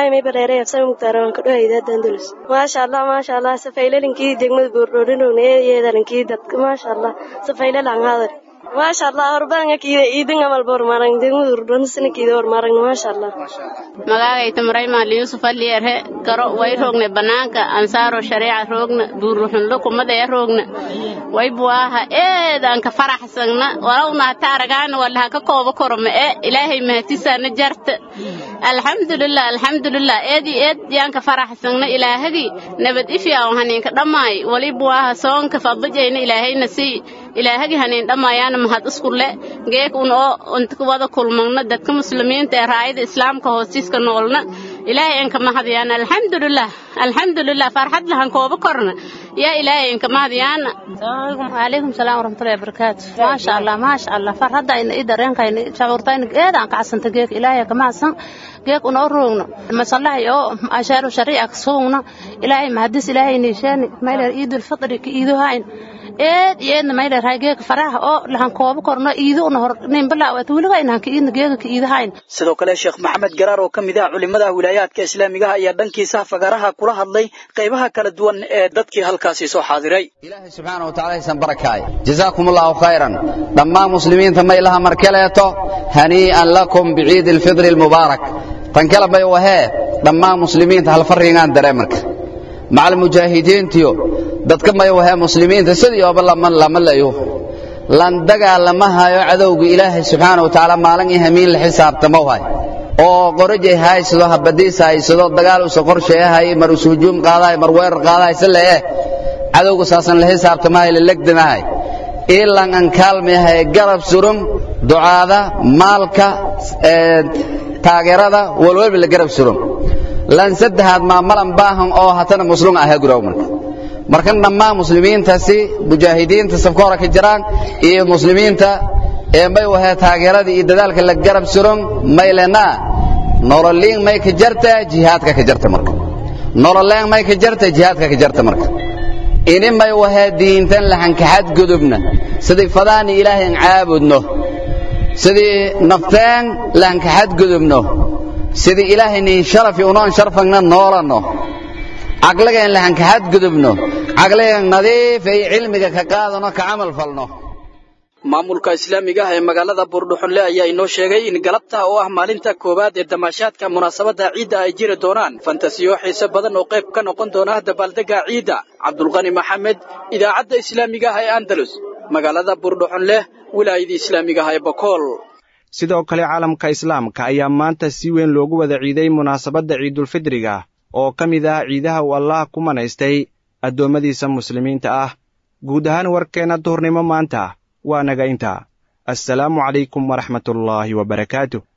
maasha allah maasha allah safaylalinkii degmada buurdhoodhinowna yeedalinkii dadka maasha allah safaylalan hadar maasha allah horbaanga kiida iidin amal bormarang degmada urdhonisana kiida hormarang maasha allah magagayta maraymaan liyusuf aliyarhe garo way rogne banaanka ansaaro shareeca roogna buuruxunlo kumadaya roogna way buwaaha eedanka faraxsagna walowna hata aragaana walaha ka kooba korma e ilaahay mahatisaana jarta alxamdulilah alxamdulilah eedi eed yaanka faraxsagna ilaahagii nabad ifyaa haniinka dhammaay wali buwaaha soonka fadajayna ilaahayna sii ilaahagii haniin dhamaayaana mahad iskule geek un oo inta wada kulmagna dadka muslimiinta ee raayada islaamka hoostiiska noolna ilaahay inka mahadyaana alxamdulilah alxamdulilah farxad lahan kooba korna yaa ilaahay inka mahadyaana calaykum salaam waraxmatullahi wabarakaatu maasha allah maasha allah farxadayna i dareenkayna shacuurtayna eedaan kacsanta geek ilaahay ka mahadsan geek unoo roogno masallahay oo ashaaru shariica ka suugna ilaahay mahadis ilaahay niisheeni mayler iidul fitri ka iiduhayn eed iyo eedna mayler hay geeka faraha oo lahan kooba korno iidu una hor ninbalaa weliga inahan ka iidna geeka ka iidahayn sidoo kale sheekh maxamed garaar oo ka mid ah culimada wilaayaadka islaamigaha ayaa dhankiisa fagaraha kula hadlay qaybaha kala duwan ee dadkii halkaasi soo xaadiray ilaahay subxaana watacaala haysan barakaay jazaakum allahu khayran dhammaan muslimiinta maylaha markaleeto hanii'an lakum biciidi alfidri almubaarak tan kale may wahee dhammaan muslimiinta hal farriingaan daree marka macal mujaahidiintiyo dadka may wahee muslimiinta sidii ooba lama layo lan dagaalama hayo cadowga ilaahay subxaana watacaala maalin iyo hamiin la xisaabtamo hay oo qorajay haysado habadiis haysado dagaal usa qorsheeyahay mar us hujuum qaadahay mar weerar qaadahay si le'eh cadowga saasan la xisaabtamahay la legdamahay ilan an kaalmayahay garab surum ducaada maalka taageerada walwalba la garab surum lan saddexaad maamalan baahan oo hatana muslum aha guraw marka markan dhammaan muslimiintaasi mujaahidiinta safka hore ka jiraan iyo muslimiinta ee may wahee taageeradii iyo dadaalka la garab surum may lenaa nololiin may ka jarta jihaadka ka jarta marka nololeen may ka jarta jihaadka ka jarta marka ini may wahee diintan lahankaxad gudubna sidii fadaani ilaahay aan caabudno sidii nafteen lahankaxad gudubno sidii ilaahay niin sharafi unoon sharfagna noolanno caqligeen lahankaxad gudubno caqligeen nadiif ay cilmiga ka qaadano ka camal falno maamulka islaamiga ah ee magaalada buurdhuxunle ayaa inoo sheegay in galabta oo ah maalinta koowaad ee damaashaadka munaasabadda ciidda ay jiri doonaan fantasiyo xiise badan oo qayb ka noqon doona dabaaldegga ciidda cabdulqani maxamed idaacadda islaamiga ah ee andalus magaalada buurdhuxunleh wilaayada islaamiga ah ee bakool sidoo kale caalamka islaamka ayaa maanta si weyn loogu wada ciiday munaasabadda ciidulfidriga oo ka mid ah ciidaha uu allah ku manaystay addoommadiisa muslimiinta ah guud ahaan warkeenna duhurnimo maanta waa naga intaa assalaamu calaykum waraxmatullaahi wabarakaatu